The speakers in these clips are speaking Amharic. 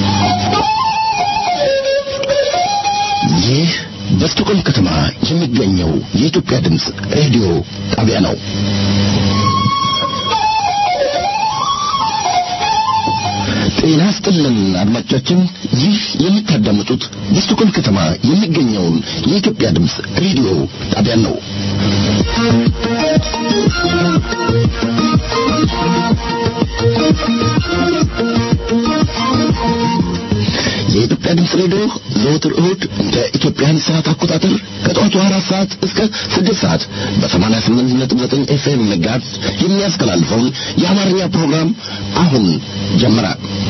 ይህ በስቶኮልም ከተማ የሚገኘው የኢትዮጵያ ድምፅ ሬዲዮ ጣቢያ ነው። ጤና ስጥልን አድማጮቻችን፣ ይህ የምታዳምጡት በስቶኮልም ከተማ የሚገኘውን የኢትዮጵያ ድምፅ ሬዲዮ ጣቢያ ነው። የኢትዮጵያ ድምፅ ሬዲዮ ዘወትር እሁድ እንደ ኢትዮጵያን ሰዓት አቆጣጠር ከጠዋቱ አራት ሰዓት እስከ ስድስት ሰዓት በሰማንያ ስምንት ነጥብ ዘጠኝ ኤፍኤም ጋዝ የሚያስተላልፈውን የአማርኛ ፕሮግራም አሁን ጀመረ።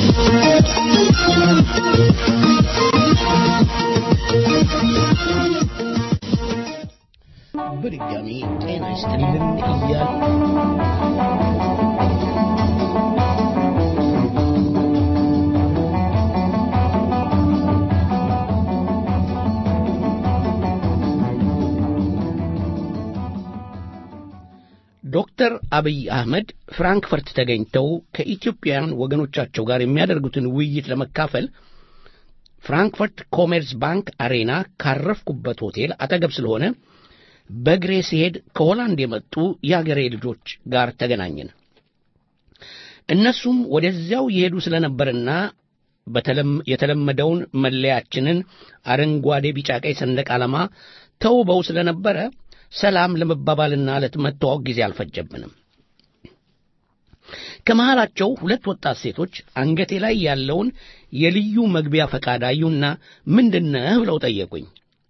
በድጋሚ ጤና ይስጥልን እያል ዶክተር አብይ አህመድ ፍራንክፈርት ተገኝተው ከኢትዮጵያውያን ወገኖቻቸው ጋር የሚያደርጉትን ውይይት ለመካፈል ፍራንክፈርት ኮሜርስ ባንክ አሬና ካረፍኩበት ሆቴል አጠገብ ስለሆነ በእግሬ ሲሄድ ከሆላንድ የመጡ የአገሬ ልጆች ጋር ተገናኘን። እነሱም ወደዚያው የሄዱ ስለነበርና የተለመደውን መለያችንን አረንጓዴ፣ ቢጫ፣ ቀይ ሰንደቅ ዓላማ ተውበው ስለነበረ ሰላም ለመባባልና ለመተዋወቅ ጊዜ አልፈጀብንም። ከመሃላቸው ሁለት ወጣት ሴቶች አንገቴ ላይ ያለውን የልዩ መግቢያ ፈቃድ አዩና ምንድነህ ብለው ጠየቁኝ።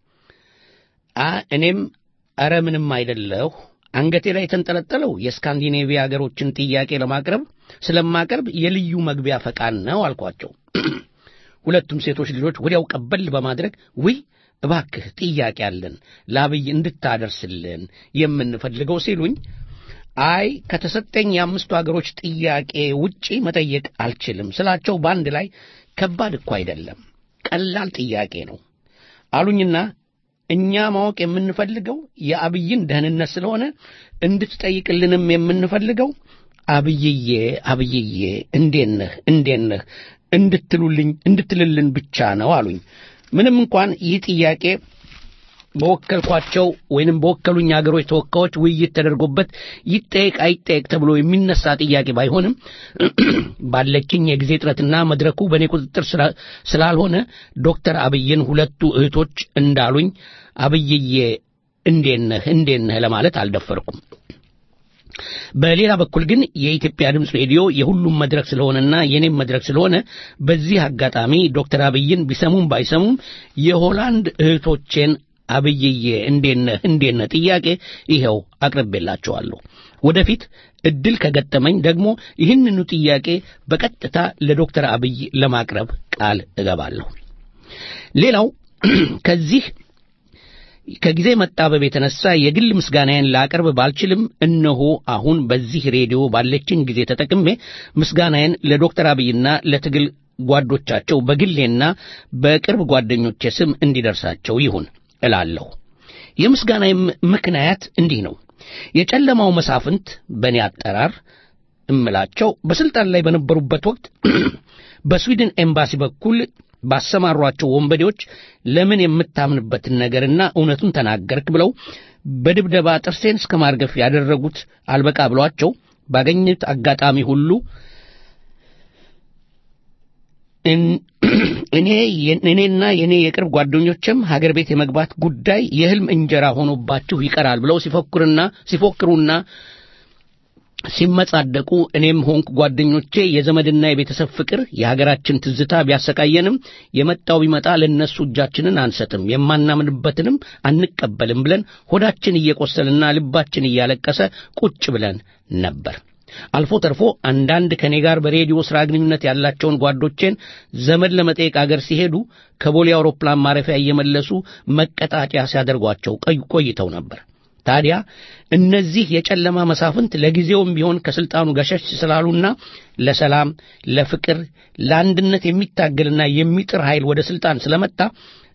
እኔም ኧረ ምንም አይደለሁ፣ አንገቴ ላይ የተንጠለጠለው የስካንዲኔቪያ አገሮችን ጥያቄ ለማቅረብ ስለማቀርብ የልዩ መግቢያ ፈቃድ ነው አልኳቸው። ሁለቱም ሴቶች ልጆች ወዲያው ቀበል በማድረግ ውይ እባክህ ጥያቄ አለን ለአብይ እንድታደርስልን የምንፈልገው ሲሉኝ፣ አይ ከተሰጠኝ የአምስቱ አገሮች ጥያቄ ውጪ መጠየቅ አልችልም ስላቸው በአንድ ላይ ከባድ እኮ አይደለም ቀላል ጥያቄ ነው አሉኝና እኛ ማወቅ የምንፈልገው የአብይን ደህንነት ስለሆነ እንድትጠይቅልንም የምንፈልገው አብይዬ አብይዬ እንዴት ነህ እንዴት ነህ እንድትሉልኝ እንድትልልን ብቻ ነው አሉኝ። ምንም እንኳን ይህ ጥያቄ በወከልኳቸው ወይንም በወከሉኝ አገሮች ተወካዮች ውይይት ተደርጎበት ይጠየቅ አይጠየቅ ተብሎ የሚነሳ ጥያቄ ባይሆንም ባለችኝ የጊዜ ጥረትና መድረኩ በእኔ ቁጥጥር ስላልሆነ ዶክተር አብይን ሁለቱ እህቶች እንዳሉኝ አብይዬ እንዴት ነህ እንዴት ነህ ለማለት አልደፈርኩም። በሌላ በኩል ግን የኢትዮጵያ ድምፅ ሬዲዮ የሁሉም መድረክ ስለሆነና የኔም መድረክ ስለሆነ በዚህ አጋጣሚ ዶክተር አብይን ቢሰሙም ባይሰሙም የሆላንድ እህቶቼን አብይዬ እንዴነህ እንዴነህ ጥያቄ ይኸው አቅርቤላቸዋለሁ። ወደፊት እድል ከገጠመኝ ደግሞ ይህንኑ ጥያቄ በቀጥታ ለዶክተር አብይ ለማቅረብ ቃል እገባለሁ። ሌላው ከዚህ ከጊዜ መጣበብ የተነሳ የግል ምስጋናዬን ላቀርብ ባልችልም እነሆ አሁን በዚህ ሬዲዮ ባለችኝ ጊዜ ተጠቅሜ ምስጋናዬን ለዶክተር አብይና ለትግል ጓዶቻቸው በግሌና በቅርብ ጓደኞቼ ስም እንዲደርሳቸው ይሁን እላለሁ። የምስጋናዬ ምክንያት እንዲህ ነው። የጨለማው መሳፍንት በእኔ አጠራር እምላቸው በስልጣን ላይ በነበሩበት ወቅት በስዊድን ኤምባሲ በኩል ባሰማሯቸው ወንበዴዎች ለምን የምታምንበትን ነገርና እውነቱን ተናገርክ ብለው በድብደባ ጥርሴን እስከ ማርገፍ ያደረጉት አልበቃ ብሏቸው ባገኙት አጋጣሚ ሁሉ እኔ እኔና የኔ የቅርብ ጓደኞችም ሀገር ቤት የመግባት ጉዳይ የህልም እንጀራ ሆኖባችሁ ይቀራል ብለው ሲፎክሩና ሲፎክሩና ሲመጻደቁ እኔም ሆንኩ ጓደኞቼ የዘመድና የቤተሰብ ፍቅር የሀገራችን ትዝታ ቢያሰቃየንም የመጣው ቢመጣ ለእነሱ እጃችንን አንሰጥም፣ የማናምንበትንም አንቀበልም ብለን ሆዳችን እየቆሰልና ልባችን እያለቀሰ ቁጭ ብለን ነበር። አልፎ ተርፎ አንዳንድ ከኔ ጋር በሬዲዮ ሥራ ግንኙነት ያላቸውን ጓዶቼን ዘመድ ለመጠየቅ አገር ሲሄዱ ከቦሌ አውሮፕላን ማረፊያ እየመለሱ መቀጣጫ ሲያደርጓቸው ቆይተው ነበር። ታዲያ እነዚህ የጨለማ መሳፍንት ለጊዜውም ቢሆን ከስልጣኑ ገሸሽ ስላሉና ለሰላም፣ ለፍቅር፣ ለአንድነት የሚታገልና የሚጥር ኃይል ወደ ስልጣን ስለመጣ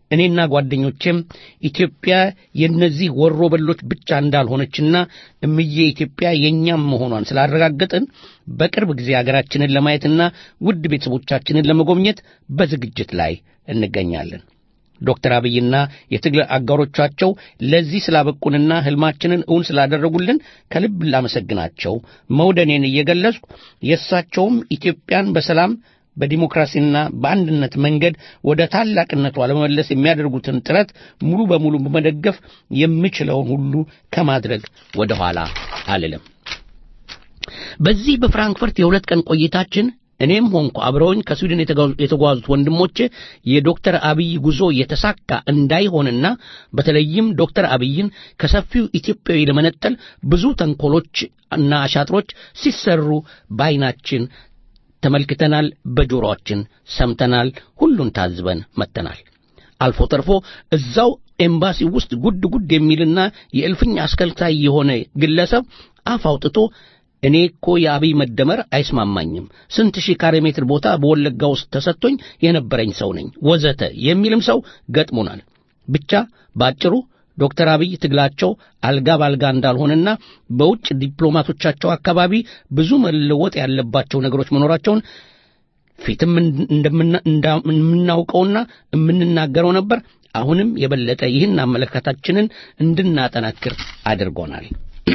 እኔና ጓደኞቼም ኢትዮጵያ የእነዚህ ወሮበሎች ብቻ እንዳልሆነችና እምዬ ኢትዮጵያ የእኛም መሆኗን ስላረጋገጥን በቅርብ ጊዜ አገራችንን ለማየትና ውድ ቤተሰቦቻችንን ለመጎብኘት በዝግጅት ላይ እንገኛለን። ዶክተር አብይና የትግል አጋሮቻቸው ለዚህ ስላበቁንና ሕልማችንን እውን ስላደረጉልን ከልብ ላመሰግናቸው መውደኔን እየገለጽኩ የእሳቸውም ኢትዮጵያን በሰላም በዲሞክራሲና በአንድነት መንገድ ወደ ታላቅነቷ ለመመለስ የሚያደርጉትን ጥረት ሙሉ በሙሉ በመደገፍ የምችለውን ሁሉ ከማድረግ ወደ ኋላ አልልም። በዚህ በፍራንክፈርት የሁለት ቀን ቆይታችን እኔም ሆንኩ አብረውኝ ከስዊድን የተጓዙት ወንድሞቼ የዶክተር አብይ ጉዞ የተሳካ እንዳይሆንና በተለይም ዶክተር አብይን ከሰፊው ኢትዮጵያዊ ለመነጠል ብዙ ተንኮሎች እና አሻጥሮች ሲሰሩ በዓይናችን ተመልክተናል፣ በጆሮአችን ሰምተናል፣ ሁሉን ታዝበን መጥተናል። አልፎ ተርፎ እዛው ኤምባሲ ውስጥ ጉድ ጉድ የሚልና የእልፍኝ አስከልካይ የሆነ ግለሰብ አፍ አውጥቶ እኔ እኮ የአብይ መደመር አይስማማኝም፣ ስንት ሺህ ካሬ ሜትር ቦታ በወለጋ ውስጥ ተሰጥቶኝ የነበረኝ ሰው ነኝ ወዘተ የሚልም ሰው ገጥሞናል። ብቻ ባጭሩ ዶክተር አብይ ትግላቸው አልጋ ባልጋ እንዳልሆነና በውጭ ዲፕሎማቶቻቸው አካባቢ ብዙ መለወጥ ያለባቸው ነገሮች መኖራቸውን ፊትም እንደምናውቀውና የምንናገረው ነበር። አሁንም የበለጠ ይህን አመለካከታችንን እንድናጠናክር አድርጎናል።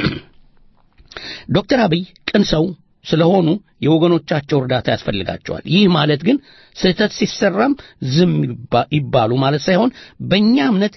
ዶክተር አብይ ቅን ሰው ስለሆኑ የወገኖቻቸው እርዳታ ያስፈልጋቸዋል። ይህ ማለት ግን ስህተት ሲሰራም ዝም ይባሉ ማለት ሳይሆን በእኛ እምነት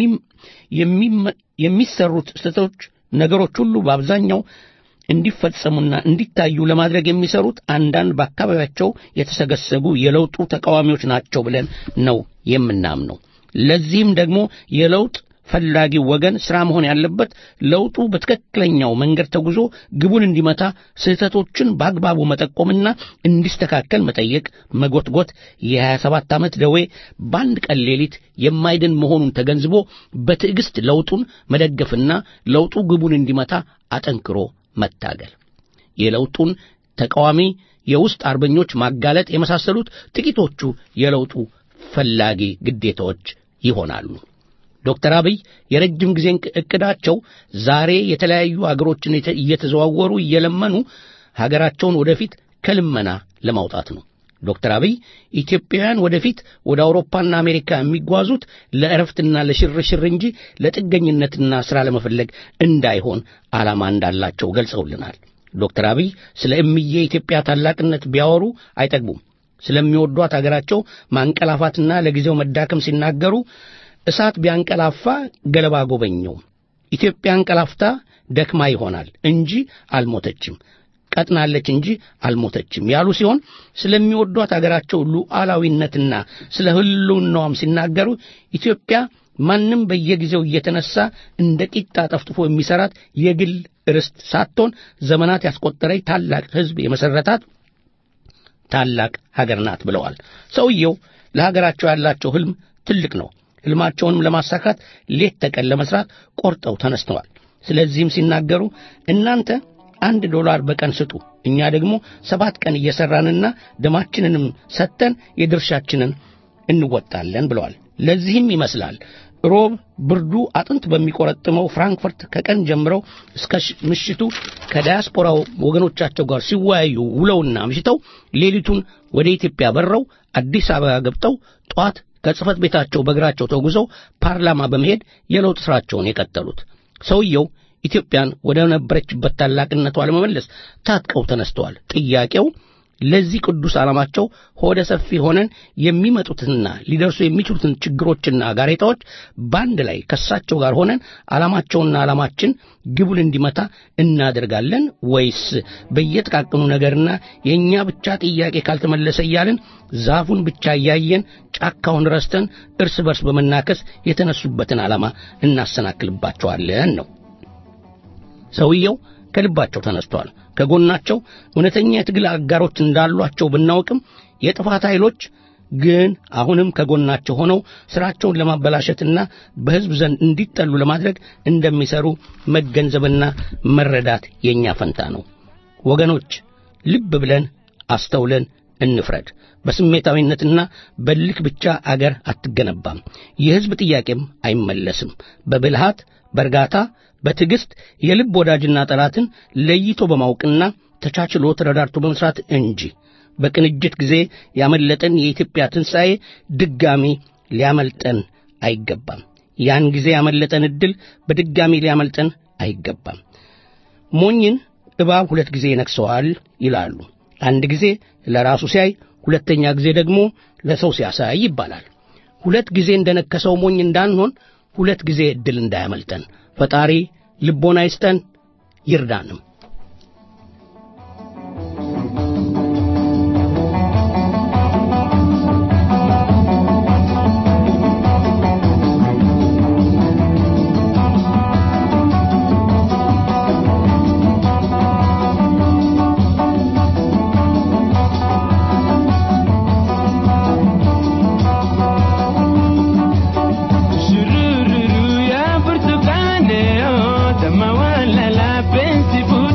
የሚሰሩት ስህተቶች ነገሮች ሁሉ በአብዛኛው እንዲፈጸሙና እንዲታዩ ለማድረግ የሚሰሩት አንዳንድ በአካባቢያቸው የተሰገሰጉ የለውጡ ተቃዋሚዎች ናቸው ብለን ነው የምናምነው። ለዚህም ደግሞ የለውጥ ፈላጊው ወገን ሥራ መሆን ያለበት ለውጡ በትክክለኛው መንገድ ተጉዞ ግቡን እንዲመታ ስህተቶችን በአግባቡ መጠቆምና እንዲስተካከል መጠየቅ፣ መጎትጎት የ27 ዓመት ደዌ በአንድ ቀን ሌሊት የማይድን መሆኑን ተገንዝቦ በትዕግሥት ለውጡን መደገፍና ለውጡ ግቡን እንዲመታ አጠንክሮ መታገል፣ የለውጡን ተቃዋሚ የውስጥ አርበኞች ማጋለጥ የመሳሰሉት ጥቂቶቹ የለውጡ ፈላጊ ግዴታዎች ይሆናሉ። ዶክተር አብይ የረጅም ጊዜ እቅዳቸው ዛሬ የተለያዩ አገሮችን እየተዘዋወሩ እየለመኑ ሀገራቸውን ወደፊት ከልመና ለማውጣት ነው። ዶክተር አብይ ኢትዮጵያውያን ወደፊት ወደ አውሮፓና አሜሪካ የሚጓዙት ለእረፍትና ለሽርሽር እንጂ ለጥገኝነትና ሥራ ለመፈለግ እንዳይሆን ዓላማ እንዳላቸው ገልጸውልናል። ዶክተር አብይ ስለ እምዬ ኢትዮጵያ ታላቅነት ቢያወሩ አይጠግቡም። ስለሚወዷት አገራቸው ማንቀላፋትና ለጊዜው መዳከም ሲናገሩ እሳት ቢያንቀላፋ ገለባ ጎበኘው። ኢትዮጵያ አንቀላፍታ ደክማ ይሆናል እንጂ አልሞተችም፣ ቀጥናለች እንጂ አልሞተችም ያሉ ሲሆን ስለሚወዷት አገራቸው ሉዓላዊነትና ስለ ሕልውናዋም ሲናገሩ ኢትዮጵያ ማንም በየጊዜው እየተነሳ እንደ ቂጣ ጠፍጥፎ የሚሰራት የግል ርስት ሳትሆን ዘመናት ያስቆጠረች ታላቅ ሕዝብ የመሰረታት ታላቅ ሀገር ናት ብለዋል። ሰውየው ለሀገራቸው ያላቸው ሕልም ትልቅ ነው። ሕልማቸውንም ለማሳካት ሌት ተቀን ለመስራት ቆርጠው ተነስተዋል። ስለዚህም ሲናገሩ እናንተ አንድ ዶላር በቀን ስጡ፣ እኛ ደግሞ ሰባት ቀን እየሠራንና ደማችንንም ሰጥተን የድርሻችንን እንወጣለን ብለዋል። ለዚህም ይመስላል ሮብ ብርዱ አጥንት በሚቆረጥመው ፍራንክፈርት ከቀን ጀምረው እስከ ምሽቱ ከዳያስፖራው ወገኖቻቸው ጋር ሲወያዩ ውለውና አምሽተው ሌሊቱን ወደ ኢትዮጵያ በረው አዲስ አበባ ገብተው ጠዋት ከጽህፈት ቤታቸው በእግራቸው ተጉዘው ፓርላማ በመሄድ የለውጥ ሥራቸውን የቀጠሉት ሰውየው ኢትዮጵያን ወደ ነበረችበት ታላቅነቷ ለመመለስ ታጥቀው ተነስተዋል። ጥያቄው ለዚህ ቅዱስ ዓላማቸው ሆደ ሰፊ ሆነን የሚመጡትና ሊደርሱ የሚችሉትን ችግሮችና ጋሬጣዎች በአንድ ላይ ከሳቸው ጋር ሆነን ዓላማቸውና ዓላማችን ግቡን እንዲመታ እናደርጋለን ወይስ በየጥቃቅኑ ነገርና የእኛ ብቻ ጥያቄ ካልተመለሰ እያልን ዛፉን ብቻ እያየን ጫካውን ረስተን እርስ በርስ በመናከስ የተነሱበትን ዓላማ እናሰናክልባቸዋለን ነው። ሰውየው ከልባቸው ተነስተዋል። ከጎናቸው እውነተኛ የትግል አጋሮች እንዳሏቸው ብናውቅም የጥፋት ኃይሎች ግን አሁንም ከጎናቸው ሆነው ሥራቸውን ለማበላሸትና በሕዝብ ዘንድ እንዲጠሉ ለማድረግ እንደሚሰሩ መገንዘብና መረዳት የእኛ ፈንታ ነው። ወገኖች ልብ ብለን አስተውለን እንፍረድ። በስሜታዊነትና በልክ ብቻ አገር አትገነባም። የሕዝብ ጥያቄም አይመለስም። በብልሃት፣ በእርጋታ፣ በትዕግሥት የልብ ወዳጅና ጠላትን ለይቶ በማወቅና ተቻችሎ ተረዳርቶ በመስራት እንጂ በቅንጅት ጊዜ ያመለጠን የኢትዮጵያ ትንሣኤ ድጋሚ ሊያመልጠን አይገባም። ያን ጊዜ ያመለጠን ዕድል በድጋሚ ሊያመልጠን አይገባም። ሞኝን እባብ ሁለት ጊዜ ይነክሰዋል ይላሉ። አንድ ጊዜ ለራሱ ሲያይ፣ ሁለተኛ ጊዜ ደግሞ ለሰው ሲያሳይ ይባላል። ሁለት ጊዜ እንደነከሰው ሞኝ እንዳንሆን ሁለት ጊዜ ዕድል እንዳያመልጠን ፈጣሪ ልቦና ይስጠን ይርዳንም። Shurururu ya burtukane, oh, tamawan la la pensifu.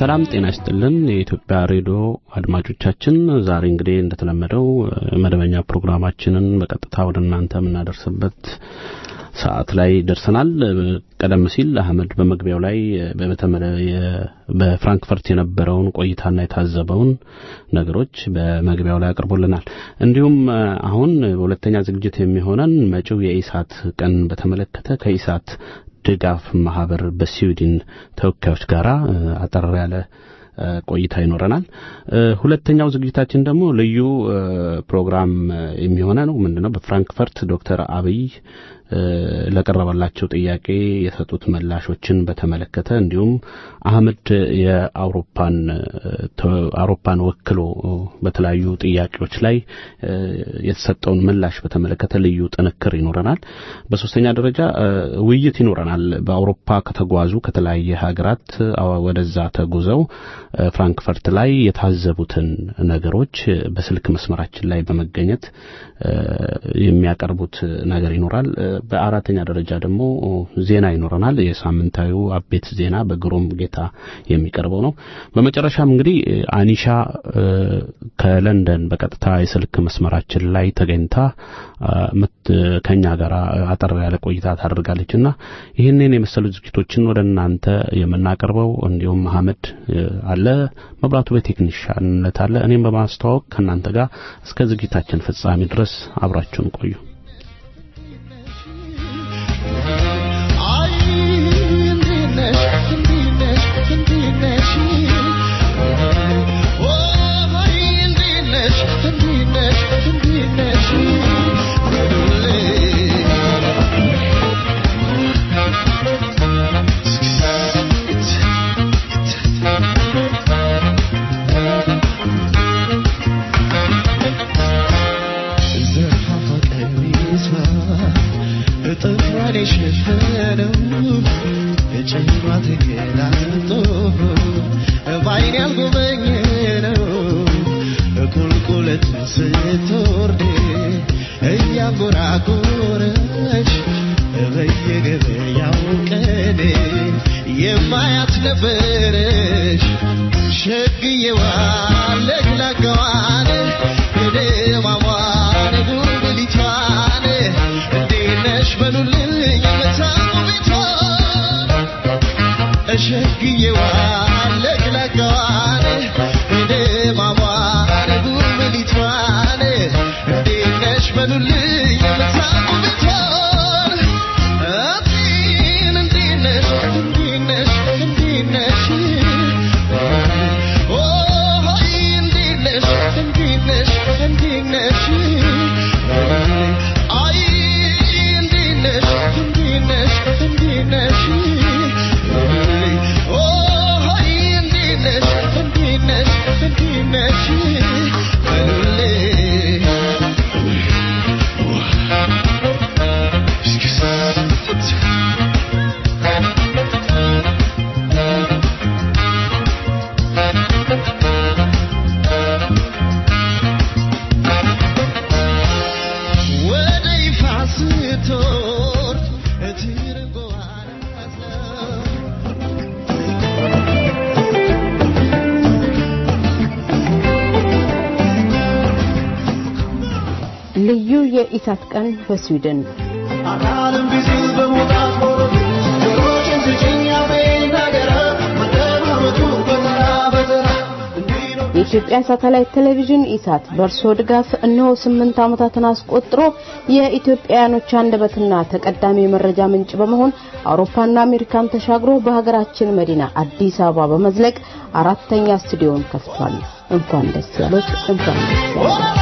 ሰላም ጤና ይስጥልን የኢትዮጵያ ሬዲዮ አድማጮቻችን፣ ዛሬ እንግዲህ እንደተለመደው መደበኛ ፕሮግራማችንን በቀጥታ ወደ እናንተ የምናደርስበት ሰዓት ላይ ደርሰናል። ቀደም ሲል አህመድ በመግቢያው ላይ በፍራንክፈርት የነበረውን ቆይታና የታዘበውን ነገሮች በመግቢያው ላይ አቅርቦልናል። እንዲሁም አሁን በሁለተኛ ዝግጅት የሚሆነን መጪው የኢሳት ቀን በተመለከተ ከኢሳት ድጋፍ ማህበር በስዊድን ተወካዮች ጋር አጠር ያለ ቆይታ ይኖረናል። ሁለተኛው ዝግጅታችን ደግሞ ልዩ ፕሮግራም የሚሆነ ነው። ምንድነው? በፍራንክፈርት ዶክተር አብይ ለቀረበላቸው ጥያቄ የሰጡት ምላሾችን በተመለከተ እንዲሁም አህመድ የአውሮፓን አውሮፓን ወክሎ በተለያዩ ጥያቄዎች ላይ የተሰጠውን ምላሽ በተመለከተ ልዩ ጥንክር ይኖረናል። በሶስተኛ ደረጃ ውይይት ይኖረናል። በአውሮፓ ከተጓዙ ከተለያየ ሀገራት ወደዛ ተጉዘው ፍራንክፈርት ላይ የታዘቡትን ነገሮች በስልክ መስመራችን ላይ በመገኘት የሚያቀርቡት ነገር ይኖራል። በአራተኛ ደረጃ ደግሞ ዜና ይኖረናል። የሳምንታዊው አቤት ዜና በግሩም ጌታ የሚቀርበው ነው። በመጨረሻም እንግዲህ አኒሻ ከለንደን በቀጥታ የስልክ መስመራችን ላይ ተገኝታ ከኛ ጋር አጠር ያለ ቆይታ ታደርጋለች እና ይህንን የመሰሉ ዝግጅቶችን ወደ እናንተ የምናቀርበው እንዲሁም መሐመድ አለ፣ መብራቱ በቴክኒሻንነት አለ፣ እኔም በማስተዋወቅ ከእናንተ ጋር እስከ ዝግጅታችን ፍጻሜ ድረስ አብራችሁን ቆዩ። ልዩ የኢሳት ቀን በስዊድን አካልም ቢዝል በመውጣት ወረዱ ጆሮችን ስጭኝ አፌን ነገረ መደማመጡ በተራ በተራ የኢትዮጵያ ሳተላይት ቴሌቪዥን ኢሳት በእርስዎ ድጋፍ እነሆ ስምንት ዓመታትን አስቆጥሮ የኢትዮጵያውያኖች አንደበትና ተቀዳሚ የመረጃ ምንጭ በመሆን አውሮፓና አሜሪካን ተሻግሮ በሀገራችን መዲና አዲስ አበባ በመዝለቅ አራተኛ ስቱዲዮን ከፍቷል። እንኳን ደስ ያሎት፣ እንኳን ደስ ያሎት።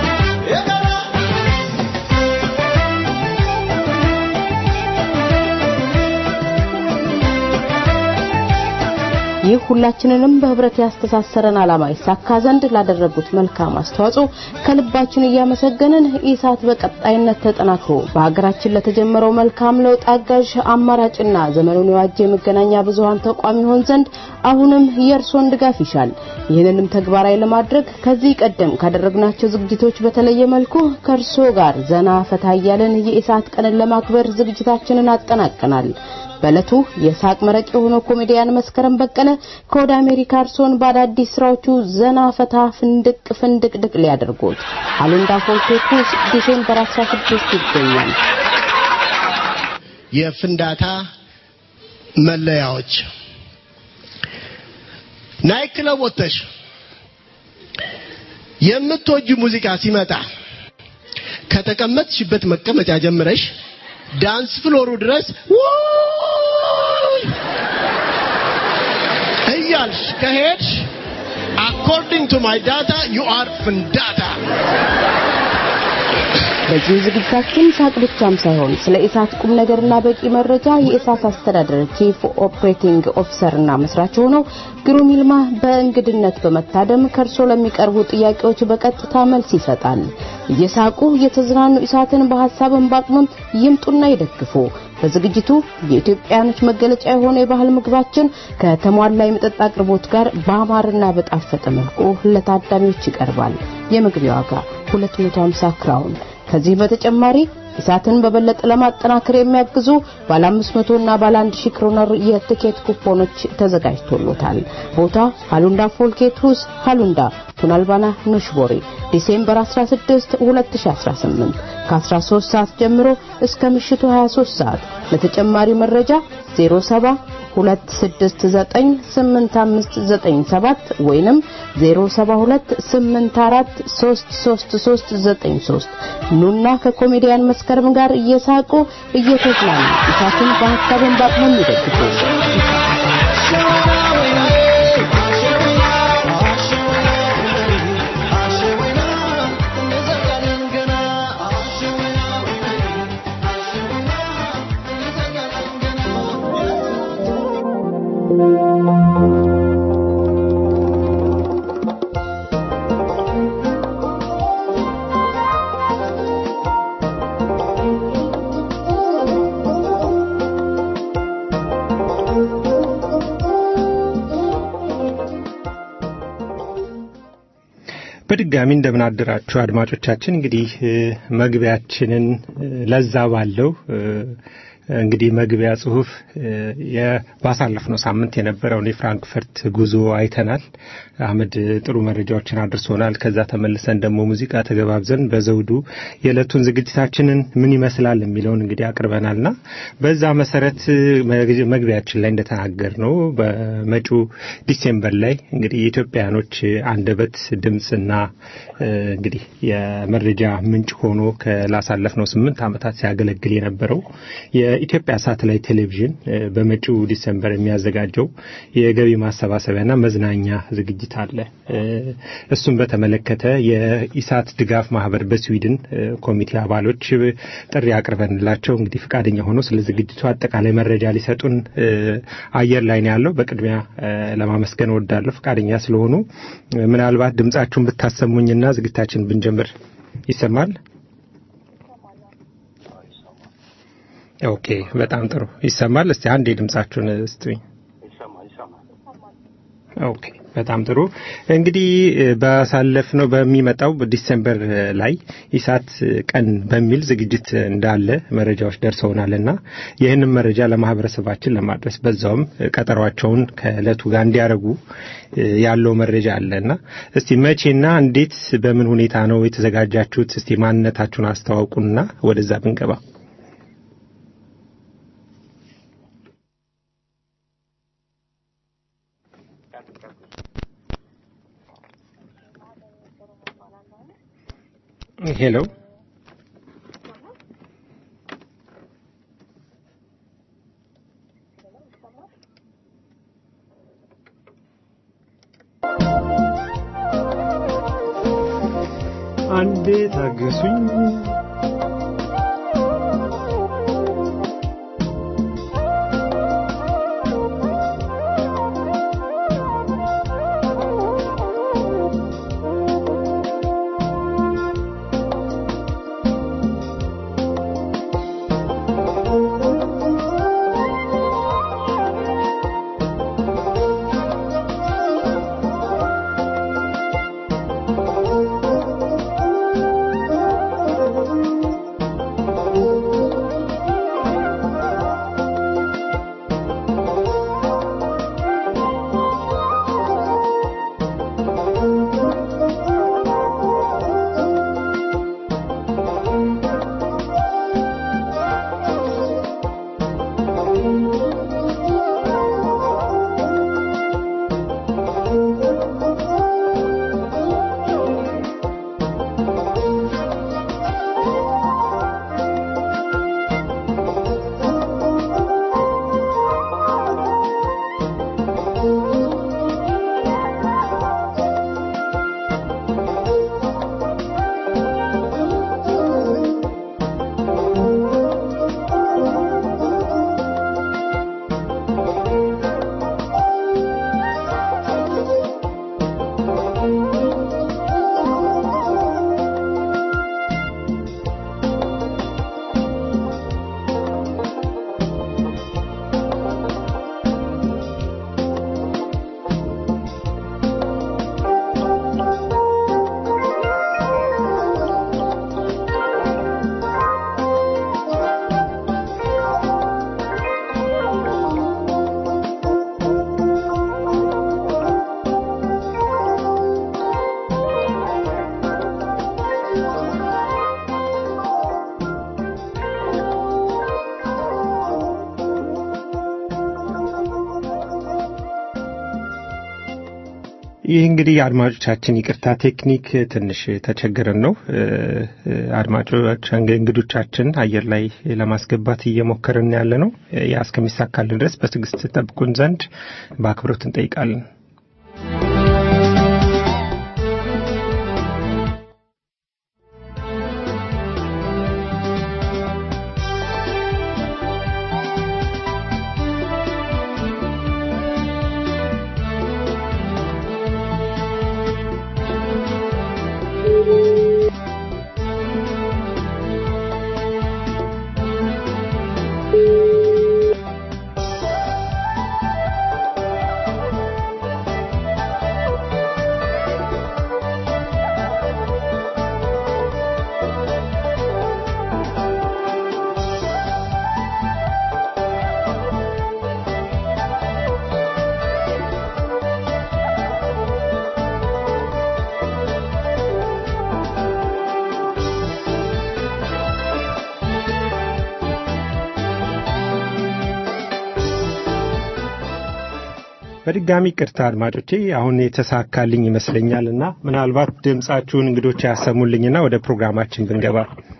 ይህ ሁላችንንም በህብረት ያስተሳሰረን ዓላማ ይሳካ ዘንድ ላደረጉት መልካም አስተዋጽኦ ከልባችን እያመሰገንን ኢሳት በቀጣይነት ተጠናክሮ በሀገራችን ለተጀመረው መልካም ለውጥ አጋዥ አማራጭና ዘመኑን የዋጀ የመገናኛ ብዙሃን ተቋም ይሆን ዘንድ አሁንም የእርሶን ድጋፍ ይሻል። ይህንንም ተግባራዊ ለማድረግ ከዚህ ቀደም ካደረግናቸው ዝግጅቶች በተለየ መልኩ ከእርሶ ጋር ዘና ፈታ እያለን የኢሳት ቀንን ለማክበር ዝግጅታችንን አጠናቀናል። በዕለቱ የሳቅ መረቅ የሆነው ኮሜዲያን መስከረም በቀለ ከወደ አሜሪካ እርሶን በአዳዲስ ስራዎቹ ዘና ፈታ ፍንድቅ ፍንድቅድቅ ሊያደርጉት አሉንዳ ፎልቴኩስ ዲሴምበር 16 ይገኛል። የፍንዳታ መለያዎች ናይት ክለብ ወጥተሽ የምትወጁ ሙዚቃ ሲመጣ ከተቀመጥሽበት መቀመጫ ጀምረሽ ዳንስ ፍሎሩ ድረስ ውይ እያልሽ ከሄድሽ አኮርዲንግ ቱ ማይ ዳታ ዩ አር ፍንዳታ። በዚህ ዝግጅታችን ሳቅ ብቻም ሳይሆን ስለ ኢሳት ቁም ነገርና በቂ መረጃ የኢሳት አስተዳደር ቺፍ ኦፕሬቲንግ ኦፊሰርና መስራች ሆነው ግሩም ይልማ በእንግድነት በመታደም ከእርሶ ለሚቀርቡ ጥያቄዎች በቀጥታ መልስ ይሰጣል። እየሳቁ እየተዝናኑ ኢሳትን በሀሳብን በአቅምም ይምጡና ይደግፉ። በዝግጅቱ የኢትዮጵያኖች መገለጫ የሆነ የባህል ምግባችን ከተሟላ የመጠጥ አቅርቦት ጋር በአማርና በጣፈጠ መልኩ ለታዳሚዎች ይቀርባል። የመግቢያ ዋጋ 250 ክራውን። ከዚህ በተጨማሪ ኢሳትን በበለጠ ለማጠናከር የሚያግዙ ባለ 500 እና ባለ 1000 ክሮነር የትኬት ኩፖኖች ተዘጋጅቶሎታል። ቦታ ሃሉንዳ ፎልኬት ሁስ ሃሉንዳ ቱናልባና ኑሽቦሪ ዲሴምበር 16 2018 ከ13 ሰዓት ጀምሮ እስከ ምሽቱ 23 ሰዓት። ለተጨማሪ መረጃ 07 2698597 ወይንም 0728433393 ኑና ከኮሜዲያን መስከረም ጋር እየሳቁ እየተዝናኑ ኢሳትን በሀሳብን በአቅሙም ይደግፉ። በድጋሚ እንደምን አደራችሁ አድማጮቻችን። እንግዲህ መግቢያችንን ለዛ ባለው እንግዲህ መግቢያ ጽሁፍ ባሳለፍነው ሳምንት የነበረውን የፍራንክፈርት ጉዞ አይተናል። አህመድ ጥሩ መረጃዎችን አድርሶናል። ከዛ ተመልሰን ደግሞ ሙዚቃ ተገባብዘን በዘውዱ የዕለቱን ዝግጅታችንን ምን ይመስላል የሚለውን እንግዲህ አቅርበናልና በዛ መሰረት መግቢያችን ላይ እንደተናገር ነው በመጪው ዲሴምበር ላይ እንግዲህ የኢትዮጵያኖች አንደበት ድምፅና እንግዲህ የመረጃ ምንጭ ሆኖ ላሳለፍነው ስምንት ዓመታት ሲያገለግል የነበረው የኢትዮጵያ ሳተላይት ቴሌቪዥን በመጪው ዲሰምበር የሚያዘጋጀው የገቢ ማሰባሰቢያና መዝናኛ ዝግጅት አለ። እሱም በተመለከተ የኢሳት ድጋፍ ማህበር በስዊድን ኮሚቴ አባሎች ጥሪ አቅርበንላቸው እንግዲህ ፈቃደኛ ሆኖ ስለ ዝግጅቱ አጠቃላይ መረጃ ሊሰጡን አየር ላይ ነው ያለው። በቅድሚያ ለማመስገን እወዳለሁ ፈቃደኛ ስለሆኑ። ምናልባት ድምጻችሁን ብታሰሙኝና ዝግጅታችን ብንጀምር ይሰማል? ኦኬ፣ በጣም ጥሩ ይሰማል። እስቲ አንድ የድምጻችሁን ስጡኝ። ኦኬ፣ በጣም ጥሩ እንግዲህ ባሳለፍነው በሚመጣው ዲሴምበር ላይ ኢሳት ቀን በሚል ዝግጅት እንዳለ መረጃዎች ደርሰውናልና ይህንን መረጃ ለማህበረሰባችን ለማድረስ በዛውም ቀጠሯቸውን ከእለቱ ጋር እንዲያደርጉ ያለው መረጃ አለና እስቲ መቼና እንዴት በምን ሁኔታ ነው የተዘጋጃችሁት? እስቲ ማንነታችሁን አስተዋውቁና ወደዛ ብንገባ ሄሎ አንዴ ታገሱኝ። ይህ እንግዲህ አድማጮቻችን ይቅርታ ቴክኒክ ትንሽ ተቸግረን ነው። አድማጮች እንግዶቻችን አየር ላይ ለማስገባት እየሞከርን ያለ ነው። ያ እስከሚሳካልን ድረስ በትዕግስት ጠብቁን ዘንድ በአክብሮት እንጠይቃለን። በድጋሚ ቅርታ አድማጮቼ፣ አሁን የተሳካልኝ ይመስለኛል እና ምናልባት ድምጻችሁን እንግዶች ያሰሙልኝና ወደ ፕሮግራማችን ብንገባ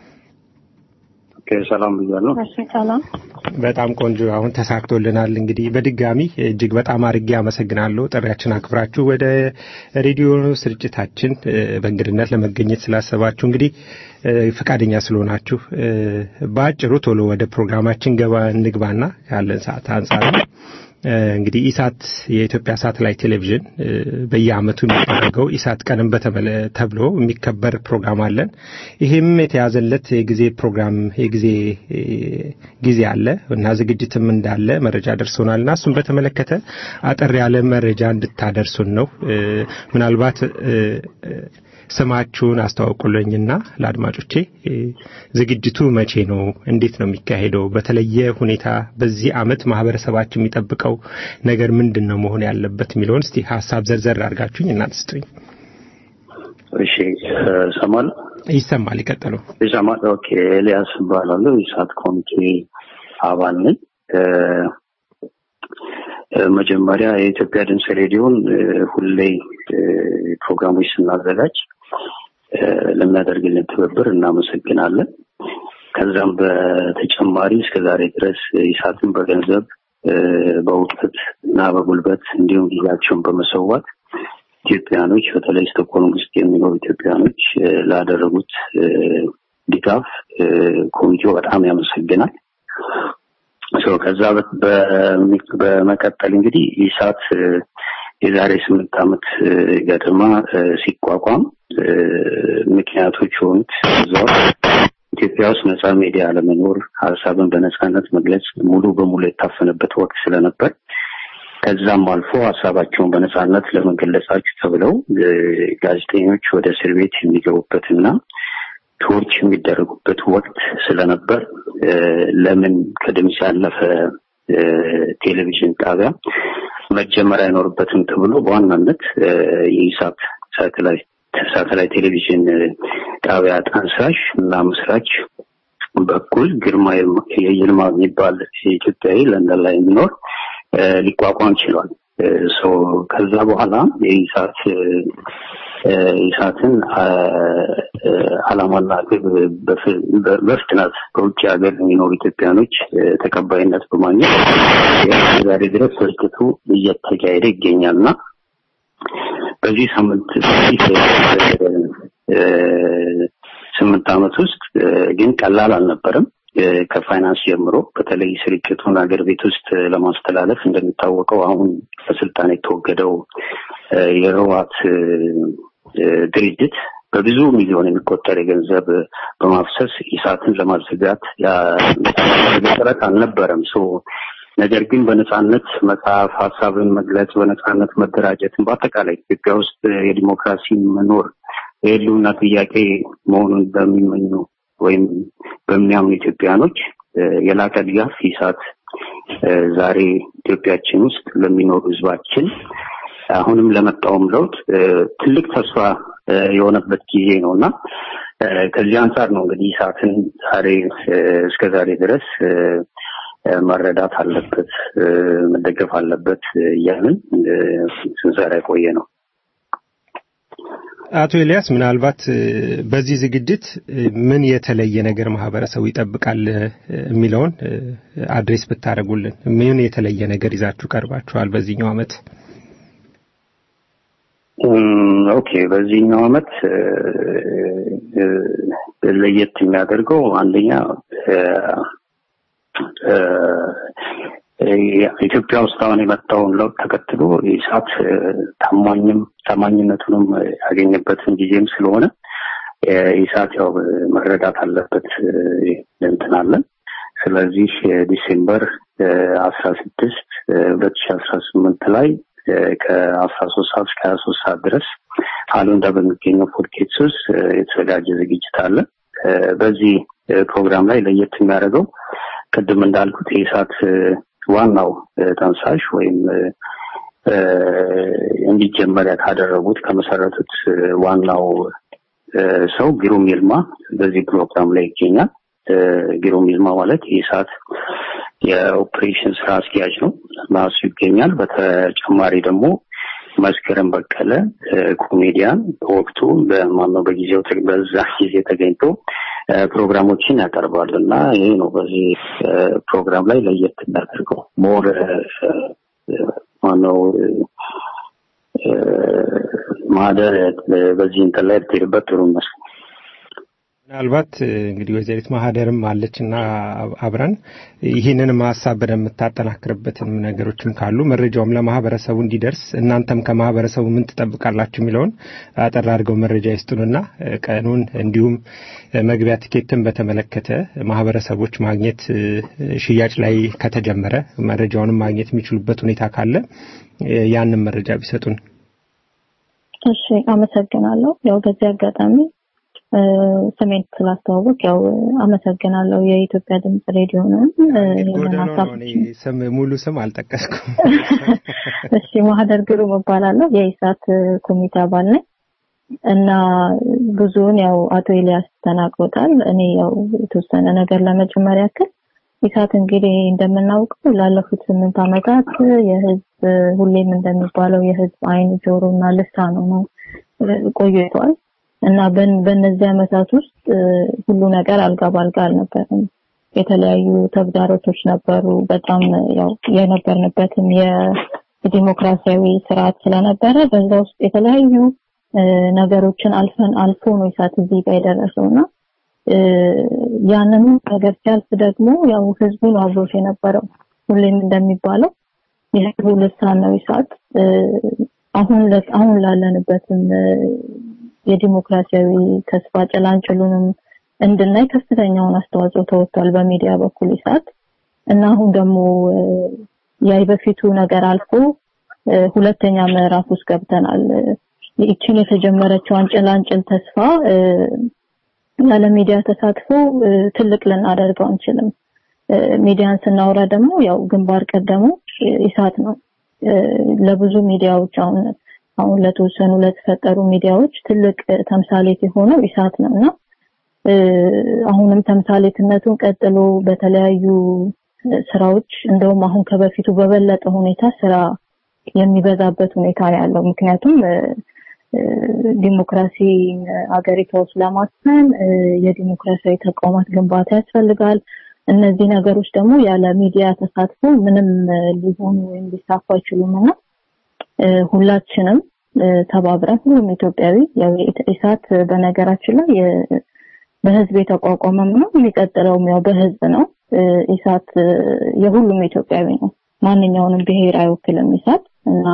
ሰላም ብያለሁ። ሰላም በጣም ቆንጆ። አሁን ተሳክቶልናል። እንግዲህ በድጋሚ እጅግ በጣም አድርጌ አመሰግናለሁ። ጥሪያችን አክብራችሁ ወደ ሬዲዮ ስርጭታችን በእንግድነት ለመገኘት ስላሰባችሁ እንግዲህ ፈቃደኛ ስለሆናችሁ በአጭሩ ቶሎ ወደ ፕሮግራማችን ገባ እንግባና ያለን ሰዓት አንጻር ነው። እንግዲህ ኢሳት የኢትዮጵያ ሳተላይት ቴሌቪዥን በየዓመቱ የሚደረገው ኢሳት ቀንም በተመለ ተብሎ የሚከበር ፕሮግራም አለን። ይህም የተያዘለት የጊዜ ፕሮግራም የጊዜ ጊዜ አለ እና ዝግጅትም እንዳለ መረጃ ደርሶናል እና እሱን በተመለከተ አጠር ያለ መረጃ እንድታደርሱን ነው። ምናልባት ስማችሁን አስተዋውቁልኝና ለአድማጮቼ ዝግጅቱ መቼ ነው? እንዴት ነው የሚካሄደው? በተለየ ሁኔታ በዚህ ዓመት ማህበረሰባችን የሚጠብቀው ነገር ምንድን ነው መሆን ያለበት የሚለውን እስቲ ሀሳብ ዘርዘር አድርጋችሁኝ እናንተ ስጡኝ። እሺ ሰማል ይሰማል። ይቀጥሉ። ይሰማል። ኦኬ ኤልያስ እባላለሁ። የኢሳት ኮሚቴ አባል ነኝ። መጀመሪያ የኢትዮጵያ ድምፅ ሬዲዮን ሁሌ ፕሮግራሞች ስናዘጋጅ ለሚያደርግልን ትብብር እናመሰግናለን። ከዛም በተጨማሪ እስከ ዛሬ ድረስ ኢሳትን በገንዘብ በእውቀት እና በጉልበት እንዲሁም ጊዜያቸውን በመሰዋት ኢትዮጵያኖች በተለይ ስቶክሆልም ውስጥ የሚኖሩ ኢትዮጵያኖች ላደረጉት ድጋፍ ኮሚቴው በጣም ያመሰግናል። ከዛ በመቀጠል እንግዲህ ኢሳት የዛሬ ስምንት ዓመት ገደማ ሲቋቋም ምክንያቶች የሆኑት እዛው ኢትዮጵያ ውስጥ ነፃ ሚዲያ አለመኖር፣ ሀሳብን በነፃነት መግለጽ ሙሉ በሙሉ የታፈነበት ወቅት ስለነበር ከዛም አልፎ ሀሳባቸውን በነፃነት ለመገለጻችሁ ተብለው ጋዜጠኞች ወደ እስር ቤት የሚገቡበትና ቶርች የሚደረጉበት ወቅት ስለነበር ለምን ከድምፅ ያለፈ ቴሌቪዥን ጣቢያ መጀመር አይኖርበትም ተብሎ በዋናነት የኢሳት ሳተላይት ቴሌቪዥን ጣቢያ ጠንሳሽ እና መስራች በኩል ግርማ የይልማ የሚባል ኢትዮጵያዊ ለንደን ላይ የሚኖር ሊቋቋም ችሏል። ከዛ በኋላ የኢሳት ኢሳትን ዓላማና ግብ በፍጥነት በውጭ ሀገር የሚኖሩ ኢትዮጵያኖች ተቀባይነት በማግኘት ዛሬ ድረስ ስርጭቱ እየተካሄደ ይገኛል እና በዚህ ሳምንት ስምንት ዓመት ውስጥ ግን ቀላል አልነበረም። ከፋይናንስ ጀምሮ በተለይ ስርጭቱን ሀገር ቤት ውስጥ ለማስተላለፍ እንደሚታወቀው አሁን በስልጣን የተወገደው የህወሓት ድርጅት በብዙ ሚሊዮን የሚቆጠር የገንዘብ በማፍሰስ ኢሳትን ለማዘጋት ጥረት አልነበረም። ነገር ግን በነጻነት መጽሐፍ፣ ሀሳብን መግለጽ፣ በነጻነት መደራጀትን በአጠቃላይ ኢትዮጵያ ውስጥ የዲሞክራሲ መኖር የህልውና ጥያቄ መሆኑን በሚመኙ ወይም በሚያምኑ ኢትዮጵያኖች የላቀ ድጋፍ ኢሳት ዛሬ ኢትዮጵያችን ውስጥ ለሚኖሩ ህዝባችን አሁንም ለመጣውም ለውጥ ትልቅ ተስፋ የሆነበት ጊዜ ነው እና ከዚህ አንጻር ነው እንግዲህ ኢሳትን ዛሬ እስከ ዛሬ ድረስ መረዳት አለበት፣ መደገፍ አለበት እያልን ስንሰራ የቆየ ነው። አቶ ኤልያስ ምናልባት እ፣ በዚህ ዝግጅት እ፣ ምን የተለየ ነገር ማህበረሰቡ ይጠብቃል እ፣ የሚለውን እ፣ አድሬስ ብታደርጉልን። ምን የተለየ ነገር ይዛችሁ ቀርባችኋል በዚህኛው ዓመት? እም፣ ኦኬ በዚህኛው ዓመት እ፣ እ፣ ለየት የሚያደርገው አንደኛ እ፣ እ፣ ኢትዮጵያ ውስጥ አሁን የመጣውን ለውጥ ተከትሎ ኢሳት እ፣ ታማኝም ታማኝነቱንም ያገኘበትን ጊዜም ስለሆነ እ፣ ኢሳት ያው መረዳት አለበት እ፣ እንትን አለን። ስለዚህ እ፣ ዲሴምበር አስራ ስድስት ሁለት ሺ አስራ ስምንት ላይ እ፣ ከአስራ ሶስት ሰዓት እስከ ሀያ ሶስት ሰዓት ድረስ አሉንዳ በሚገኘው ፖድኬትስ ውስጥ እ፣ የተዘጋጀ ዝግጅት አለ። እ፣ በዚህ እ፣ ፕሮግራም ላይ ለየት የሚያደርገው ቅድም እንዳልኩት የኢሳት እ፣ ዋናው እ፣ ጠንሳሽ ወይም እ፣ እ፣ እንዲጀመር ካደረጉት ከመሰረቱት እ፣ ዋናው እ፣ ሰው ግሩም ይልማ በዚህ ፕሮግራም ላይ ይገኛል። እ፣ ግሩም ይልማ ማለት የኢሳት የኦፕሬሽን ስራ አስኪያጅ ነው እና እሱ ይገኛል። በተጨማሪ ደግሞ መስከረም በቀለ እ፣ ኮሜዲያን በወቅቱ በማነው በጊዜው ተ- በዛ ጊዜ ተገኝቶ እ፣ ፕሮግራሞችን ያቀርባል እና ይሄ ነው በዚህ እ፣ ፕሮግራም ላይ ለየት የሚያደርገው ሞር እ፣ እ፣ ማነው እ፣ እ፣ ማህደር እ፣ በዚህ እንትን ላይ ብትሄድበት ጥሩ ይመስላል። ምናልባት እ፣ እንግዲህ ወይዘሪት ማህደርም አለችና አብረን ይህንንም ሀሳብ በደንብ የምታጠናክርበትን ነገሮችም ካሉ መረጃውም ለማህበረሰቡ እንዲደርስ እናንተም ከማህበረሰቡ ምን ትጠብቃላችሁ የሚለውን አጠር አድርገው መረጃ ይስጡንና እ፣ ቀኑን እንዲሁም እ፣ መግቢያ ቲኬትን በተመለከተ ማህበረሰቦች ማግኘት እ፣ ሽያጭ ላይ ከተጀመረ መረጃውንም ማግኘት የሚችሉበት ሁኔታ ካለ እ፣ ያንን መረጃ ቢሰጡን። እሺ አመሰግናለሁ። ያው በዚህ አጋጣሚ እ፣ ስሜን ስላስተዋወቅ ያው አመሰግናለሁ የኢትዮጵያ ድምጽ ሬዲዮ ነው ይሄንን ጎደሎ ሀሳብ ነው። እኔ ስም ሙሉ ስም አልጠቀስኩም። እሺ ማህደር ግሩም እባላለሁ የኢሳት ኮሚቴ አባል ነኝ እና ብዙውን ያው አቶ ኤልያስ ተናግሮታል። እኔ ያው የተወሰነ ነገር ለመጨመር ያክል ኢሳት እንግዲህ እንደምናውቀው ላለፉት ስምንት ዓመታት የህዝብ ሁሌም እንደሚባለው የህዝብ አይን ጆሮ እና ልሳኑ ነው ቆይቷል እና በን- በእነዚህ ዓመታት ውስጥ እ፣ ሁሉ ነገር አልጋ ባልጋ አልነበረም። የተለያዩ ተግዳሮቶች ነበሩ። በጣም ያው የነበርንበትም የዲሞክራሲያዊ ስርዓት ስለነበረ በዛ ውስጥ የተለያዩ እ፣ ነገሮችን አልፈን አልፎ ነው ኢሳት እዚህ ጋር የደረሰው እና እ፣ ያንን ነገር ሲያልፍ ደግሞ ያው ህዝቡ ነው አብሮት የነበረው። ሁሌም እንደሚባለው የህዝቡ ልሳን ነው ኢሳት። እ፣ አሁን ለ- አሁን ላለንበትም እ፣ የዲሞክራሲያዊ ተስፋ ጭላንጭሉንም እንድናይ ከፍተኛውን አስተዋጽኦ ተወጥቷል በሚዲያ በኩል ኢሳት እና አሁን ደግሞ እ፣ ያ በፊቱ ነገር አልፎ እ፣ ሁለተኛ ምዕራፍ ውስጥ ገብተናል። እ፣ ይህችን የተጀመረችውን ጭላንጭል ተስፋ እ፣ ያለ ሚዲያ ተሳትፎ እ፣ ትልቅ ልናደርገው አንችልም። እ፣ ሚዲያን ስናወራ ደግሞ ያው ግንባር ቀደሙ እ፣ ኢሳት ነው። እ፣ ለብዙ ሚዲያዎች አሁን አሁን ለተወሰኑ ለተፈጠሩ ሚዲያዎች ትልቅ እ፣ ተምሳሌት የሆነው ኢሳት ነው እና እ፣ አሁንም ተምሳሌትነቱን ቀጥሎ በተለያዩ እ፣ ስራዎች እንደውም አሁን ከበፊቱ በበለጠ ሁኔታ ስራ የሚበዛበት ሁኔታ ነው ያለው። ምክንያቱም እ፣ እ፣ ዲሞክራሲ አገሪቷ ውስጥ ለማስፈን እ፣ የዲሞክራሲያዊ ተቋማት ግንባታ ያስፈልጋል። እነዚህ ነገሮች ደግሞ ያለ ሚዲያ ተሳትፎ ምንም እ፣ ሊሆኑ ወይም ሊሳኩ አይችሉም እና እ፣ ሁላችንም እ፣ ተባብረን ሁሉም ኢትዮጵያዊ ያው የኢት- ኢሳት እ፣ በነገራችን ላይ የ- በህዝብ የተቋቋመም ነው የሚቀጥለውም ያው በህዝብ ነው። እ፣ ኢሳት እ፣ የሁሉም ኢትዮጵያዊ ነው። ማንኛውንም ብሔር አይወክልም ኢሳት እና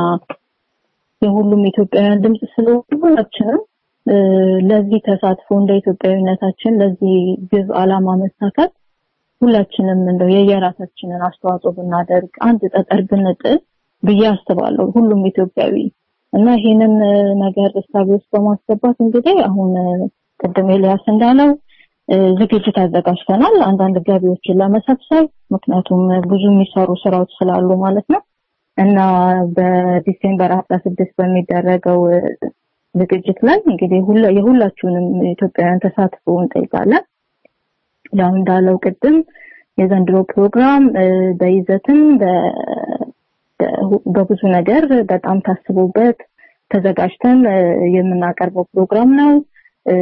የሁሉም ኢትዮጵያውያን ድምጽ ስለሆነ ሁላችንም እ፣ ለዚህ ተሳትፎ እንደ ኢትዮጵያዊነታችን ለዚህ ግብ አላማ መሳካት ሁላችንም እንደው የየራሳችንን አስተዋጽኦ ብናደርግ አንድ ጠጠር ብንጥል ብዬ አስባለሁ ሁሉም ኢትዮጵያዊ እና ይሄንን እ፣ ነገር እሳቤ ውስጥ በማስገባት እንግዲህ አሁን እ፣ ቅድም ኤልያስ እንዳለው እ፣ ዝግጅት አዘጋጅተናል አንዳንድ ገቢዎችን ለመሰብሰብ ምክንያቱም ብዙ የሚሰሩ ስራዎች ስላሉ ማለት ነው እና በዲሴምበር 16 በሚደረገው እ፣ ዝግጅት ላይ እንግዲህ ሁላ- የሁላችሁንም ኢትዮጵያውያን ተሳትፎ እንጠይቃለን። ያው እንዳለው ቅድም የዘንድሮ ፕሮግራም እ፣ በይዘትም በ- በ- በብዙ ነገር በጣም ታስቦበት ተዘጋጅተን እ፣ የምናቀርበው ፕሮግራም ነው። እ፣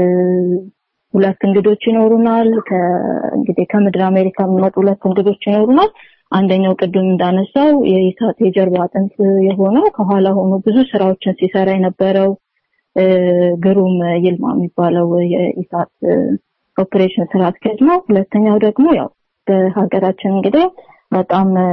ሁለት እንግዶች ይኖሩናል። ከ- እንግዲህ ከምድር አሜሪካ የሚመጡ ሁለት እንግዶች ይኖሩናል። አንደኛው ቅድም እንዳነሳው የኢሳት የጀርባ አጥንት የሆነው ከኋላ ሆኖ ብዙ ስራዎችን ሲሰራ የነበረው እ፣ ግሩም ይልማ የሚባለው የኢሳት እ፣ ኦፕሬሽን ስራ አስኪያጅ ነው። ሁለተኛው ደግሞ ያው በሀገራችን እንግዲህ በጣም እ፣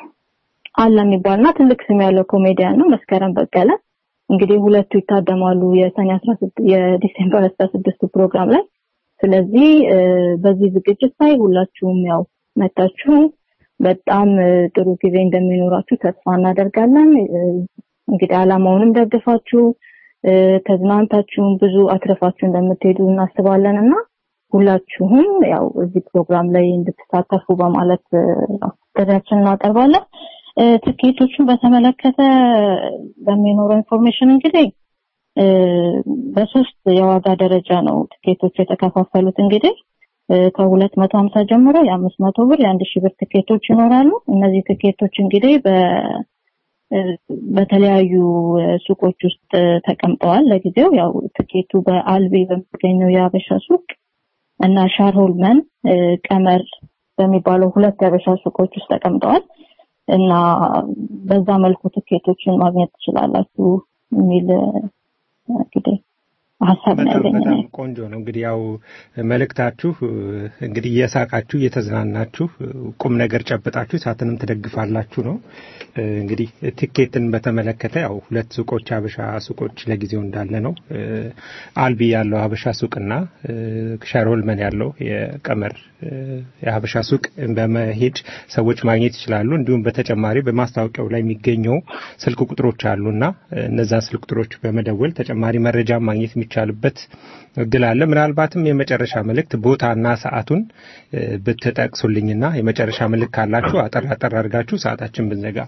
አለ የሚባልና ትልቅ ስም ያለው ኮሜዲያን ነው መስከረም በቀለ። እንግዲህ ሁለቱ ይታደማሉ የሰኔ 16 የዲሴምበር 16 ፕሮግራም ላይ። ስለዚህ እ፣ በዚህ ዝግጅት ላይ ሁላችሁም ያው መታችሁ በጣም እ፣ ጥሩ ጊዜ እንደሚኖራችሁ ተስፋ እናደርጋለን። እ፣ እንግዲህ አላማውንም ደግፋችሁ እ፣ ተዝናንታችሁም ብዙ አትረፋችሁ እንደምትሄዱ እናስባለን እና ሁላችሁም ያው እዚህ ፕሮግራም ላይ እንድትሳተፉ በማለት እ፣ ጥሪያችንን እናቀርባለን። እ፣ ትኬቶቹን በተመለከተ በሚኖረው ኢንፎርሜሽን እንግዲህ እ፣ በሶስት የዋጋ ደረጃ ነው ትኬቶቹ የተከፋፈሉት። እንግዲህ እ፣ ከሁለት መቶ ሀምሳ ጀምሮ የአምስት መቶ ብር የአንድ ሺህ ብር ትኬቶች ይኖራሉ። እነዚህ ትኬቶች እንግዲህ በ እ፣ በተለያዩ እ፣ ሱቆች ውስጥ እ፣ ተቀምጠዋል። ለጊዜው ያው ትኬቱ በአልቢ በሚገኘው የአበሻ ሱቅ እና ሻርሆልመን እ፣ ቀመር በሚባለው ሁለት የአበሻ ሱቆች ውስጥ ተቀምጠዋል እና በዛ መልኩ ትኬቶችን ማግኘት ትችላላችሁ የሚል እ፣ እንግዲህ ሀሳብ ነው በጣም ያለኝ እኔ። በጣም ቆንጆ ነው። እንግዲህ ያው መልእክታችሁ እንግዲህ እየሳቃችሁ እየተዝናናችሁ ቁም ነገር ጨብጣችሁ እሳትንም ትደግፋላችሁ ነው። እንግዲህ ትኬትን በተመለከተ ያው ሁለት ሱቆች ሀበሻ ሱቆች ለጊዜው እንዳለ ነው። አልቢ ያለው ሀበሻ ሱቅና ሸሮልመን ያለው የቀመር የሀበሻ ሱቅ በመሄድ ሰዎች ማግኘት ይችላሉ። እንዲሁም በተጨማሪ በማስታወቂያው ላይ የሚገኘው ስልክ ቁጥሮች አሉና እነዛን ስልክ ቁጥሮች በመደወል ተጨማሪ መረጃ ማግኘት የሚቻልበት እድል አለ። ምናልባትም የመጨረሻ መልእክት ቦታና ሰዓቱን እ፣ ብትጠቅሱልኝና የመጨረሻ መልእክት ካላችሁ አጠር አጠር አድርጋችሁ ሰዓታችን ብንዘጋ።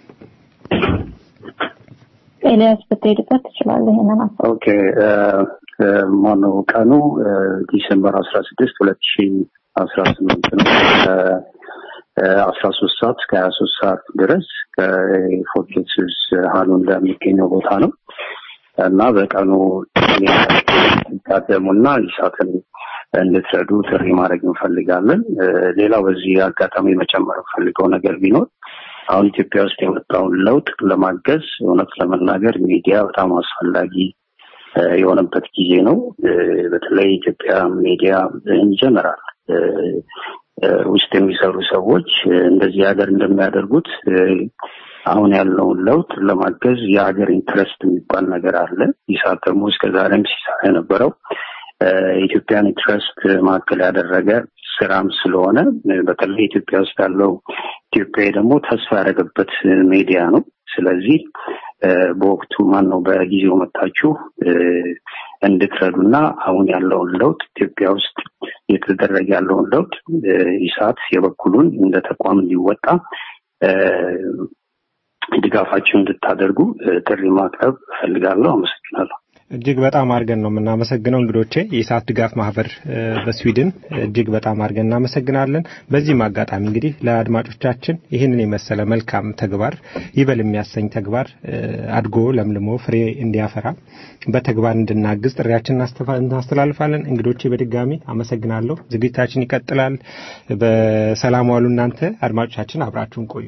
ኤልያስ ብትሄድበት ትችላለህ ይሄንን ሀሳብ። ኦኬ እ፣ እ፣ ማነው ቀኑ እ፣ ዲሴምበር አስራ ስድስት ሁለት ሺ አስራ ስምንት ነው አስራ ሶስት ሰዓት እስከ ሀያ ሶስት ሰዓት ድረስ ከፎርቴክስስ ሀሉንዳ የሚገኘው ቦታ ነው እና በቀኑ ታደሙና ይሳትን እንድትረዱ ጥሪ ማድረግ እንፈልጋለን። እ፣ ሌላው በዚህ አጋጣሚ መጨመር እንፈልገው ነገር ቢኖር አሁን ኢትዮጵያ ውስጥ የመጣውን ለውጥ ለማገዝ እውነት ለመናገር ሚዲያ በጣም አስፈላጊ እ፣ የሆነበት ጊዜ ነው። እ፣ በተለይ ኢትዮጵያ ሚዲያ ኢንጀነራል ውስጥ የሚሰሩ ሰዎች እ፣ እንደዚህ ሀገር እንደሚያደርጉት እ፣ አሁን ያለውን ለውጥ ለማገዝ የሀገር ኢንትረስት የሚባል ነገር አለ። ይሳት ደግሞ እስከ ዛሬም ሲሰራ የነበረው እ፣ የኢትዮጵያን ኢንትረስት ማዕከል ያደረገ ስራም ስለሆነ እ፣ በተለይ ኢትዮጵያ ውስጥ ያለው ኢትዮጵያዊ ደግሞ ተስፋ ያደረገበት እ፣ ሚዲያ ነው። ስለዚህ እ፣ በወቅቱ ማን ነው በጊዜው መታችሁ እ፣ እንድትረዱና አሁን ያለውን ለውጥ ኢትዮጵያ ውስጥ እየተደረገ ያለውን ለውጥ እ፣ ኢሳት የበኩሉን እንደ ተቋም እንዲወጣ እ፣ ድጋፋችሁን እንድታደርጉ እ፣ ጥሪ ማቅረብ እፈልጋለሁ። አመሰግናለሁ። እጅግ በጣም አድርገን ነው የምናመሰግነው እንግዶቼ። የኢሳት ድጋፍ ማህበር እ፣ በስዊድን እጅግ በጣም አድርገን እናመሰግናለን። በዚህም አጋጣሚ እንግዲህ ለአድማጮቻችን ይህንን የመሰለ መልካም ተግባር ይበል የሚያሰኝ ተግባር እ፣ አድጎ ለምልሞ ፍሬ እንዲያፈራ በተግባር እንድናግዝ ጥሪያችን እናስተፋ- እናስተላልፋለን። እንግዶቼ በድጋሚ አመሰግናለሁ። ዝግጅታችን ይቀጥላል። በሰላም ዋሉ። እናንተ አድማጮቻችን አብራችሁን ቆዩ።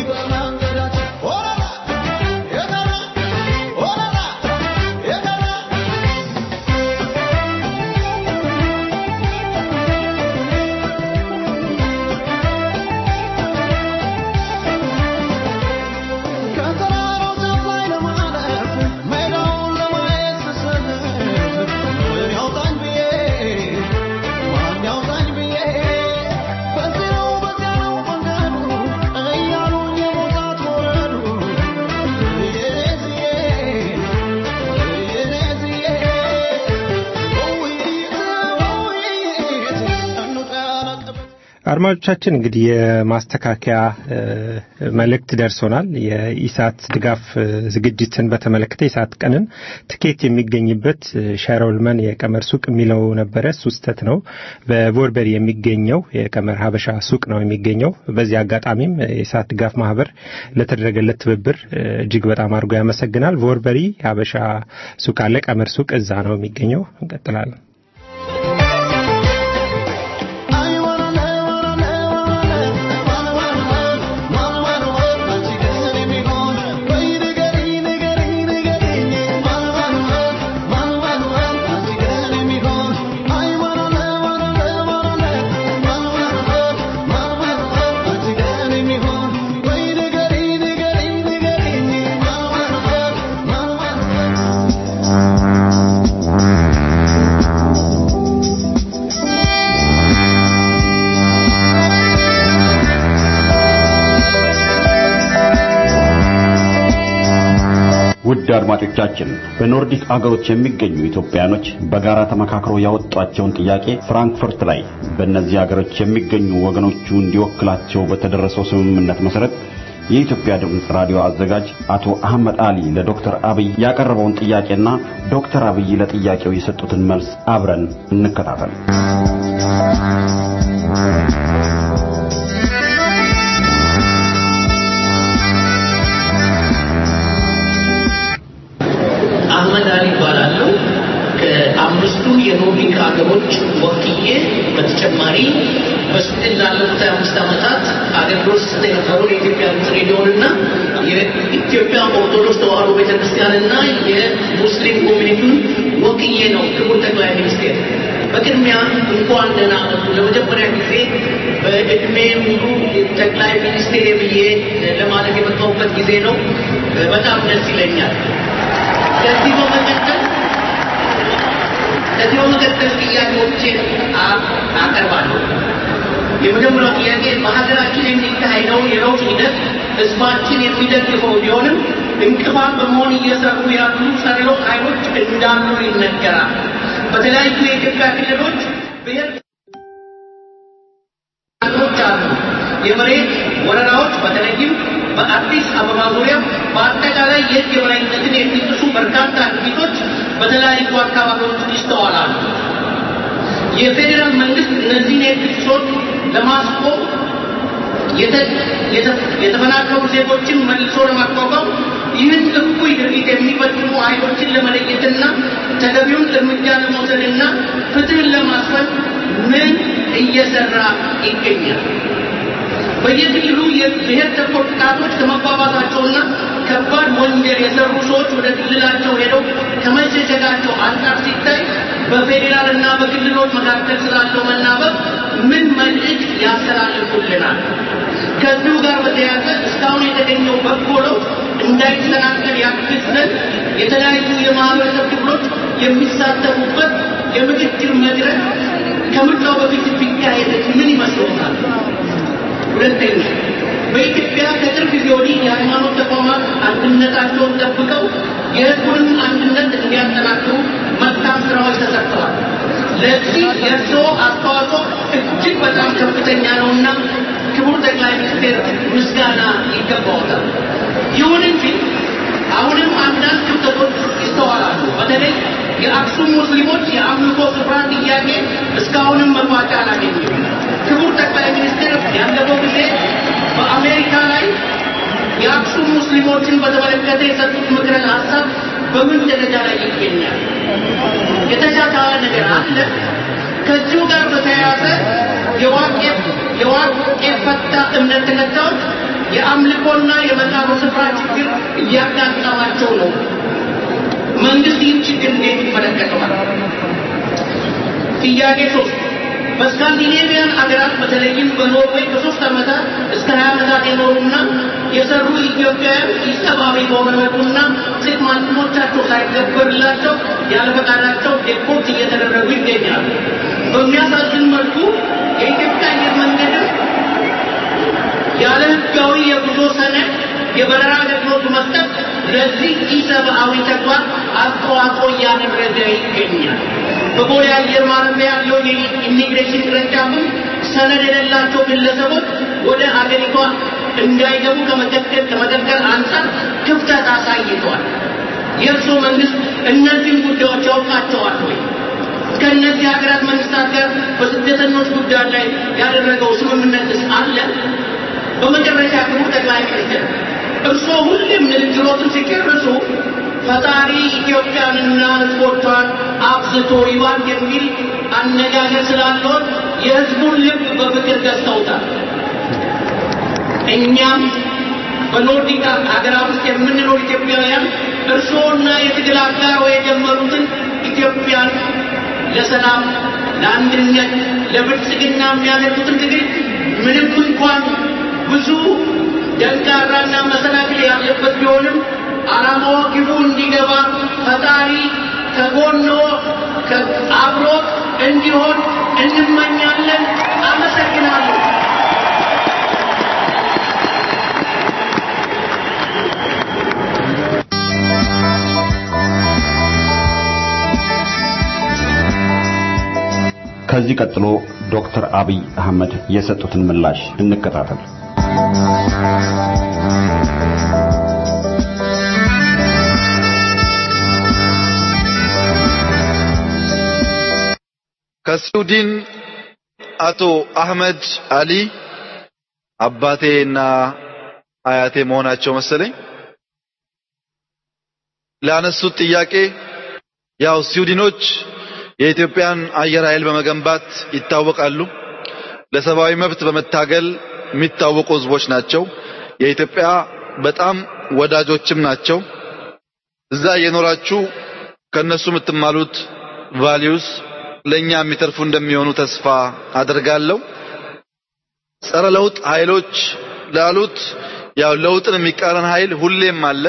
Oh, አድማጮቻችን እንግዲህ የማስተካከያ እ፣ መልእክት ደርሶናል። የኢሳት ድጋፍ እ፣ ዝግጅትን በተመለከተ የኢሳት ቀንን ትኬት የሚገኝበት እ፣ ሸሮልመን የቀመር ሱቅ የሚለው ነበረ። እሱ ስህተት ነው። በቦርበሪ የሚገኘው የቀመር ሀበሻ ሱቅ ነው የሚገኘው። በዚህ አጋጣሚም እ፣ የኢሳት ድጋፍ ማህበር ለተደረገለት ትብብር እ፣ እጅግ በጣም አድርጎ ያመሰግናል። ቦርበሪ ሀበሻ ሱቅ አለ፣ ቀመር ሱቅ እዛ ነው የሚገኘው። እንቀጥላለን። ውድ አድማጮቻችን በኖርዲክ አገሮች የሚገኙ ኢትዮጵያኖች በጋራ ተመካክረው ያወጧቸውን ጥያቄ ፍራንክፈርት ላይ በእነዚህ አገሮች የሚገኙ ወገኖቹ እንዲወክላቸው በተደረሰው ስምምነት መሰረት የኢትዮጵያ ድምፅ ራዲዮ አዘጋጅ አቶ አህመድ አሊ ለዶክተር አብይ ያቀረበውን ጥያቄና ዶክተር አብይ ለጥያቄው የሰጡትን መልስ አብረን እንከታተል። አህመድ አሊ ይባላለሁ። ከአምስቱ የኖርዲክ ሀገሮች ወክዬ በተጨማሪ በስዊድን ላለፉት አምስት ዓመታት አገልግሎት ስሰጥ የነበረውን የኢትዮጵያ ድምፅ ሬዲዮንና የኢትዮጵያ ኦርቶዶክስ ተዋሕዶ ቤተክርስቲያንና የሙስሊም ኮሚኒቲውን ወክዬ ነው። ክቡር ጠቅላይ ሚኒስቴር በቅድሚያ እንኳን ደህና መጡ። ለመጀመሪያ ጊዜ በእድሜ ሙሉ ጠቅላይ ሚኒስቴር ብዬ ለማለት የመጣሁበት ጊዜ ነው። በጣም ደስ ይለኛል። ከዚህ በመቀጠል ከዚህ በመቀጠል ጥያቄዎችን አ- አቀርባለሁ። የመጀመሪያው ጥያቄ በሀገራችን የሚካሄደውን የለውጥ ሂደት ህዝባችን የሚደግፈው ቢሆንም እንቅፋት በመሆን እየሰሩ ያሉ ጸረ ለውጥ ኃይሎች እንዳሉ ይነገራል። በተለያዩ የኢትዮጵያ ክልሎች ብሔር ች አሉ። የመሬት ወረራዎች በተለይም በአዲስ አበባ ዙሪያ በአጠቃላይ የህግ የበላይነትን የሚጥሱ በርካታ ድርጊቶች በተለያዩ አካባቢዎች ይስተዋላሉ። የፌዴራል መንግስት እነዚህን የህግ ጥሰቶች ለማስቆም የተ- የተ- የተፈናቀሉ ዜጎችን መልሶ ለማቋቋም ይህን እኩይ ድርጊት የሚፈጽሙ ኃይሎችን ለመለየትና ተገቢውን እርምጃ ለመውሰድና ፍትህን ለማስፈን ምን እየሰራ ይገኛል? በየክልሉ የብሔር ተኮር ጥቃቶች ከመባባሳቸውና ከባድ ወንጀል የሰሩ ሰዎች ወደ ክልላቸው ሄደው ከመሸሸጋቸው አንጻር ሲታይ በፌዴራልና በክልሎች መካከል ስላለው መናበብ ምን መልእክት ያስተላልፉልናል? ከዚሁ ጋር በተያያዘ እስካሁን የተገኘው በጎ ለውጥ እንዳይሰናከል ያግዝ ዘንድ የተለያዩ የማህበረሰብ ክፍሎች የሚሳተፉበት የምክክር መድረክ ከምርጫው በፊት ቢካሄድ ምን ይመስሎታል? ሁለተኛ በኢትዮጵያ ከቅርብ ጊዜ ወዲህ የሃይማኖት ተቋማት አንድነታቸውን ጠብቀው የህዝቡንም አንድነት እንዲያጠናክሩ መልካም ስራዎች ተሰርተዋል። ለዚህ የእርስዎ አስተዋጽኦ እጅግ በጣም ከፍተኛ ነውና ክቡር ጠቅላይ ሚኒስቴር ምስጋና ይገባዎታል። ይሁን እንጂ አሁንም አንዳንድ ክፍተቶች ይስተዋላሉ። በተለይ የአክሱም ሙስሊሞች የአምልኮ ስፍራ ጥያቄ እስካሁንም መቋጫ አላገኘም። ክቡር ጠቅላይ ሚኒስትር ያለፈው ጊዜ በአሜሪካ ላይ የአክሱም ሙስሊሞችን በተመለከተ የሰጡት ምክረ ሀሳብ በምን ደረጃ ላይ ይገኛል? የተሻሻለ ነገር አለ? ከዚሁ ጋር በተያያዘ የዋቄ የዋቄ ፈታ እምነት ተከታዮች የአምልኮና የመቃብር ስፍራ ችግር እያጋጠማቸው ነው። መንግስት ይህን ችግር እንዴት ይመለከተዋል? ጥያቄ ሶስት በስካንዲኔቪያን አገራት በተለይም በኖርዌይ ከሶስት ዓመታት እስከ ሀያ ዓመታት የኖሩና የሰሩ ኢትዮጵያውያን ኢሰብአዊ በሆነ መልኩና ሴት ማንነቶቻቸው ሳይከበርላቸው ያለ ፈቃዳቸው ዴፖርት እየተደረጉ ይገኛሉ። በሚያሳዝን መልኩ የኢትዮጵያ አየር መንገድም ያለ ህጋዊ የጉዞ ሰነድ የበረራ አገልግሎት መስጠት ለዚህ ኢሰብአዊ ተግባር አስተዋጽኦ እያደረገ ይገኛል። በቦሌ አየር ማረፊያ ያለው የኢሚግሬሽን ቅርንጫፍም ሰነድ የሌላቸው ግለሰቦች ወደ አገሪቷ እንዳይገቡ ከመከልከል ከመከልከል አንጻር ክፍተት አሳይተዋል። የእርስዎ መንግስት እነዚህን ጉዳዮች ያውቃቸዋል ወይ? ከእነዚህ ሀገራት መንግስታት ጋር በስደተኞች ጉዳይ ላይ ያደረገው ስምምነትስ አለ? በመጨረሻ ክቡር ጠቅላይ ሚኒስትር እርስዎ ሁሌም ንግግሮትን ሲጨርሱ ፈጣሪ ኢትዮጵያንና ሕዝቦቿን አብዝቶ ይባርክ የሚል አነጋገር ስላለዎት የሕዝቡን ልብ በፍቅር ገዝተውታል። እኛም በኖርዲክ ሀገራት ውስጥ የምንኖር ኢትዮጵያውያን እርስዎና የትግል አጋሮ የጀመሩትን ኢትዮጵያን ለሰላም፣ ለአንድነት፣ ለብልጽግና የሚያደርጉትን ትግል ምንም እንኳን ብዙ ደንቃራና መሰናክል ያለበት ቢሆንም ዓላማው ግቡ እንዲገባ ፈጣሪ ከጎኖ አብሮት እንዲሆን እንመኛለን። አመሰግናለሁ። ከዚህ ቀጥሎ ዶክተር አብይ አህመድ የሰጡትን ምላሽ እንከታተል። ከስዊድን አቶ አህመድ አሊ አባቴና አያቴ መሆናቸው መሰለኝ ላነሱት ጥያቄ ያው ስዊድኖች የኢትዮጵያን አየር ኃይል በመገንባት ይታወቃሉ። ለሰብአዊ መብት በመታገል የሚታወቁ ህዝቦች ናቸው። የኢትዮጵያ በጣም ወዳጆችም ናቸው። እዛ እየኖራችሁ ከነሱ የምትማሉት ቫሊዩስ ለኛ የሚተርፉ እንደሚሆኑ ተስፋ አድርጋለሁ። ጸረ ለውጥ ኃይሎች ላሉት ያው ለውጥን የሚቃረን ኃይል ሁሌም አለ።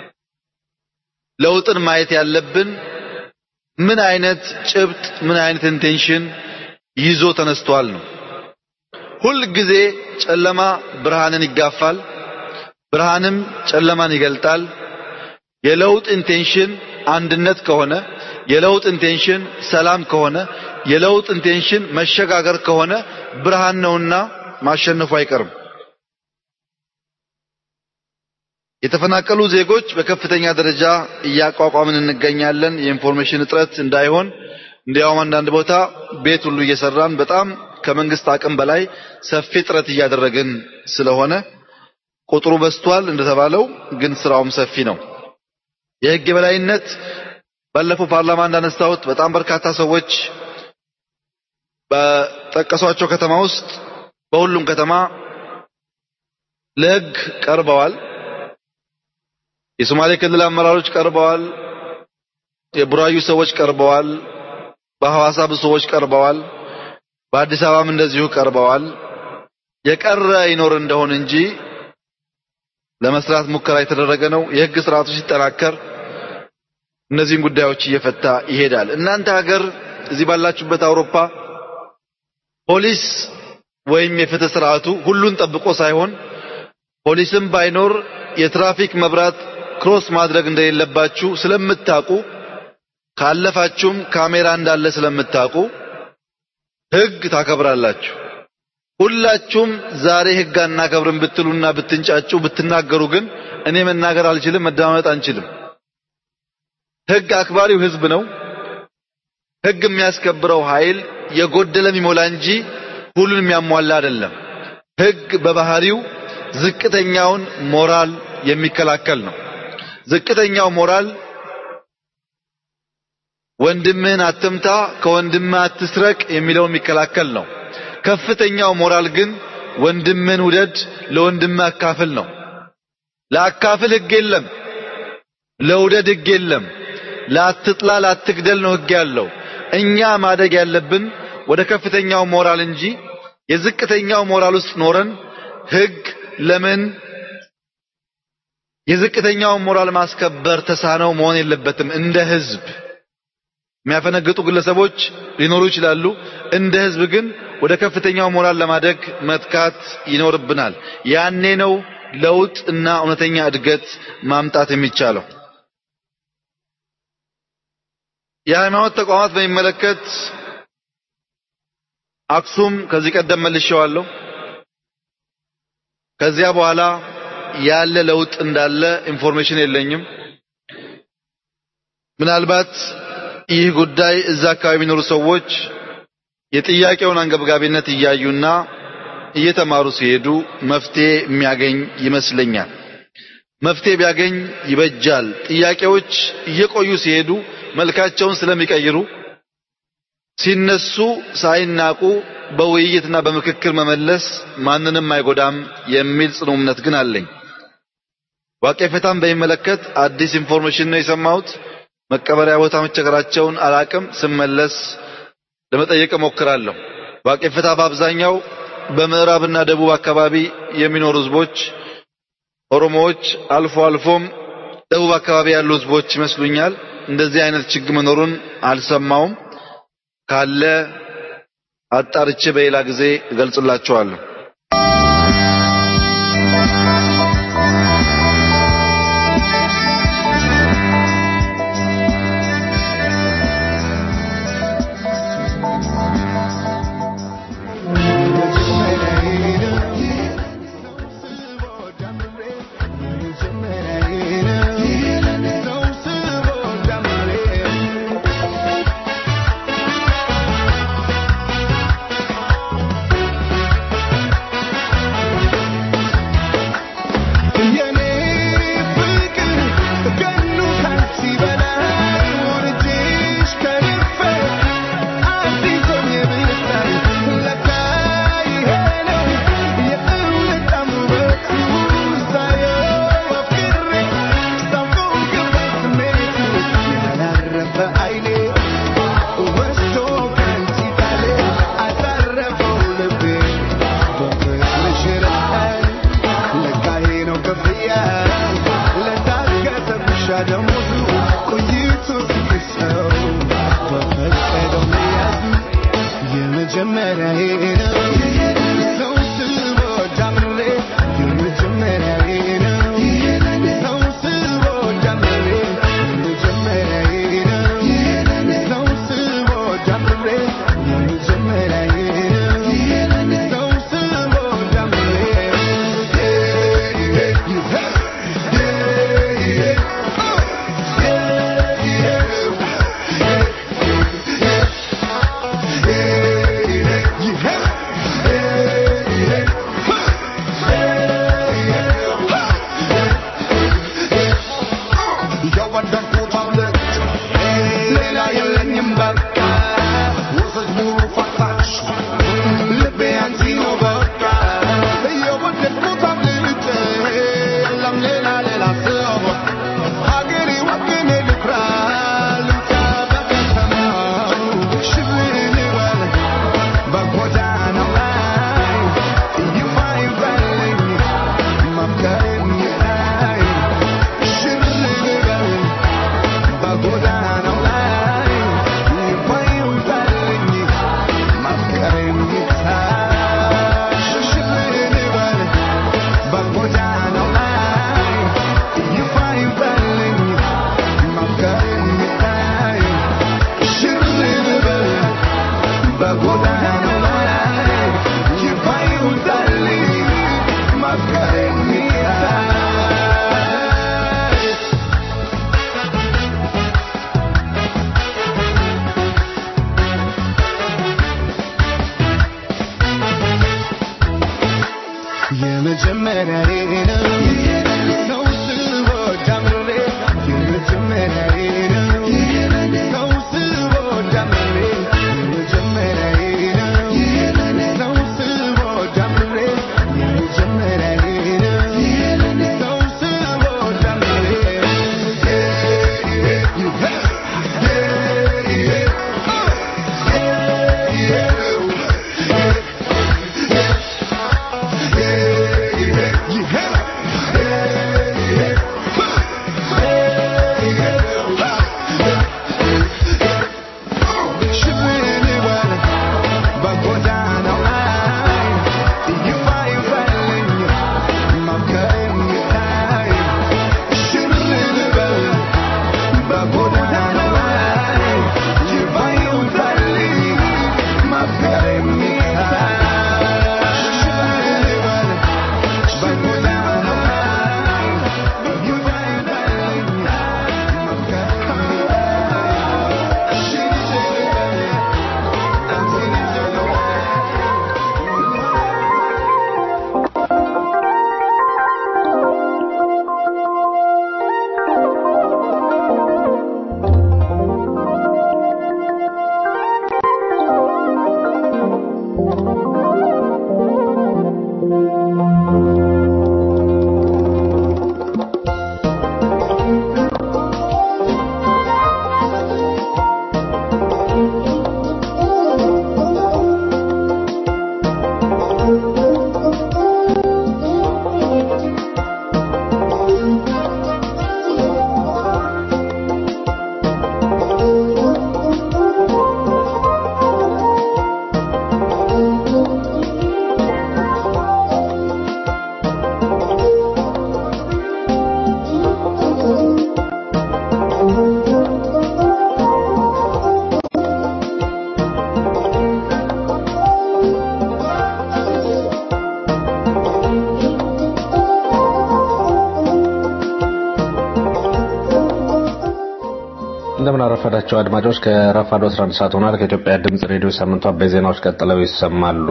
ለውጥን ማየት ያለብን ምን አይነት ጭብጥ ምን አይነት ኢንቴንሽን ይዞ ተነስቷል ነው። ሁል ጊዜ ጨለማ ብርሃንን ይጋፋል፣ ብርሃንም ጨለማን ይገልጣል። የለውጥ ኢንቴንሽን አንድነት ከሆነ የለውጥ ኢንቴንሽን ሰላም ከሆነ የለውጥ ኢንቴንሽን መሸጋገር ከሆነ ብርሃን ነውና ማሸነፉ አይቀርም። የተፈናቀሉ ዜጎች በከፍተኛ ደረጃ እያቋቋምን እንገኛለን። የኢንፎርሜሽን እጥረት እንዳይሆን እንዲያውም አንዳንድ ቦታ ቤት ሁሉ እየሰራን በጣም ከመንግስት አቅም በላይ ሰፊ ጥረት እያደረግን ስለሆነ ቁጥሩ በዝቷል እንደተባለው፣ ግን ስራውም ሰፊ ነው። የህግ የበላይነት ባለፈው ፓርላማ እንዳነሳሁት በጣም በርካታ ሰዎች በጠቀሷቸው ከተማ ውስጥ በሁሉም ከተማ ለህግ ቀርበዋል። የሶማሌ ክልል አመራሮች ቀርበዋል። የቡራዩ ሰዎች ቀርበዋል። በሐዋሳ ብዙ ሰዎች ቀርበዋል። በአዲስ አበባም እንደዚሁ ቀርበዋል። የቀረ ይኖር እንደሆን እንጂ ለመስራት ሙከራ የተደረገ ነው። የህግ ስርዓቱ ሲጠናከር እነዚህን ጉዳዮች እየፈታ ይሄዳል። እናንተ ሀገር እዚህ ባላችሁበት አውሮፓ ፖሊስ ወይም የፍትህ ስርዓቱ ሁሉን ጠብቆ ሳይሆን ፖሊስም ባይኖር የትራፊክ መብራት ክሮስ ማድረግ እንደሌለባችሁ ስለምታውቁ ካለፋችሁም ካሜራ እንዳለ ስለምታውቁ ህግ ታከብራላችሁ። ሁላችሁም ዛሬ ህግ አናከብርም ብትሉና ብትንጫጩ ብትናገሩ ግን እኔ መናገር አልችልም፣ መደማመጥ አንችልም። ህግ አክባሪው ህዝብ ነው። ህግ የሚያስከብረው ኃይል የጎደለ የሚሞላ እንጂ ሁሉን የሚያሟላ አይደለም። ህግ በባህሪው ዝቅተኛውን ሞራል የሚከላከል ነው። ዝቅተኛው ሞራል ወንድምህን አትምታ፣ ከወንድምህ አትስረቅ የሚለው የሚከላከል ነው። ከፍተኛው ሞራል ግን ወንድምህን ውደድ፣ ለወንድምህ አካፍል ነው። ለአካፍል ህግ የለም፣ ለውደድ ህግ የለም፣ ለአትጥላ ለአትግደል ነው ህግ ያለው። እኛ ማደግ ያለብን ወደ ከፍተኛው ሞራል እንጂ የዝቅተኛው ሞራል ውስጥ ኖረን ህግ ለምን የዝቅተኛው ሞራል ማስከበር ተሳነው መሆን የለበትም። እንደ ህዝብ የሚያፈነግጡ ግለሰቦች ሊኖሩ ይችላሉ። እንደ ህዝብ ግን ወደ ከፍተኛው ሞራል ለማደግ መትካት ይኖርብናል። ያኔ ነው ለውጥ እና እውነተኛ እድገት ማምጣት የሚቻለው። የሃይማኖት ተቋማት በሚመለከት አክሱም ከዚህ ቀደም መልሼዋለሁ። ከዚያ በኋላ ያለ ለውጥ እንዳለ ኢንፎርሜሽን የለኝም። ምናልባት ይህ ጉዳይ እዛ አካባቢ የሚኖሩ ሰዎች የጥያቄውን አንገብጋቢነት እያዩና እየተማሩ ሲሄዱ መፍትሄ የሚያገኝ ይመስለኛል። መፍትሄ ቢያገኝ ይበጃል። ጥያቄዎች እየቆዩ ሲሄዱ መልካቸውን ስለሚቀይሩ ሲነሱ ሳይናቁ በውይይትና በምክክር መመለስ ማንንም አይጎዳም የሚል ጽኑ እምነት ግን አለኝ። ዋቄፈታን በሚመለከት አዲስ ኢንፎርሜሽን ነው የሰማሁት። መቀበሪያ ቦታ መቸገራቸውን አላቅም። ስመለስ ለመጠየቅ እሞክራለሁ። ዋቄፈታ በአብዛኛው በምዕራብና ደቡብ አካባቢ የሚኖሩ ህዝቦች ኦሮሞዎች፣ አልፎ አልፎም ደቡብ አካባቢ ያሉ ህዝቦች ይመስሉኛል። እንደዚህ አይነት ችግር መኖሩን አልሰማውም። ካለ አጣርቼ በሌላ ጊዜ እገልጽላችኋለሁ። Yeah. እንደምን አረፈዳቸው አድማጮች ከረፋዶ 11 ሰዓት ሆኗል ከኢትዮጵያ ድምጽ ሬዲዮ ሳምንቱ አበይ ዜናዎች ቀጥለው ይሰማሉ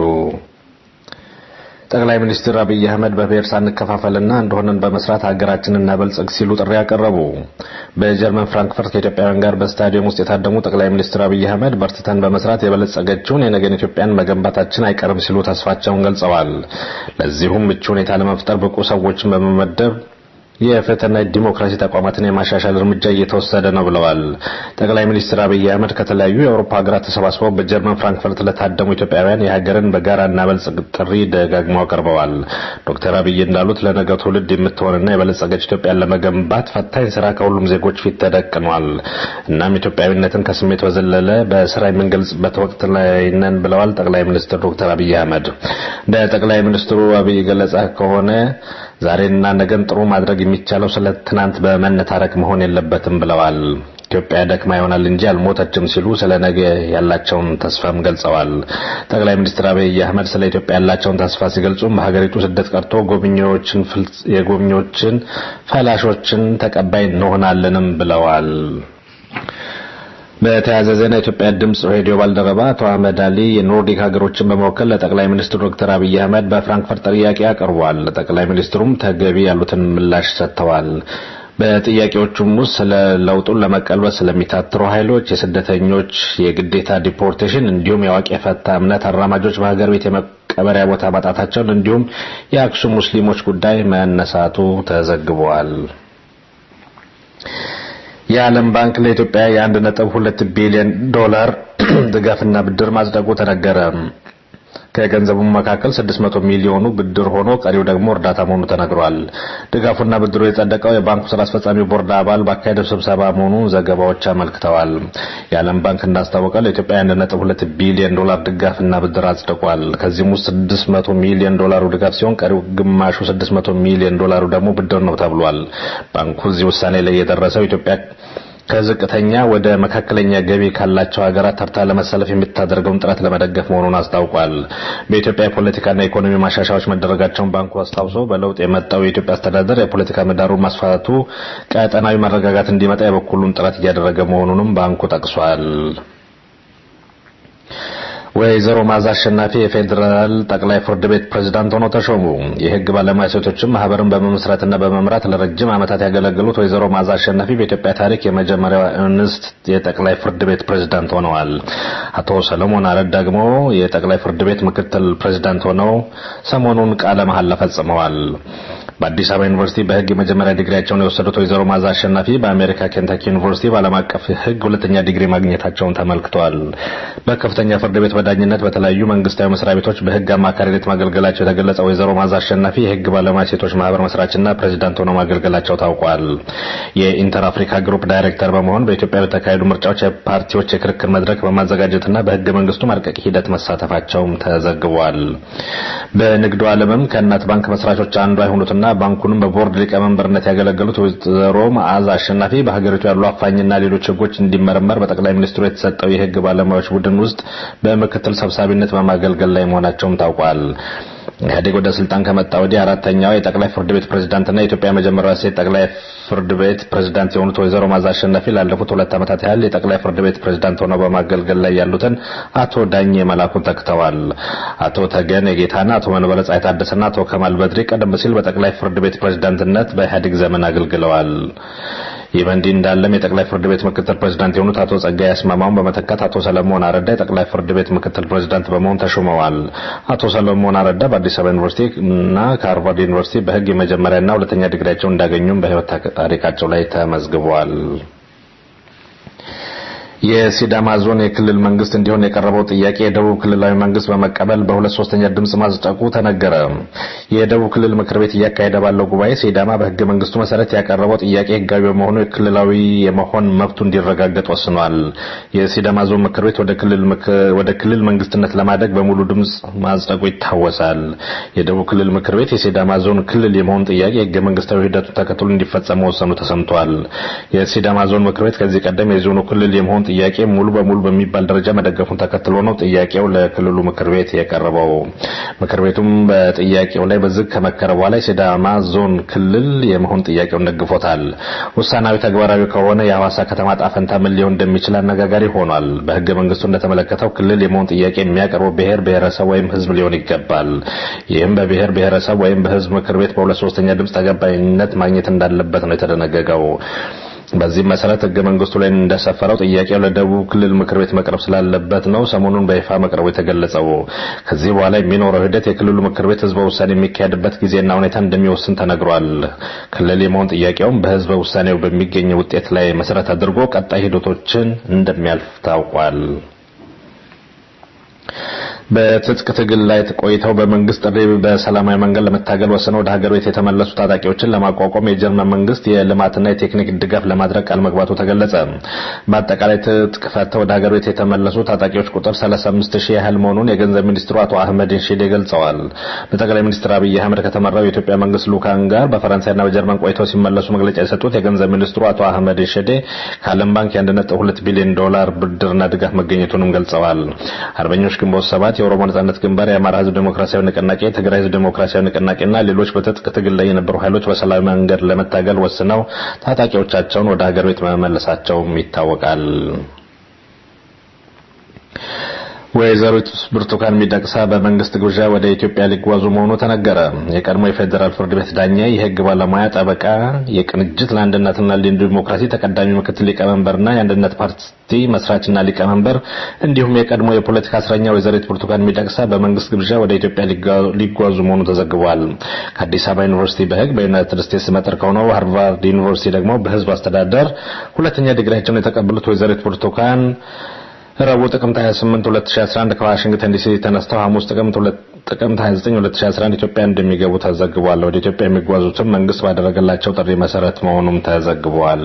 ጠቅላይ ሚኒስትር አብይ አህመድ በብሔር ሳንከፋፈልና እንደሆነን በመስራት ሀገራችንን እናበልጽግ ሲሉ ጥሪ ያቀረቡ በጀርመን ፍራንክፈርት ከኢትዮጵያውያን ጋር በስታዲየም ውስጥ የታደሙ ጠቅላይ ሚኒስትር አብይ አህመድ በርትተን በመስራት የበለጸገችውን የነገን ኢትዮጵያን መገንባታችን አይቀርም ሲሉ ተስፋቸውን ገልጸዋል ለዚሁም ምቹ ሁኔታ ለመፍጠር ብቁ ሰዎችን በመመደብ የፍትህና ዲሞክራሲ ተቋማትን የማሻሻል እርምጃ እየተወሰደ ነው ብለዋል። ጠቅላይ ሚኒስትር አብይ አህመድ ከተለያዩ የአውሮፓ ሀገራት ተሰባስበው በጀርመን ፍራንክፈርት ለታደሙ ኢትዮጵያውያን የሀገርን በጋራ እናበልጽግ ጥሪ ደጋግመው አቅርበዋል። ዶክተር አብይ እንዳሉት ለነገ ትውልድ የምትሆንና የበለጸገች ኢትዮጵያን ለመገንባት ፈታኝ ስራ ከሁሉም ዜጎች ፊት ተደቅኗል። እናም ኢትዮጵያዊነትን ከስሜት በዘለለ በስራ የምንገልጽበት ወቅት ላይ ነን ብለዋል ጠቅላይ ሚኒስትር ዶክተር አብይ አህመድ። እንደ ጠቅላይ ሚኒስትሩ አብይ ገለጻ ከሆነ ዛሬና ነገን ጥሩ ማድረግ የሚቻለው ስለ ትናንት በመነታረክ መሆን የለበትም ብለዋል። ኢትዮጵያ ደክማ ይሆናል እንጂ አልሞተችም ሲሉ ስለ ነገ ያላቸውን ተስፋም ገልጸዋል። ጠቅላይ ሚኒስትር አብይ አህመድ ስለ ኢትዮጵያ ያላቸውን ተስፋ ሲገልጹም በሀገሪቱ ስደት ቀርቶ ጎብኚዎችን የጎብኚዎችን ፈላሾችን ተቀባይ እንሆናለንም ብለዋል። በተያያዘ ዜና የኢትዮጵያ ድምጽ ሬዲዮ ባልደረባ አቶ አህመድ አሊ የኖርዲክ ሀገሮችን በመወከል ለጠቅላይ ሚኒስትር ዶክተር አብይ አህመድ በፍራንክፈርት ጥያቄ አቅርቧል። ጠቅላይ ሚኒስትሩም ተገቢ ያሉትን ምላሽ ሰጥተዋል። በጥያቄዎቹም ውስጥ ስለ ለውጡን ለመቀልበስ ስለሚታትሩ ኃይሎች፣ የስደተኞች የግዴታ ዲፖርቴሽን እንዲሁም የአዋቂ የፈታ እምነት አራማጆች በሀገር ቤት የመቀበሪያ ቦታ ማጣታቸውን እንዲሁም የአክሱም ሙስሊሞች ጉዳይ መነሳቱ ተዘግቧል። የዓለም ባንክ ለኢትዮጵያ የአንድ ነጥብ ሁለት ቢሊዮን ዶላር ድጋፍና ብድር ማጽደቁ ተነገረ። ከገንዘቡ መካከል 600 ሚሊዮኑ ብድር ሆኖ ቀሪው ደግሞ እርዳታ መሆኑ ተነግሯል። ድጋፉና ብድሩ የጸደቀው የባንኩ ስራ አስፈጻሚ ቦርድ አባል ባካሄደው ስብሰባ መሆኑ ዘገባዎች አመልክተዋል። የዓለም ባንክ እንዳስታወቀው ለኢትዮጵያ 1.2 ቢሊዮን ዶላር ድጋፍና ብድር አጽድቋል። ከዚህም ውስጥ 600 ሚሊዮን ዶላሩ ድጋፍ ሲሆን ቀሪው ግማሹ 600 ሚሊዮን ዶላሩ ደግሞ ብድር ነው ተብሏል። ባንኩ እዚህ ውሳኔ ላይ የደረሰው ኢትዮጵያ ከዝቅተኛ ወደ መካከለኛ ገቢ ካላቸው ሀገራት ተርታ ለመሰለፍ የምታደርገውን ጥረት ለመደገፍ መሆኑን አስታውቋል። በኢትዮጵያ የፖለቲካና ኢኮኖሚ ማሻሻያዎች መደረጋቸውን ባንኩ አስታውሶ በለውጥ የመጣው የኢትዮጵያ አስተዳደር የፖለቲካ ምህዳሩን ማስፋቱ ቀጠናዊ መረጋጋት እንዲመጣ የበኩሉን ጥረት እያደረገ መሆኑንም ባንኩ ጠቅሷል። ወይዘሮ ማዛ አሸናፊ የፌዴራል ጠቅላይ ፍርድ ቤት ፕሬዝዳንት ሆነው ተሾሙ። የህግ ባለሙያ ሴቶችም ማህበርን በመመስረትና በመምራት ለረጅም ዓመታት ያገለገሉት ወይዘሮ ማዛ አሸናፊ በኢትዮጵያ ታሪክ የመጀመሪያው እንስት የጠቅላይ ፍርድ ቤት ፕሬዝዳንት ሆነዋል። አቶ ሰለሞን አረድ ደግሞ የጠቅላይ ፍርድ ቤት ምክትል ፕሬዝዳንት ሆነው ሰሞኑን ቃለ መሐላ ፈጽመዋል። በአዲስ አበባ ዩኒቨርሲቲ በህግ የመጀመሪያ ዲግሪያቸውን የወሰዱት ወይዘሮ ማዛ አሸናፊ በአሜሪካ ኬንታኪ ዩኒቨርሲቲ በዓለም አቀፍ ህግ ሁለተኛ ዲግሪ ማግኘታቸውን ተመልክቷል። በከፍተኛ ፍርድ ቤት በዳኝነት በተለያዩ መንግስታዊ መስሪያ ቤቶች በህግ አማካሪነት ማገልገላቸው የተገለጸው ወይዘሮ ማዛ አሸናፊ የህግ ባለሙያ ሴቶች ማህበር መስራችና ፕሬዚዳንት ሆነው ማገልገላቸው ታውቋል። የኢንተር አፍሪካ ግሩፕ ዳይሬክተር በመሆን በኢትዮጵያ በተካሄዱ ምርጫዎች የፓርቲዎች የክርክር መድረክ በማዘጋጀትና በህገ መንግስቱ ማርቀቅ ሂደት መሳተፋቸውም ተዘግቧል። በንግዱ ዓለምም ከእናት ባንክ መስራቾች አንዷ የሆኑትና ባንኩንም በቦርድ ሊቀመንበርነት ያገለገሉት ወይዘሮ መዓዛ አሸናፊ በሀገሪቱ ያሉ አፋኝና ሌሎች ህጎች እንዲመረመር በጠቅላይ ሚኒስትሩ የተሰጠው የህግ ባለሙያዎች ቡድን ውስጥ በምክትል ሰብሳቢነት በማገልገል ላይ መሆናቸውም ታውቋል። ኢህአዴግ ወደ ስልጣን ከመጣ ወዲህ አራተኛው የጠቅላይ ፍርድ ቤት ፕሬዝዳንትና የኢትዮጵያ መጀመሪያ ሴት ጠቅላይ ፍርድ ቤት ፕሬዝዳንት የሆኑት ወይዘሮ ማዛ አሸናፊ ላለፉት ሁለት ዓመታት ያህል የጠቅላይ ፍርድ ቤት ፕሬዝዳንት ሆነው በማገልገል ላይ ያሉትን አቶ ዳኜ መላኩን ተክተዋል። አቶ ተገን የጌታና አቶ መንበረ ፀሐይ ታደሰና አቶ ከማል በድሪ ቀደም ሲል በጠቅላይ ፍርድ ቤት ፕሬዝዳንትነት በኢህአዴግ ዘመን አገልግለዋል። ይህ በእንዲህ እንዳለም የጠቅላይ ፍርድ ቤት ምክትል ፕሬዝዳንት የሆኑት አቶ ጸጋይ አስማማውን በመተካት አቶ ሰለሞን አረዳ የጠቅላይ ፍርድ ቤት ምክትል ፕሬዝዳንት በመሆን ተሹመዋል። አቶ ሰለሞን አረዳ በአዲስ አበባ ዩኒቨርሲቲ እና ከሃርቫርድ ዩኒቨርሲቲ በህግ የመጀመሪያና ሁለተኛ ዲግሪያቸውን እንዳገኙም በህይወት ታሪካቸው ላይ ተመዝግበዋል። የሲዳማ ዞን የክልል መንግስት እንዲሆን የቀረበው ጥያቄ የደቡብ ክልላዊ መንግስት በመቀበል በሁለት ሶስተኛ ድምጽ ማጽደቁ ተነገረ። የደቡብ ክልል ምክር ቤት እያካሄደ ባለው ጉባኤ ሲዳማ በህገ መንግስቱ መሰረት ያቀረበው ጥያቄ ህጋዊ በመሆኑ የክልላዊ የመሆን መብቱ እንዲረጋገጥ ወስኗል። የሲዳማ ዞን ምክር ቤት ወደ ክልል መንግስትነት ለማደግ በሙሉ ድምጽ ማጽደቁ ይታወሳል። የደቡብ ክልል ምክር ቤት የሲዳማ ዞን ክልል የመሆን ጥያቄ ህገ መንግስታዊ ሂደቱን ተከትሎ እንዲፈጸም መወሰኑ ተሰምቷል። የሲዳማ ዞን ምክር ቤት ከዚህ ቀደም የዞኑ ክልል የመሆን ጥያቄ ሙሉ በሙሉ በሚባል ደረጃ መደገፉን ተከትሎ ነው ጥያቄው ለክልሉ ምክር ቤት የቀረበው። ምክር ቤቱም በጥያቄው ላይ በዝግ ከመከረ በኋላ የሲዳማ ዞን ክልል የመሆን ጥያቄውን ደግፎታል። ውሳናዊ ተግባራዊ ከሆነ የሐዋሳ ከተማ ጣፈንታ ምን ሊሆን እንደሚችል አነጋጋሪ ሆኗል። በህገ መንግስቱ እንደተመለከተው ክልል የመሆን ጥያቄ የሚያቀርበው ብሔር ብሔረሰብ ወይም ህዝብ ሊሆን ይገባል። ይህም በብሔር ብሔረሰብ ወይም በህዝብ ምክር ቤት በሁለት ሶስተኛ ድምፅ ተቀባይነት ማግኘት እንዳለበት ነው የተደነገገው። በዚህ መሰረት ህገ መንግስቱ ላይ እንደሰፈረው ጥያቄው ለደቡብ ክልል ምክር ቤት መቅረብ ስላለበት ነው ሰሞኑን በይፋ መቅረቡ የተገለጸው። ከዚህ በኋላ የሚኖረው ሂደት የክልሉ ምክር ቤት ህዝበ ውሳኔ የሚካሄድበት ጊዜና ሁኔታ እንደሚወስን ተነግሯል። ክልል የመሆን ጥያቄውም በህዝበ ውሳኔው በሚገኝ ውጤት ላይ መሰረት አድርጎ ቀጣይ ሂደቶችን እንደሚያልፍ ታውቋል። በትጥቅ ትግል ላይ ቆይተው በመንግስት ጥሪ በሰላማዊ መንገድ ለመታገል ወስነው ወደ ሀገር ቤት የተመለሱ ታጣቂዎችን ለማቋቋም የጀርመን መንግስት የልማትና የቴክኒክ ድጋፍ ለማድረግ ቃል መግባቱ ተገለጸ። በአጠቃላይ ትጥቅ ፈተው ወደ ሀገር ቤት የተመለሱ ታጣቂዎች ቁጥር 35 ሺህ ያህል መሆኑን የገንዘብ ሚኒስትሩ አቶ አህመድ ሺዴ ገልጸዋል። በጠቅላይ ሚኒስትር አብይ አህመድ ከተመራው የኢትዮጵያ መንግስት ልኡካን ጋር በፈረንሳይና በጀርመን ቆይተው ሲመለሱ መግለጫ የሰጡት የገንዘብ ሚኒስትሩ አቶ አህመድ ሺዴ ከዓለም ባንክ የ1.2 ቢሊዮን ዶላር ብድርና ድጋፍ መገኘቱንም ገልጸዋል። አርበኞች ግንቦት ሰባት የኦሮሞ ነጻነት ግንባር፣ የአማራ ህዝብ ዴሞክራሲያዊ ንቅናቄ፣ የትግራይ ህዝብ ዴሞክራሲያዊ ንቅናቄና ሌሎች በትጥቅ ትግል ላይ የነበሩ ኃይሎች በሰላማዊ መንገድ ለመታገል ወስነው ታጣቂዎቻቸውን ወደ ሀገር ቤት መመለሳቸውም ይታወቃል። ወይዘሪት ብርቱካን ሚደቅሳ በመንግስት ግብዣ ወደ ኢትዮጵያ ሊጓዙ መሆኑ ተነገረ። የቀድሞ የፌዴራል ፍርድ ቤት ዳኛ፣ የህግ ባለሙያ፣ ጠበቃ፣ የቅንጅት ለአንድነትና ለዲሞክራሲ ተቀዳሚ ምክትል ሊቀመንበርና የአንድነት ፓርቲ መስራችና ሊቀመንበር እንዲሁም የቀድሞ የፖለቲካ እስረኛ ወይዘሪት ብርቱካን ሚደቅሳ በመንግስት ግብዣ ወደ ኢትዮጵያ ሊጓዙ መሆኑ ተዘግቧል። ከአዲስ አበባ ዩኒቨርሲቲ በህግ በዩናይትድ ስቴትስ መጠር ከሆነው ሃርቫርድ ዩኒቨርሲቲ ደግሞ በህዝብ አስተዳደር ሁለተኛ ዲግሪያቸውን የተቀበሉት ወይዘሪት ብርቱካን ረቡዕ ጥቅምት 28 2011 ከዋሽንግተን ዲሲ ተነስተው ሐሙስ ጥቅምት ጥቅምት 29 2011 ኢትዮጵያ እንደሚገቡ ተዘግቧል። ወደ ኢትዮጵያ የሚጓዙትም መንግስት ባደረገላቸው ጥሪ መሰረት መሆኑም ተዘግቧል።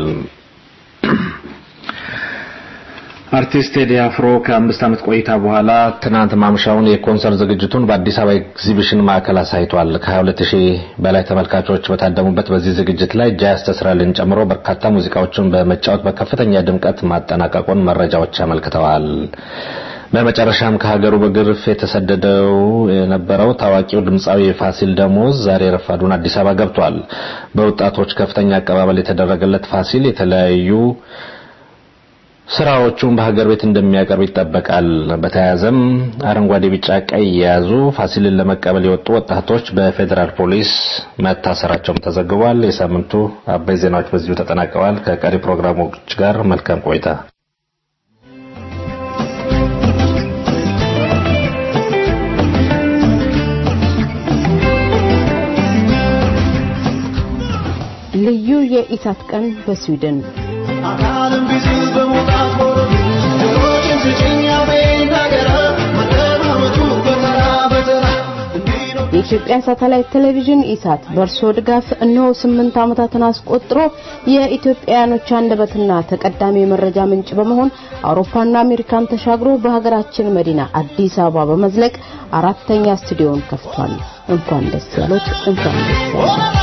አርቲስት ቴዲ አፍሮ ከአምስት ዓመት ቆይታ በኋላ ትናንት ማምሻውን የኮንሰርት ዝግጅቱን በአዲስ አበባ ኤግዚቢሽን ማዕከል አሳይቷል። ከ22 ሺህ በላይ ተመልካቾች በታደሙበት በዚህ ዝግጅት ላይ ጃዝ ተስራልን ጨምሮ በርካታ ሙዚቃዎችን በመጫወት በከፍተኛ ድምቀት ማጠናቀቁን መረጃዎች አመልክተዋል። በመጨረሻም ከሀገሩ በግርፍ የተሰደደው የነበረው ታዋቂው ድምፃዊ ፋሲል ደሞዝ ዛሬ ረፋዱን አዲስ አበባ ገብቷል። በወጣቶች ከፍተኛ አቀባበል የተደረገለት ፋሲል የተለያዩ ስራዎቹን በሀገር ቤት እንደሚያቀርብ ይጠበቃል። በተያያዘም አረንጓዴ፣ ቢጫ፣ ቀይ የያዙ ፋሲልን ለመቀበል የወጡ ወጣቶች በፌዴራል ፖሊስ መታሰራቸውም ተዘግቧል። የሳምንቱ አበይ ዜናዎች በዚሁ ተጠናቀዋል። ከቀሪ ፕሮግራሞች ጋር መልካም ቆይታ። ልዩ የኢሳት ቀን በስዊድን አካልም ቢዝል በመውጣት ወረዱ ጆሮችን ስጭኝ አቤት ነገረ መደማመጡ በተራ በተራ የኢትዮጵያ ሳተላይት ቴሌቪዥን ኢሳት በእርሶ ድጋፍ እነሆ ስምንት ዓመታትን አስቆጥሮ የኢትዮጵያውያኖች አንደበትና ተቀዳሚ የመረጃ ምንጭ በመሆን አውሮፓና አሜሪካን ተሻግሮ በሀገራችን መዲና አዲስ አበባ በመዝለቅ አራተኛ ስቱዲዮን ከፍቷል። እንኳን ደስ ያሎት፣ እንኳን ደስ ያሎት።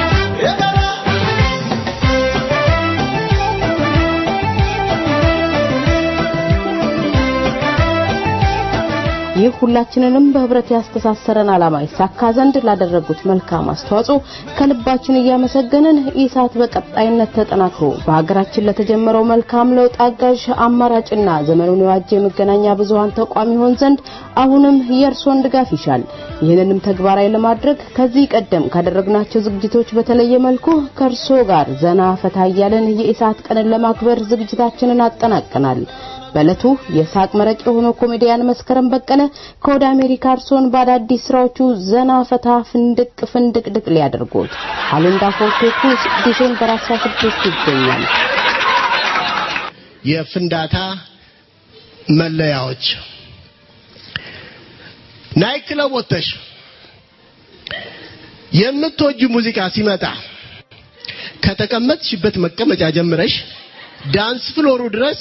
ይህ ሁላችንንም በህብረት ያስተሳሰረን ዓላማ ይሳካ ዘንድ ላደረጉት መልካም አስተዋጽኦ ከልባችን እያመሰገንን ኢሳት በቀጣይነት ተጠናክሮ በሀገራችን ለተጀመረው መልካም ለውጥ አጋዥ አማራጭና ዘመኑን የዋጀ የመገናኛ ብዙሃን ተቋም ይሆን ዘንድ አሁንም የእርሶን ድጋፍ ይሻል። ይህንንም ተግባራዊ ለማድረግ ከዚህ ቀደም ካደረግናቸው ዝግጅቶች በተለየ መልኩ ከእርሶ ጋር ዘና ፈታ እያለን የኢሳት ቀንን ለማክበር ዝግጅታችንን አጠናቀናል። በእለቱ የሳቅ መረቅ የሆነው ኮሜዲያን መስከረም በቀለ ከወደ አሜሪካ እርሶን በአዳዲስ ስራዎቹ ዘና ፈታ ፍንድቅ ፍንድቅድቅ ሊያደርጉት አሉንዳ ፎርቴኩ ዲሴምበር 16 ይገኛል። የፍንዳታ መለያዎች ናይት ክለብ ወጥተሽ የምትወጁ ሙዚቃ ሲመጣ ከተቀመጥሽበት መቀመጫ ጀምረሽ ዳንስ ፍሎሩ ድረስ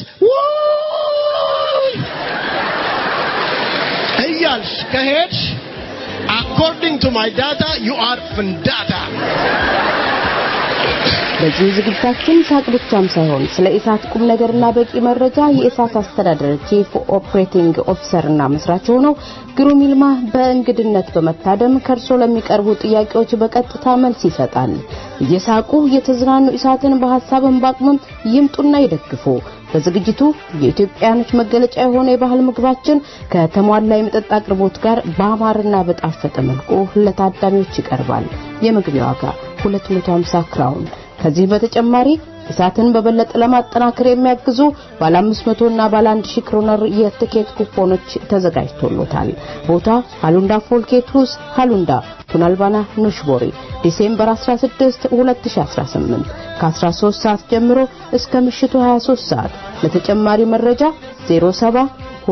እያልሽ ከሄድሽ አኮርዲንግ ቱ ማይ ዳታ ዩ አር ፍንዳታ በዚህ ዝግጅታችን ሳቅ ብቻም ሳይሆን ስለ ኢሳት ቁም ነገርና በቂ መረጃ የኢሳት አስተዳደር ቺፍ ኦፕሬቲንግ ኦፊሰርና መስራች ሆነው ግሩም ይልማ በእንግድነት በመታደም ከእርሶ ለሚቀርቡ ጥያቄዎች በቀጥታ መልስ ይሰጣል። እየሳቁ እየተዝናኑ ኢሳትን በሀሳብን በአቅምም ይምጡና ይደግፉ። በዝግጅቱ የኢትዮጵያኖች መገለጫ የሆነ የባህል ምግባችን ከተሟላ የመጠጥ አቅርቦት ጋር በአማርና በጣፈጠ መልኩ ለታዳሚዎች ይቀርባል። የመግቢያ ዋጋ 250 ክራውን። ከዚህ በተጨማሪ እሳትን በበለጠ ለማጠናከር የሚያግዙ ባለ 500 እና ባለ 1000 ክሮነር የትኬት ኩፖኖች ተዘጋጅቶሎታል። ቦታ ሃሉንዳ ፎልኬትሩስ ሃሉንዳ ቱናልባና ኑሽቦሪ ዲሴምበር 16 2018 ከ13 ሰዓት ጀምሮ እስከ ምሽቱ 23 ሰዓት። ለተጨማሪ መረጃ 07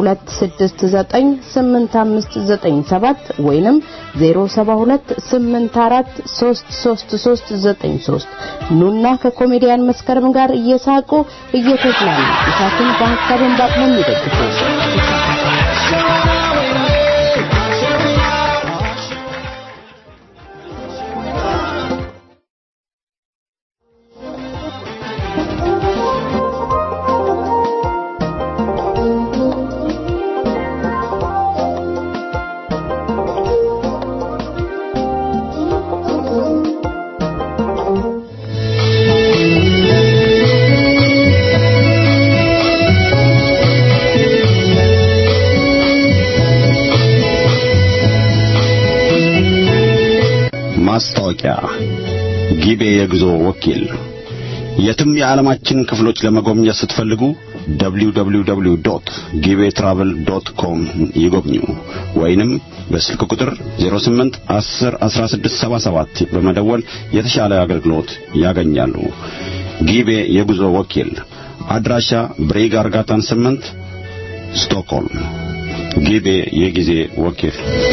2698597 ወይንም 0728433393 ኑና ከኮሜዲያን መስከረም ጋር እየሳቁ እየተዝናኑ ኢሳትን በሀሳብን በአቅሙም ይደግፉ። ማስታወቂያ ጊቤ የጉዞ ወኪል የትም የዓለማችን ክፍሎች ለመጎብኘት ስትፈልጉ www.gibetravel.com ይጎብኙ ወይንም በስልክ ቁጥር 08 10 16 77 በመደወል የተሻለ አገልግሎት ያገኛሉ። ጊቤ የጉዞ ወኪል አድራሻ ብሬግ አርጋታን 8 ስቶክሆልም። ጊቤ የጊዜ ወኪል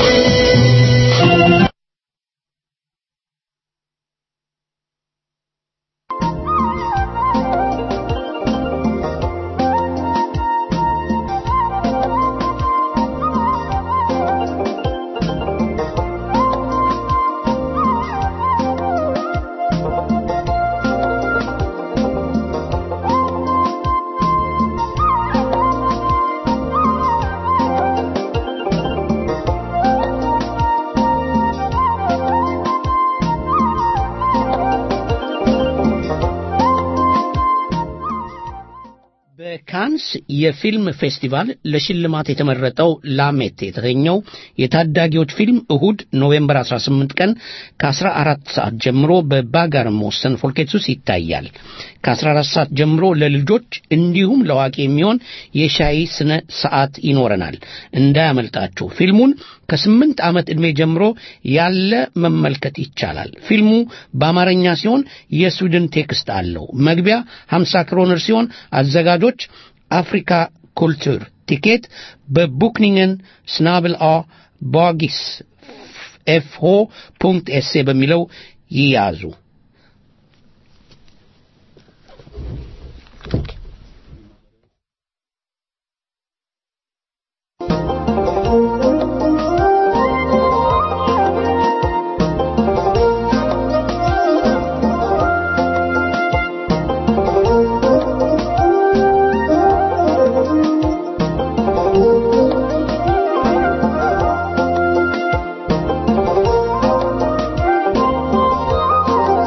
በካንስ የፊልም ፌስቲቫል ለሽልማት የተመረጠው ላሜት የተሰኘው የታዳጊዎች ፊልም እሁድ ኖቬምበር 18 ቀን ከ14 ሰዓት ጀምሮ በባጋር ሞሰን ፎልኬትሱስ ይታያል። ከ14 ሰዓት ጀምሮ ለልጆች እንዲሁም ለዋቂ የሚሆን የሻይ ስነ ሰዓት ይኖረናል። እንዳያመልጣችሁ። ፊልሙን ከስምንት ዓመት ዕድሜ ጀምሮ ያለ መመልከት ይቻላል። ፊልሙ በአማርኛ ሲሆን የስዊድን ቴክስት አለው። መግቢያ 50 ክሮነር ሲሆን አዘጋጆች አፍሪካ ኩልቱር ቲኬት በቡክኒንግን ስናብል አ ባጊስ ኤፍሆ ፑንክት ኤሴ በሚለው ይያዙ። Thank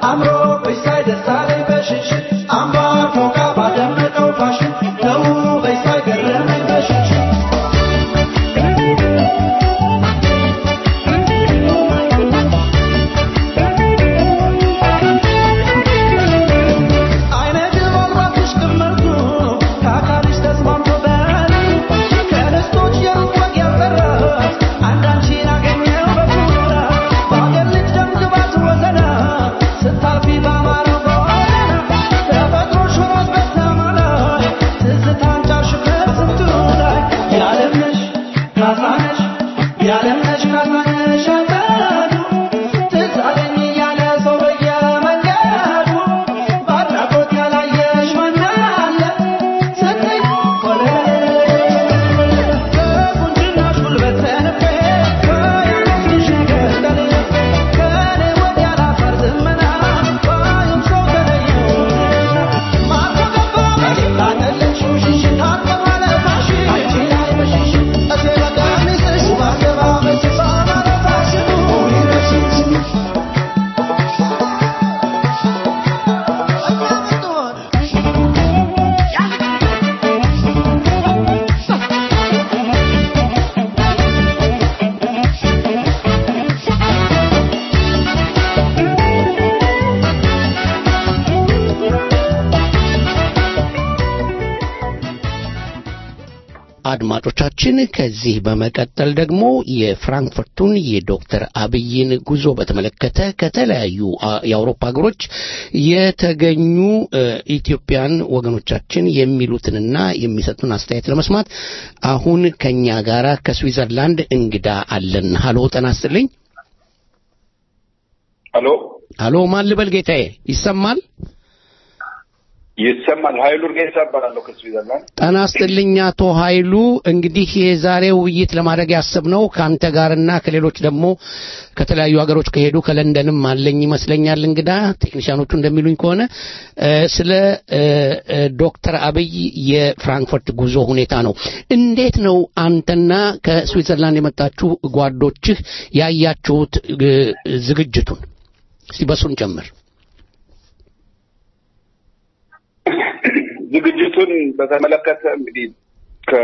አምሮ በሳይ ደሳለኝ በሽሽት አምባር ፎቃ ባደመቀው ፋሽን ነው በሳይ ገረመኝ በሽሽት አይነ ድባብራትሽ ቅመቱ ከአካልሽ ተስማምቶ በል ከደስቶች የሩቅ ወግ ያልቀረት አንዳንቺን አገኘው በኩራ በአገር ልጅ ደም ግባት ወዘና ስታልፊ ባማረው ጎዳና ተፈጥሮሽ ሆኖት በሰማላይ ትዝታን ጫርሽ ከስንቱ ላይ የዓለምነሽ ካሳነሽ የዓለምነሽ ካሳነሽ አገዱ ትዝ አለኝ እያለ ሰው በየመንገዱ በአድናቆት ያላየሽ ማን አለ ስትይ በቁንጅናሽ ጉልበት ተንፌ ከያነስሽ ነገር ተልፌ ከእኔ ወዲያ ላፈር ዝመና ባዩም ሰው ተለየው ማርኮ ገባ በሽታለች ሽሽት አቀባለ ፋሽን አንቺ ላይ በሽሽት እቴ በቀሚስሽ ባገባበሽ ባማረታሽኑ ይረሽሽ አድማጮቻችን ከዚህ በመቀጠል ደግሞ የፍራንክፈርቱን የዶክተር አብይን ጉዞ በተመለከተ ከተለያዩ አ- የአውሮፓ ሀገሮች የተገኙ እ፣ ኢትዮጵያን ወገኖቻችን የሚሉትንና የሚሰጡን አስተያየት ለመስማት አሁን ከኛ ጋራ ከስዊዘርላንድ እንግዳ አለን። ሀሎ ጤና ይስጥልኝ። ሄሎ ሀሎ ማን ልበል ጌታዬ? ይሰማል? ይሰማል። ኃይሉ እርጌሳ እባላለሁ ከስዊዘርላንድ። ጤና ይስጥልኝ አቶ ኃይሉ። እንግዲህ የዛሬው ውይይት ለማድረግ ያሰብነው ከአንተ ጋርና ከሌሎች ደግሞ ከተለያዩ ሀገሮች ከሄዱ ከለንደንም አለኝ ይመስለኛል እንግዳ ቴክኒሽያኖቹ እንደሚሉኝ ከሆነ እ፣ ስለ እ፣ እ፣ ዶክተር አብይ የፍራንክፈርት ጉዞ ሁኔታ ነው። እንዴት ነው አንተና ከስዊዘርላንድ የመጣችሁ ጓዶችህ ያያችሁት እ፣ ዝግጅቱን? እስቲ በሱን ጨምር። ዝግጅቱን በተመለከተ እንግዲህ ከ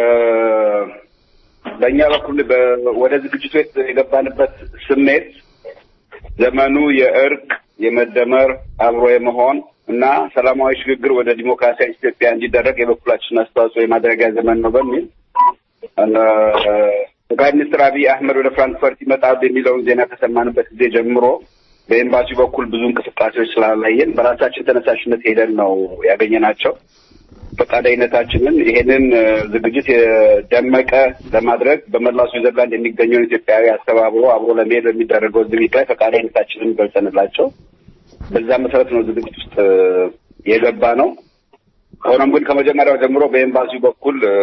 በእኛ በኩል በ- ወደ ዝግጅቱ የት- የገባንበት ስሜት ዘመኑ የእርቅ የመደመር አብሮ የመሆን እና ሰላማዊ ሽግግር ወደ ዲሞክራሲያዊ ኢትዮጵያ እንዲደረግ የበኩላችን አስተዋጽኦ የማድረጊያ ዘመን ነው በሚል እ፣ ጠቅላይ ሚኒስትር አብይ አህመድ ወደ ፍራንክፈርት ይመጣሉ የሚለውን ዜና ከሰማንበት ጊዜ ጀምሮ በኤምባሲው በኩል ብዙ እንቅስቃሴዎች ስላላየን በራሳችን ተነሳሽነት ሄደን ነው ያገኘናቸው። ፈቃደኝነታችንን ይሄንን እ፣ ዝግጅት የደመቀ ለማድረግ በመላው ስዊዘርላንድ የሚገኘውን ኢትዮጵያዊ አስተባብሮ አብሮ ለመሄድ በሚደረገው ዝግጅት ላይ ፈቃደኝነታችንን ገልጸንላቸው በዛ መሰረት ነው ዝግጅት ውስጥ እ፣ የገባ ነው። ሆኖም ግን ከመጀመሪያው ጀምሮ በኤምባሲው በኩል እ፣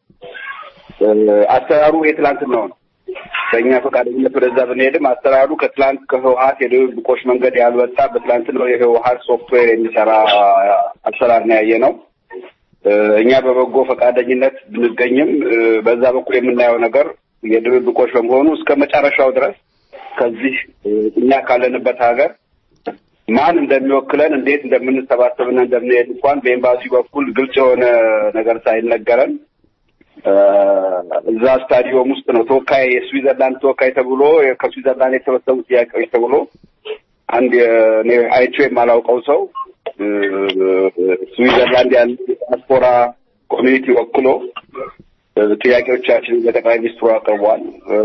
እ፣ አሰራሩ የትላንትናው ነው። በእኛ ፈቃደኝነት ወደዛ ብንሄድም አሰራሩ ከትላንት ከህወሀት የድብብቆሽ መንገድ ያልወጣ በትላንትናው የህወሀት ሶፍትዌር የሚሰራ አሰራር ነው ያየ ነው። እ፣ እኛ በበጎ ፈቃደኝነት ብንገኝም እ፣ በዛ በኩል የምናየው ነገር የድብብቆሽ በመሆኑ እስከ መጨረሻው ድረስ ከዚህ እ፣ እኛ ካለንበት ሀገር ማን እንደሚወክለን እንዴት እንደምንሰባሰብና እንደምንሄድ እንኳን በኤምባሲ በኩል ግልጽ የሆነ ነገር ሳይነገረን እ፣ እዛ ስታዲዮም ውስጥ ነው ተወካይ የስዊዘርላንድ ተወካይ ተብሎ ከስዊዘርላንድ የተሰበሰቡ ጥያቄዎች ተብሎ አንድ የ- እኔ አይቼው የማላውቀው ሰው እ፣ ስዊዘርላንድ ያለ ዲያስፖራ ኮሚኒቲ ወክሎ እ፣ ጥያቄዎቻችንን ለጠቅላይ ሚኒስትሩ አቅርቧል። እ፣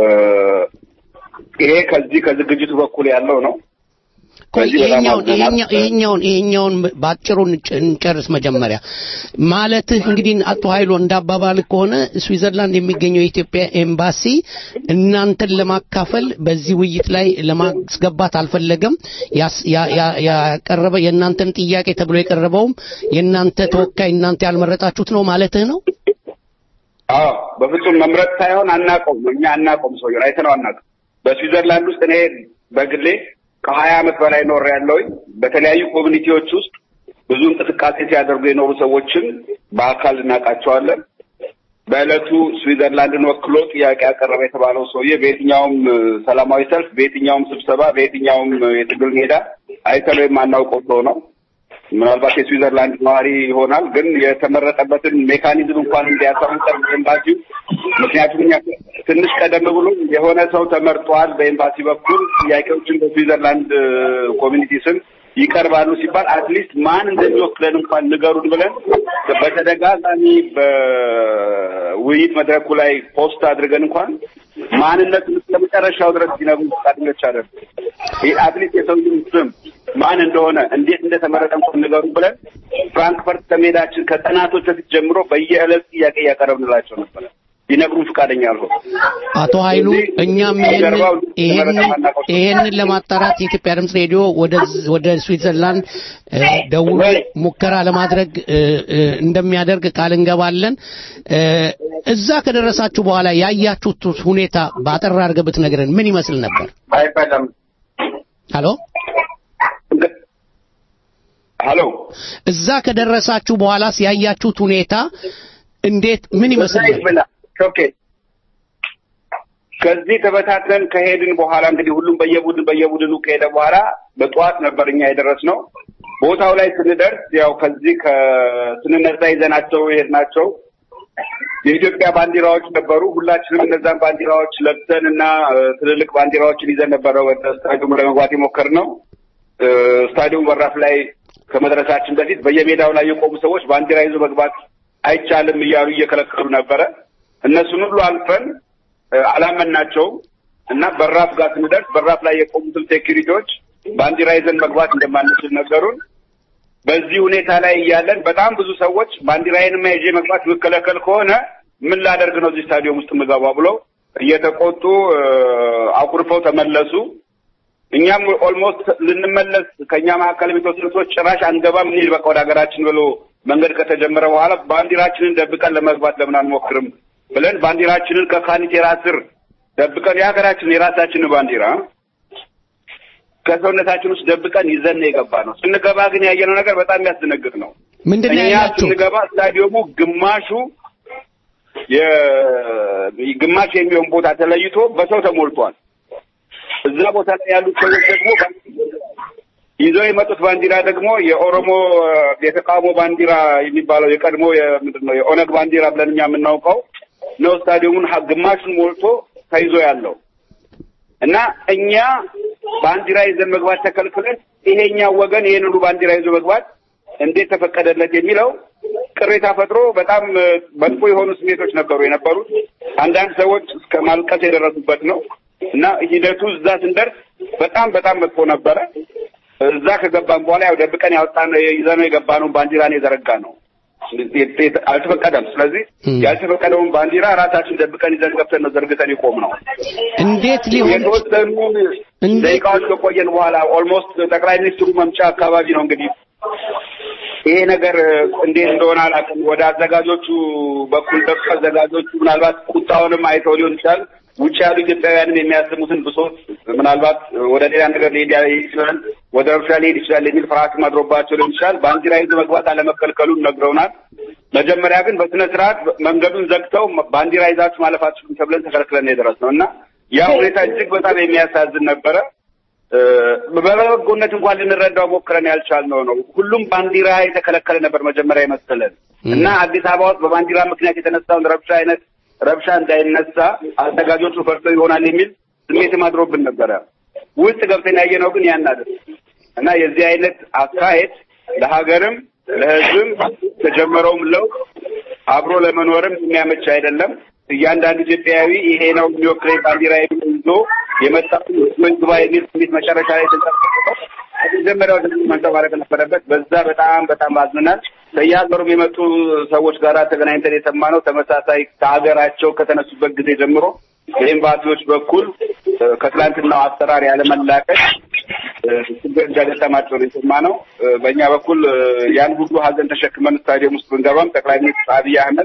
ይሄ ከዚህ ከዝግጅቱ በኩል ያለው ነው። ቆይ በዚህ በጣም ይሄኛውን አዝነናል። ይሄኛው- ይሄኛውን ይሄኛውን ባጭሩ እንጭ- እንጨርስ መጀመሪያ ማለትህ እንግዲህ አቶ ኃይሎ እንዳባባል ከሆነ ስዊዘርላንድ የሚገኘው የኢትዮጵያ ኤምባሲ እናንተን ለማካፈል በዚህ ውይይት ላይ ለማስገባት አልፈለገም ያስ- ያ- ያ- ያቀረበ የእናንተን ጥያቄ ተብሎ የቀረበውም የእናንተ ተወካይ እናንተ ያልመረጣችሁት ነው ማለትህ ነው አዎ በፍጹም መምረጥ ሳይሆን አናውቀውም። እኛ አናውቀውም፣ ሰውዬውን አይተነው አናውቅም። በስዊዘርላንድ ውስጥ እኔ በግሌ ከሀያ ዓመት በላይ ኖር ያለውኝ በተለያዩ ኮሚኒቲዎች ውስጥ ብዙ እንቅስቃሴ ሲያደርጉ የኖሩ ሰዎችን በአካል እናውቃቸዋለን። በዕለቱ ስዊዘርላንድን ወክሎ ጥያቄ ያቀረበ የተባለው ሰውዬ በየትኛውም እ፣ ሰላማዊ ሰልፍ፣ በየትኛውም ስብሰባ፣ በየትኛውም እ፣ የትግል ሜዳ አይተነው የማናውቀው ሰው ነው። ምናልባት የስዊዘርላንድ ነዋሪ ይሆናል። ግን የተመረጠበትን ሜካኒዝም እንኳን እንዲያሳውቀን ኤምባሲው ምክንያቱም እኛ ትንሽ ቀደም ብሎ የሆነ ሰው ተመርጧል በኤምባሲ በኩል ጥያቄዎችን በስዊዘርላንድ ኮሚኒቲ ስም ይቀርባሉ ሲባል አትሊስት ማን እንደሚወክለን እንኳን ንገሩን ብለን በተደጋጋሚ በውይይት መድረኩ ላይ ፖስት አድርገን እንኳን ማንነቱን እስከ መጨረሻው ድረስ ሲነግሩ ፈቃደኞች አይደሉም። ይህ አትሊስት የሰውዬውን ስም ማን እንደሆነ እንዴት እንደተመረጠ እንኳን ንገሩን ብለን ፍራንክፈርት ከሜዳችን ከጠናቶች በፊት ጀምሮ በየዕለት ጥያቄ እያቀረብንላቸው ነበረ። ሊነግሩን ፈቃደኛ አልሆኑ። አቶ ኃይሉ እኛም ይሄንን ለማጣራት የኢትዮጵያ ድምፅ ሬዲዮ ወደ ስዊትዘርላንድ ደውሎ ሙከራ ለማድረግ እንደሚያደርግ ቃል እንገባለን። እዛ ከደረሳችሁ በኋላ ያያችሁት ሁኔታ በአጠር አድርገህ ብትነግረን ምን ይመስል ነበር? አይፈለም። ሀሎ ሀሎ። እዛ ከደረሳችሁ በኋላስ ያያችሁት ሁኔታ እንዴት ምን ይመስል ነበር? ኦኬ ከዚህ ተበታትነን ከሄድን በኋላ እንግዲህ ሁሉም በየቡድን በየቡድኑ ከሄደ በኋላ በጠዋት ነበር እኛ የደረስነው። ቦታው ላይ ስንደርስ ያው ከዚህ ከስንነሳ ይዘናቸው የሄድናቸው የኢትዮጵያ ባንዲራዎች ነበሩ። ሁላችንም እነዛን ባንዲራዎች ለብሰን እና ትልልቅ ባንዲራዎችን ይዘን ነበረ ወደ ስታዲየሙ ለመግባት የሞከርነው። ስታዲየሙ በራፍ ላይ ከመድረሳችን በፊት በየሜዳው ላይ የቆሙ ሰዎች ባንዲራ ይዞ መግባት አይቻልም እያሉ እየከለከሉ ነበረ። እነሱን ሁሉ አልፈን አላመናቸውም እና በራፍ ጋር ስንደርስ በራፍ ላይ የቆሙትን ሴኪሪቲዎች ባንዲራ ይዘን መግባት እንደማንችል ነገሩን። በዚህ ሁኔታ ላይ እያለን በጣም ብዙ ሰዎች ባንዲራዬንማ ይዤ መግባት የምከለከል ከሆነ ምን ላደርግ ነው እዚህ ስታዲየም ውስጥ የምገባው ብለው እየተቆጡ አኩርፈው ተመለሱ። እኛም ኦልሞስት ልንመለስ ከእኛ መካከል የተወሰኑ ሰዎች ጭራሽ አንገባም እንሂድ በቃ ወደ ሀገራችን ብሎ መንገድ ከተጀመረ በኋላ ባንዲራችንን ደብቀን ለመግባት ለምን አንሞክርም ብለን ባንዲራችንን ከካኒቴራ ስር ደብቀን የሀገራችን የራሳችንን ባንዲራ ከሰውነታችን ውስጥ ደብቀን ይዘን ነው የገባ ነው። ስንገባ ግን ያየነው ነገር በጣም የሚያስደነግጥ ነው። ምንድን ነው እኛ ያያችሁ? ስንገባ ስታዲየሙ ግማሹ ግማሽ የሚሆን ቦታ ተለይቶ በሰው ተሞልቷል። እዛ ቦታ ላይ ያሉት ሰዎች ደግሞ ይዘው የመጡት ባንዲራ ደግሞ የኦሮሞ የተቃውሞ ባንዲራ የሚባለው የቀድሞ ምንድን ነው የኦነግ ባንዲራ ብለን እኛ የምናውቀው ነው። ስታዲየሙን ሀ- ግማሹን ሞልቶ ተይዞ ያለው እና እኛ ባንዲራ ይዘን መግባት ተከልክለን ይሄኛው ወገን ይሄን ሁሉ ባንዲራ ይዞ መግባት እንዴት ተፈቀደለት የሚለው ቅሬታ ፈጥሮ በጣም እ፣ መጥፎ የሆኑ ስሜቶች ነበሩ የነበሩት። አንዳንድ ሰዎች እስከ ማልቀስ የደረሱበት ነው እና ሂደቱ እዛ ስንደርስ በጣም በጣም መጥፎ ነበረ። እዛ ከገባን በኋላ ያው ደብቀን ያወጣን ይዘነው የገባነውን ባንዲራ ነው የዘረጋ ነው አልተፈቀደም። ስለዚህ ያልተፈቀደውን ባንዲራ ራሳችን ደብቀን ይዘን ገብተን ነው ዘርግተን የቆም ነው። እንዴት ሊሆን የተወሰኑ ደቂቃዎች ከቆየን በኋላ ኦልሞስት ጠቅላይ ሚኒስትሩ መምጫ አካባቢ ነው እንግዲህ ይሄ ነገር እንዴት እንደሆነ አላውቅም። ወደ አዘጋጆቹ በኩል ደርሶ አዘጋጆቹ ምናልባት ቁጣውንም አይተው ሊሆን ይችላል። ውጭ ያሉ ኢትዮጵያውያንም የሚያሰሙትን ብሶት ምናልባት ወደ ሌላ ነገር ሊሄድ ይችላል፣ ወደ እርሻ ሊሄድ ይችላል የሚል ፍርሃት ማድሮባቸው ሊሆን ይችላል። ባንዲራ ይዞ መግባት አለመከልከሉን ነግረውናል። መጀመሪያ ግን በስነ ስርዓት መንገዱን ዘግተው ባንዲራ ይዛችሁ ማለፍ አትችሉም ተብለን ተከልክለን ነው የደረስነው እና ያ ሁኔታ እጅግ በጣም የሚያሳዝን ነበረ። በበጎነት እንኳን ልንረዳው ሞክረን ያልቻልነው ነው። ሁሉም ባንዲራ የተከለከለ ነበር መጀመሪያ የመሰለን እና አዲስ አበባ ውስጥ በባንዲራ ምክንያት የተነሳውን ረብሻ አይነት ረብሻ እንዳይነሳ አዘጋጆቹ ፈርተው ይሆናል የሚል ስሜት አድሮብን ነበረ። ውስጥ ገብተን ያየነው ግን ያን አይደለም እና የዚህ አይነት አካሄድ ለሀገርም ለሕዝብም ተጀመረውም ለውጥ አብሮ ለመኖርም የሚያመች አይደለም። እያንዳንዱ ኢትዮጵያዊ ይሄ ነው የሚወክለኝ ባንዲራ ይዞ የመጣው ግባ የሚል ስሜት መጨረሻ ላይ ተንጸባርቀው መጀመሪያው መንጸባረቅ ነበረበት። በዛ በጣም በጣም አዝነናል። ከየሀገሩም የመጡ ሰዎች ጋር ተገናኝተን የሰማነው ተመሳሳይ ከሀገራቸው ከተነሱበት ጊዜ ጀምሮ በኤምባሲዎች በኩል ከትላንትናው አሰራር ያለመላቀቅ ችግር እንደገጠማቸው ነው የሰማነው። በእኛ በኩል ያን ሁሉ ሀዘን ተሸክመን ስታዲየም ውስጥ ብንገባም ጠቅላይ ሚኒስትር አብይ አህመድ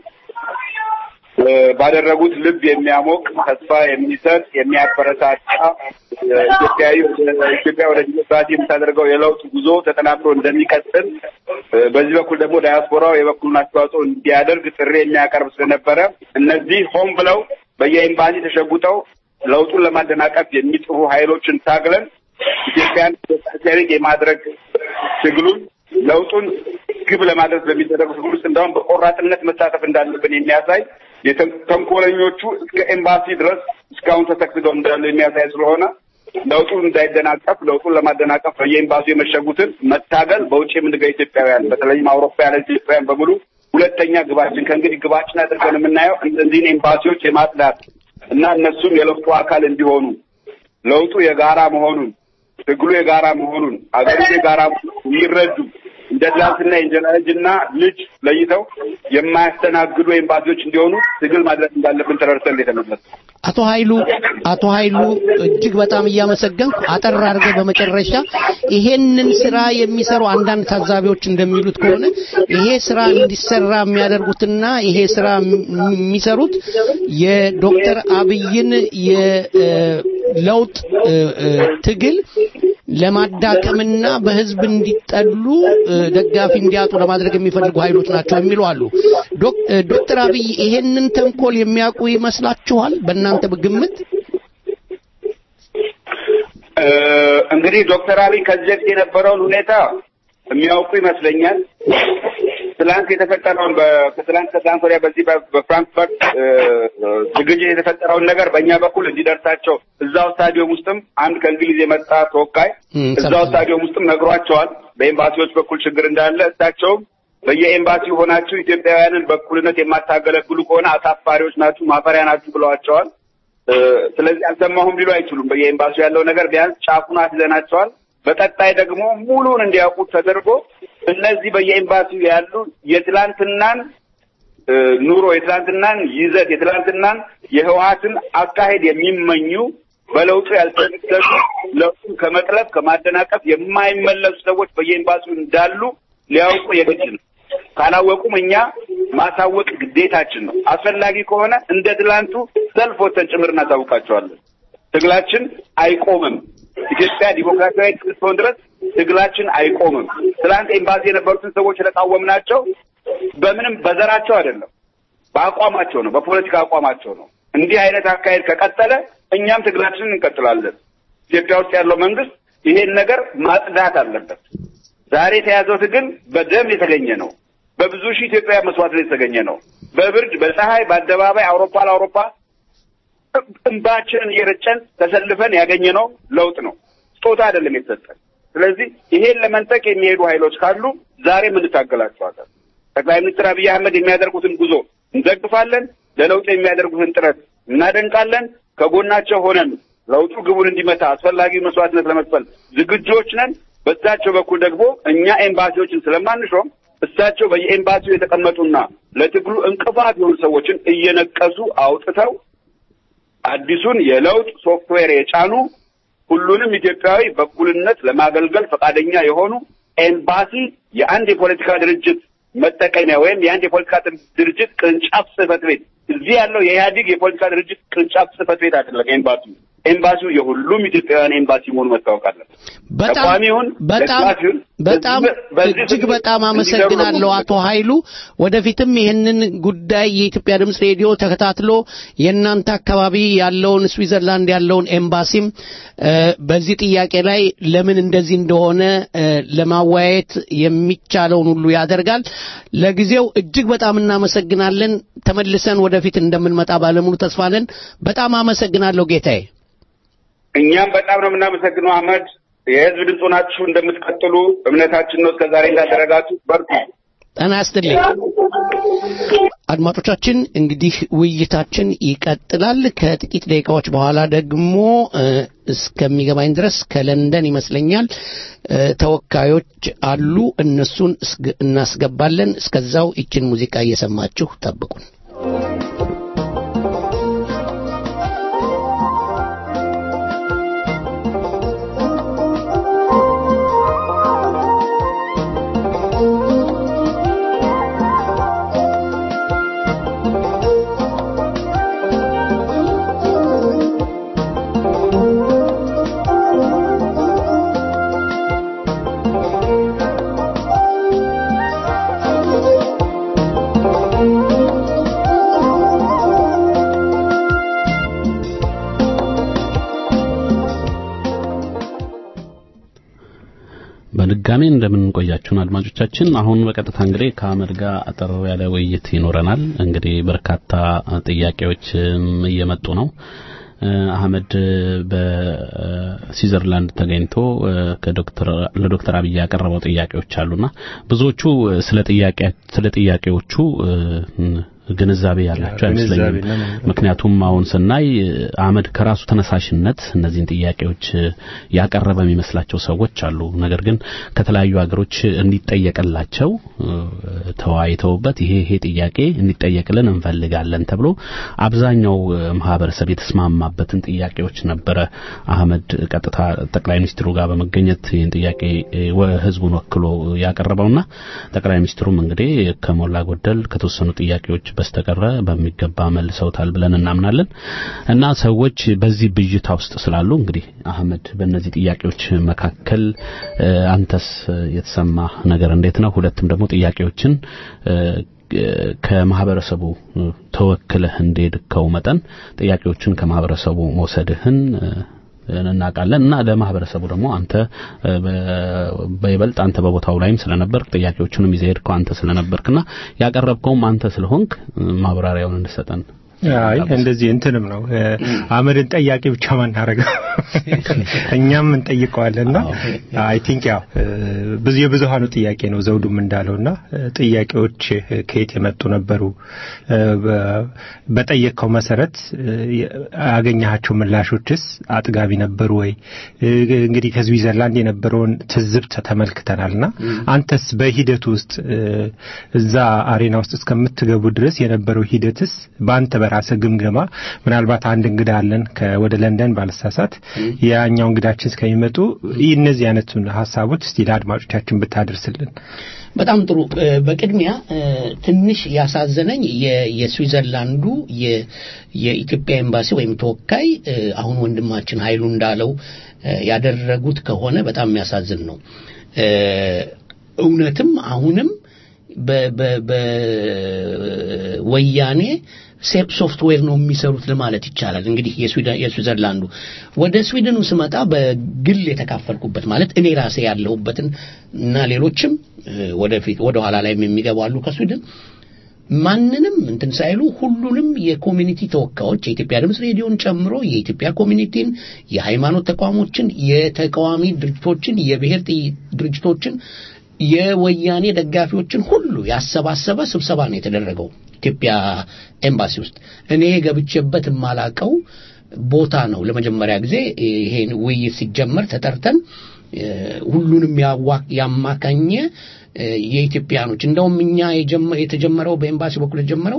ባደረጉት ልብ የሚያሞቅ ተስፋ የሚሰጥ የሚያበረታታ ኢትዮጵያዊ ኢትዮጵያ ወደ ዲሞክራሲ የምታደርገው የለውጥ ጉዞ ተጠናክሮ እንደሚቀጥል በዚህ በኩል ደግሞ ዳያስፖራው የበኩሉን አስተዋጽኦ እንዲያደርግ ጥሪ የሚያቀርብ ስለነበረ እነዚህ ሆን ብለው በየኤምባሲ ተሸጉጠው ለውጡን ለማደናቀፍ የሚጥሩ ኃይሎችን ታግለን ኢትዮጵያን ዲሞክራሲያዊ የማድረግ ትግሉን ለውጡን ግብ ለማድረስ በሚደረጉ ትግል ውስጥ እንደውም በቆራጥነት መሳተፍ እንዳለብን የሚያሳይ የተንኮለኞቹ እስከ ኤምባሲ ድረስ እስካሁን ተሰክስገው እንዳሉ የሚያሳይ ስለሆነ ለውጡን እንዳይደናቀፍ ለውጡን ለማደናቀፍ በየኤምባሲው የመሸጉትን መታገል በውጭ የምንገኝ ኢትዮጵያውያን በተለይም አውሮፓ ያለ ኢትዮጵያውያን በሙሉ ሁለተኛ ግባችን ከእንግዲህ ግባችን አድርገን የምናየው እነዚህን ኤምባሲዎች የማጽዳት እና እነሱም የለውጡ አካል እንዲሆኑ ለውጡ የጋራ መሆኑን ትግሉ የጋራ መሆኑን አገሪቱ የጋራ መሆኑን የሚረዱ እንደ ትላንትና የእንጀራ ልጅና ልጅ ለይተው የማያስተናግዱ ኤምባሲዎች እንዲሆኑ ትግል ማድረግ እንዳለብን ተረድተን የተመለስ አቶ ኃይሉ አቶ ኃይሉ እጅግ በጣም እያመሰገንኩ አጠር አድርገህ በመጨረሻ ይሄንን ስራ የሚሰሩ አንዳንድ ታዛቢዎች እንደሚሉት ከሆነ ይሄ ስራ እንዲሰራ የሚያደርጉትና ይሄ ስራ የሚሰሩት የዶክተር አብይን የለውጥ ትግል ለማዳከምና በህዝብ እንዲጠሉ ደጋፊ እንዲያጡ ለማድረግ የሚፈልጉ ኃይሎች ናቸው የሚሉ አሉ። ዶክተር አብይ ይሄንን ተንኮል የሚያውቁ ይመስላችኋል? በእናንተ ግምት? እንግዲህ ዶክተር አብይ ከዚህ በፊት የነበረውን ሁኔታ የሚያውቁ ይመስለኛል። ትላንት የተፈጠረውን ከትላንት ከትላንት ወዲያ በዚህ በፍራንክፈርት ዝግጅት የተፈጠረውን ነገር በእኛ በኩል እንዲደርሳቸው እዛው ስታዲየም ውስጥም አንድ ከእንግሊዝ የመጣ ተወካይ እዛው ስታዲየም ውስጥም ነግሯቸዋል። በኤምባሲዎች በኩል ችግር እንዳለ እሳቸውም በየኤምባሲው ሆናችሁ ኢትዮጵያውያንን በእኩልነት የማታገለግሉ ከሆነ አሳፋሪዎች ናችሁ፣ ማፈሪያ ናችሁ ብለዋቸዋል። ስለዚህ አልሰማሁም ሊሉ አይችሉም። በየኤምባሲው ያለው ነገር ቢያንስ ጫፉን አስይዘናቸዋል። በቀጣይ ደግሞ ሙሉን እንዲያውቁት ተደርጎ እነዚህ በየኤምባሲው ያሉ የትላንትናን ኑሮ የትላንትናን ይዘት የትላንትናን የህወሀትን አካሄድ የሚመኙ በለውጡ ያልተደሰቱ ለውጡን ከመጥለፍ ከማደናቀፍ የማይመለሱ ሰዎች በየኤምባሲው እንዳሉ ሊያውቁ የግድ ነው። ካላወቁም እኛ ማሳወቅ ግዴታችን ነው። አስፈላጊ ከሆነ እንደ ትላንቱ ሰልፍ ወጥተን ጭምር እናሳውቃቸዋለን። ትግላችን አይቆምም። ኢትዮጵያ ዲሞክራሲያዊ እስክትሆን ድረስ ትግላችን አይቆምም። ትላንት ኤምባሲ የነበሩትን ሰዎች የተቃወምናቸው በምንም በዘራቸው አይደለም፣ በአቋማቸው ነው፣ በፖለቲካ አቋማቸው ነው። እንዲህ አይነት አካሄድ ከቀጠለ እኛም ትግላችንን እንቀጥላለን። ኢትዮጵያ ውስጥ ያለው መንግስት ይሄን ነገር ማጽዳት አለበት። ዛሬ የተያዘው ትግል በደም የተገኘ ነው። በብዙ ሺህ ኢትዮጵያ መስዋዕት የተገኘ ነው። በብርድ በፀሐይ በአደባባይ አውሮፓ ለአውሮፓ እንባችንን እየረጨን ተሰልፈን ያገኘነው ለውጥ ነው። ስጦታ አይደለም የተሰጠን። ስለዚህ ይሄን ለመንጠቅ የሚሄዱ ኃይሎች ካሉ ዛሬም እንታገላቸዋለን። ጠቅላይ ሚኒስትር አብይ አህመድ የሚያደርጉትን ጉዞ እንደግፋለን። ለለውጥ የሚያደርጉትን ጥረት እናደንቃለን። ከጎናቸው ሆነን ለውጡ ግቡን እንዲመታ አስፈላጊ መስዋዕትነት ለመክፈል ዝግጆች ነን። በእሳቸው በኩል ደግሞ እኛ ኤምባሲዎችን ስለማንሾም እሳቸው በየኤምባሲው የተቀመጡና ለትግሉ እንቅፋት የሆኑ ሰዎችን እየነቀሱ አውጥተው አዲሱን የለውጥ ሶፍትዌር የጫኑ ሁሉንም ኢትዮጵያዊ በእኩልነት ለማገልገል ፈቃደኛ የሆኑ ኤምባሲ የአንድ የፖለቲካ ድርጅት መጠቀሚያ ወይም የአንድ የፖለቲካ ድርጅት ቅርንጫፍ ጽህፈት ቤት እዚህ ያለው የኢህአዴግ የፖለቲካ ድርጅት ቅርንጫፍ ጽህፈት ቤት አይደለም። ኤምባሲው ኤምባሲው የሁሉም ኢትዮጵያውያን ኤምባሲ መሆኑ መታወቅ አለበት። በጣም ተቋሚውን በጣም ደጋፊውን በጣም በዚህ እጅግ በጣም አመሰግናለሁ አቶ ኃይሉ። ወደፊትም ይህንን ጉዳይ የኢትዮጵያ ድምፅ ሬዲዮ ተከታትሎ የእናንተ አካባቢ ያለውን ስዊዘርላንድ ያለውን ኤምባሲም እ፣ በዚህ ጥያቄ ላይ ለምን እንደዚህ እንደሆነ እ፣ ለማወያየት የሚቻለውን ሁሉ ያደርጋል። ለጊዜው እጅግ በጣም እናመሰግናለን። ተመልሰን ወደፊት እንደምንመጣ ባለሙሉ ተስፋ ነን። በጣም አመሰግናለሁ ጌታዬ። እኛም በጣም ነው የምናመሰግነው አህመድ። የህዝብ ድምፅ ሆናችሁ እንደምትቀጥሉ እምነታችን ነው። እስከዛሬ እንዳደረጋችሁ በርቱ። ጤና ይስጥልኝ። አድማጮቻችን እንግዲህ ውይይታችን ይቀጥላል። ከጥቂት ደቂቃዎች በኋላ ደግሞ እ፣ እስከሚገባኝ ድረስ ከለንደን ይመስለኛል እ፣ ተወካዮች አሉ። እነሱን እስግ- እናስገባለን። እስከዛው ይችን ሙዚቃ እየሰማችሁ ጠብቁን። Thank you. በድጋሚ እንደምንቆያችሁን አድማጮቻችን፣ አሁን በቀጥታ እንግዲህ ከአህመድ ጋር አጠር ያለ ውይይት ይኖረናል። እንግዲህ በርካታ ጥያቄዎችም እየመጡ ነው። አህመድ በስዊዘርላንድ ተገኝቶ ከዶክተር ለዶክተር አብይ ያቀረበው ጥያቄዎች አሉና ብዙዎቹ ስለ ጥያቄ ስለ ጥያቄዎቹ ግንዛቤ ያላቸው አይመስለኝም። ምክንያቱም አሁን ስናይ አህመድ ከራሱ ተነሳሽነት እነዚህን ጥያቄዎች ያቀረበ የሚመስላቸው ሰዎች አሉ። ነገር ግን ከተለያዩ ሀገሮች እንዲጠየቅላቸው ተወያይተውበት ይሄ ይሄ ጥያቄ እንዲጠየቅልን እንፈልጋለን ተብሎ አብዛኛው ማህበረሰብ የተስማማበትን ጥያቄዎች ነበረ አህመድ ቀጥታ ጠቅላይ ሚኒስትሩ ጋር በመገኘት ይህን ጥያቄ ህዝቡን ወክሎ ያቀረበውና ጠቅላይ ሚኒስትሩም እንግዲህ ከሞላ ጎደል ከተወሰኑ ጥያቄዎች በስተቀረ በሚገባ መልሰውታል ብለን እናምናለን እና ሰዎች በዚህ ብዥታ ውስጥ ስላሉ እንግዲህ አህመድ በእነዚህ ጥያቄዎች መካከል አንተስ የተሰማ ነገር እንዴት ነው? ሁለትም ደግሞ ጥያቄዎችን ከማህበረሰቡ ተወክለህ እንደሄድከው መጠን ጥያቄዎችን ከማህበረሰቡ መውሰድህን እናውቃለን እና ለማህበረሰቡ ደግሞ አንተ በይበልጥ አንተ በቦታው ላይም ስለነበርክ ጥያቄዎቹንም ይዘህ ሄድከው አንተ ስለነበርክና ያቀረብከውም አንተ ስለሆንክ ማብራሪያውን እንድሰጠን አይ እንደዚህ እንትንም ነው አህመድን ጠያቂ ብቻ ማናረገው እኛም እንጠይቀዋለንና አይ ቲንክ ያው ብዙ የብዙሃኑ ጥያቄ ነው ዘውዱም እንዳለውና ጥያቄዎች ከየት የመጡ ነበሩ በጠየቀው መሰረት ያገኘሃቸው ምላሾችስ አጥጋቢ ነበሩ ወይ እንግዲህ ከስዊዘርላንድ የነበረውን ትዝብት ተመልክተናልና አንተስ በሂደቱ ውስጥ እዛ አሬና ውስጥ እስከምትገቡ ድረስ የነበረው ሂደትስ በአንተ በራሰ ግምገማ ምናልባት አንድ እንግዳ አለን ወደ ለንደን ባለሳሳት ያኛው እንግዳችን እስከሚመጡ እነዚህ አይነቱን ሀሳቦች እስቲ ለአድማጮቻችን ብታደርስልን በጣም ጥሩ በቅድሚያ ትንሽ ያሳዘነኝ የስዊዘርላንዱ የኢትዮጵያ ኤምባሲ ወይም ተወካይ አሁን ወንድማችን ኃይሉ እንዳለው ያደረጉት ከሆነ በጣም የሚያሳዝን ነው እውነትም አሁንም በወያኔ ሴፕ ሶፍትዌር ነው የሚሰሩት ለማለት ይቻላል። እንግዲህ የስዊዘርላንዱ ወደ ስዊድኑ ስመጣ በግል የተካፈልኩበት ማለት እኔ ራሴ ያለሁበትን እና ሌሎችም ወደፊት ወደ ኋላ ላይም የሚገቡ አሉ ከስዊድን ማንንም እንትን ሳይሉ ሁሉንም የኮሚኒቲ ተወካዮች የኢትዮጵያ ድምፅ ሬዲዮን ጨምሮ የኢትዮጵያ ኮሚኒቲን፣ የሃይማኖት ተቋሞችን፣ የተቃዋሚ ድርጅቶችን፣ የብሔር ድርጅቶችን የወያኔ ደጋፊዎችን ሁሉ ያሰባሰበ ስብሰባ ነው የተደረገው ኢትዮጵያ ኤምባሲ ውስጥ። እኔ ገብቼበት የማላቀው ቦታ ነው። ለመጀመሪያ ጊዜ ይሄን ውይይት ሲጀመር ተጠርተን ሁሉንም ያማካኘ የኢትዮጵያኖች እንደውም እኛ የተጀመረው በኤምባሲ በኩል የተጀመረው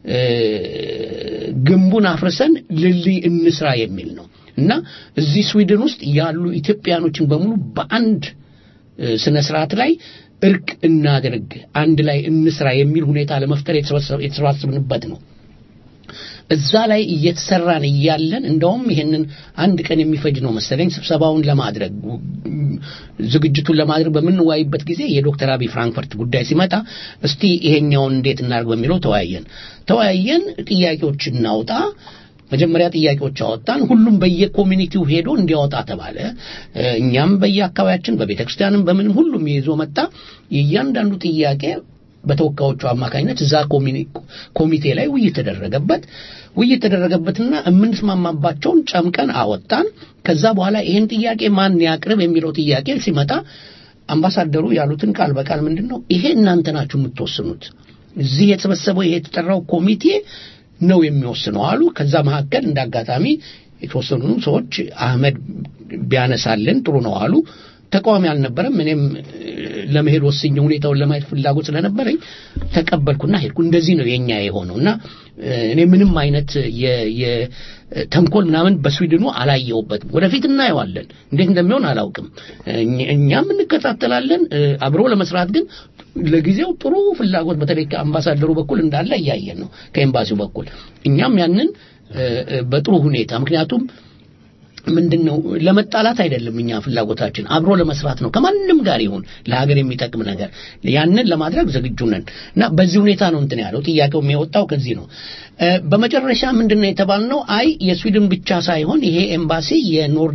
ግንቡን አፍርሰን ልልይ እንስራ የሚል ነው እና እዚህ ስዊድን ውስጥ ያሉ ኢትዮጵያኖችን በሙሉ በአንድ ስነ ስርዓት ላይ እርቅ እናድርግ፣ አንድ ላይ እንስራ የሚል ሁኔታ ለመፍጠር የተሰባሰብንበት ነው። እዛ ላይ እየተሰራን እያለን እንደውም ይሄንን አንድ ቀን የሚፈጅ ነው መሰለኝ ስብሰባውን ለማድረግ ዝግጅቱን ለማድረግ በምንወያይበት ጊዜ የዶክተር አብይ ፍራንክፈርት ጉዳይ ሲመጣ እስቲ ይሄኛውን እንዴት እናድርግ በሚለው ተወያየን ተወያየን ጥያቄዎች እናውጣ መጀመሪያ ጥያቄዎች አወጣን። ሁሉም በየኮሚኒቲው ሄዶ እንዲያወጣ ተባለ። እኛም በየአካባቢያችን በቤተ ክርስቲያንም በምንም ሁሉም ይዞ መጣ። የእያንዳንዱ ጥያቄ በተወካዮቹ አማካኝነት እዛ ኮሚቴ ላይ ውይይት ተደረገበት። ውይይት ተደረገበትና የምንስማማባቸውን ጨምቀን አወጣን። ከዛ በኋላ ይሄን ጥያቄ ማን ያቅርብ የሚለው ጥያቄ ሲመጣ አምባሳደሩ ያሉትን ቃል በቃል ምንድን ነው ይሄ እናንተ ናችሁ የምትወስኑት እዚህ የተሰበሰበው ይሄ የተጠራው ኮሚቴ ነው የሚወስነው አሉ። ከዛ መካከል እንዳጋጣሚ የተወሰኑ ሰዎች አህመድ ቢያነሳልን ጥሩ ነው አሉ። ተቃዋሚ አልነበረም። እኔም ለመሄድ ወስኜ ሁኔታውን ለማየት ፍላጎት ስለነበረኝ ተቀበልኩና ሄድኩ። እንደዚህ ነው የኛ የሆነው እና እኔ ምንም አይነት የተንኮል ምናምን በስዊድኑ አላየውበትም። ወደፊት እናየዋለን፣ እንዴት እንደሚሆን አላውቅም። እኛም እንከታተላለን። አብሮ ለመስራት ግን ለጊዜው ጥሩ ፍላጎት በተለይ ከአምባሳደሩ በኩል እንዳለ እያየን ነው፣ ከኤምባሲው በኩል እኛም ያንን በጥሩ ሁኔታ ምክንያቱም ምንድን ነው ለመጣላት አይደለም እኛ ፍላጎታችን አብሮ ለመስራት ነው ከማንም ጋር ይሁን ለሀገር የሚጠቅም ነገር ያንን ለማድረግ ዝግጁ ነን እና በዚህ ሁኔታ ነው እንትን ያለው ጥያቄው የሚወጣው ከዚህ ነው በመጨረሻ ምንድን ነው የተባልነው አይ የስዊድን ብቻ ሳይሆን ይሄ ኤምባሲ የኖርዲክ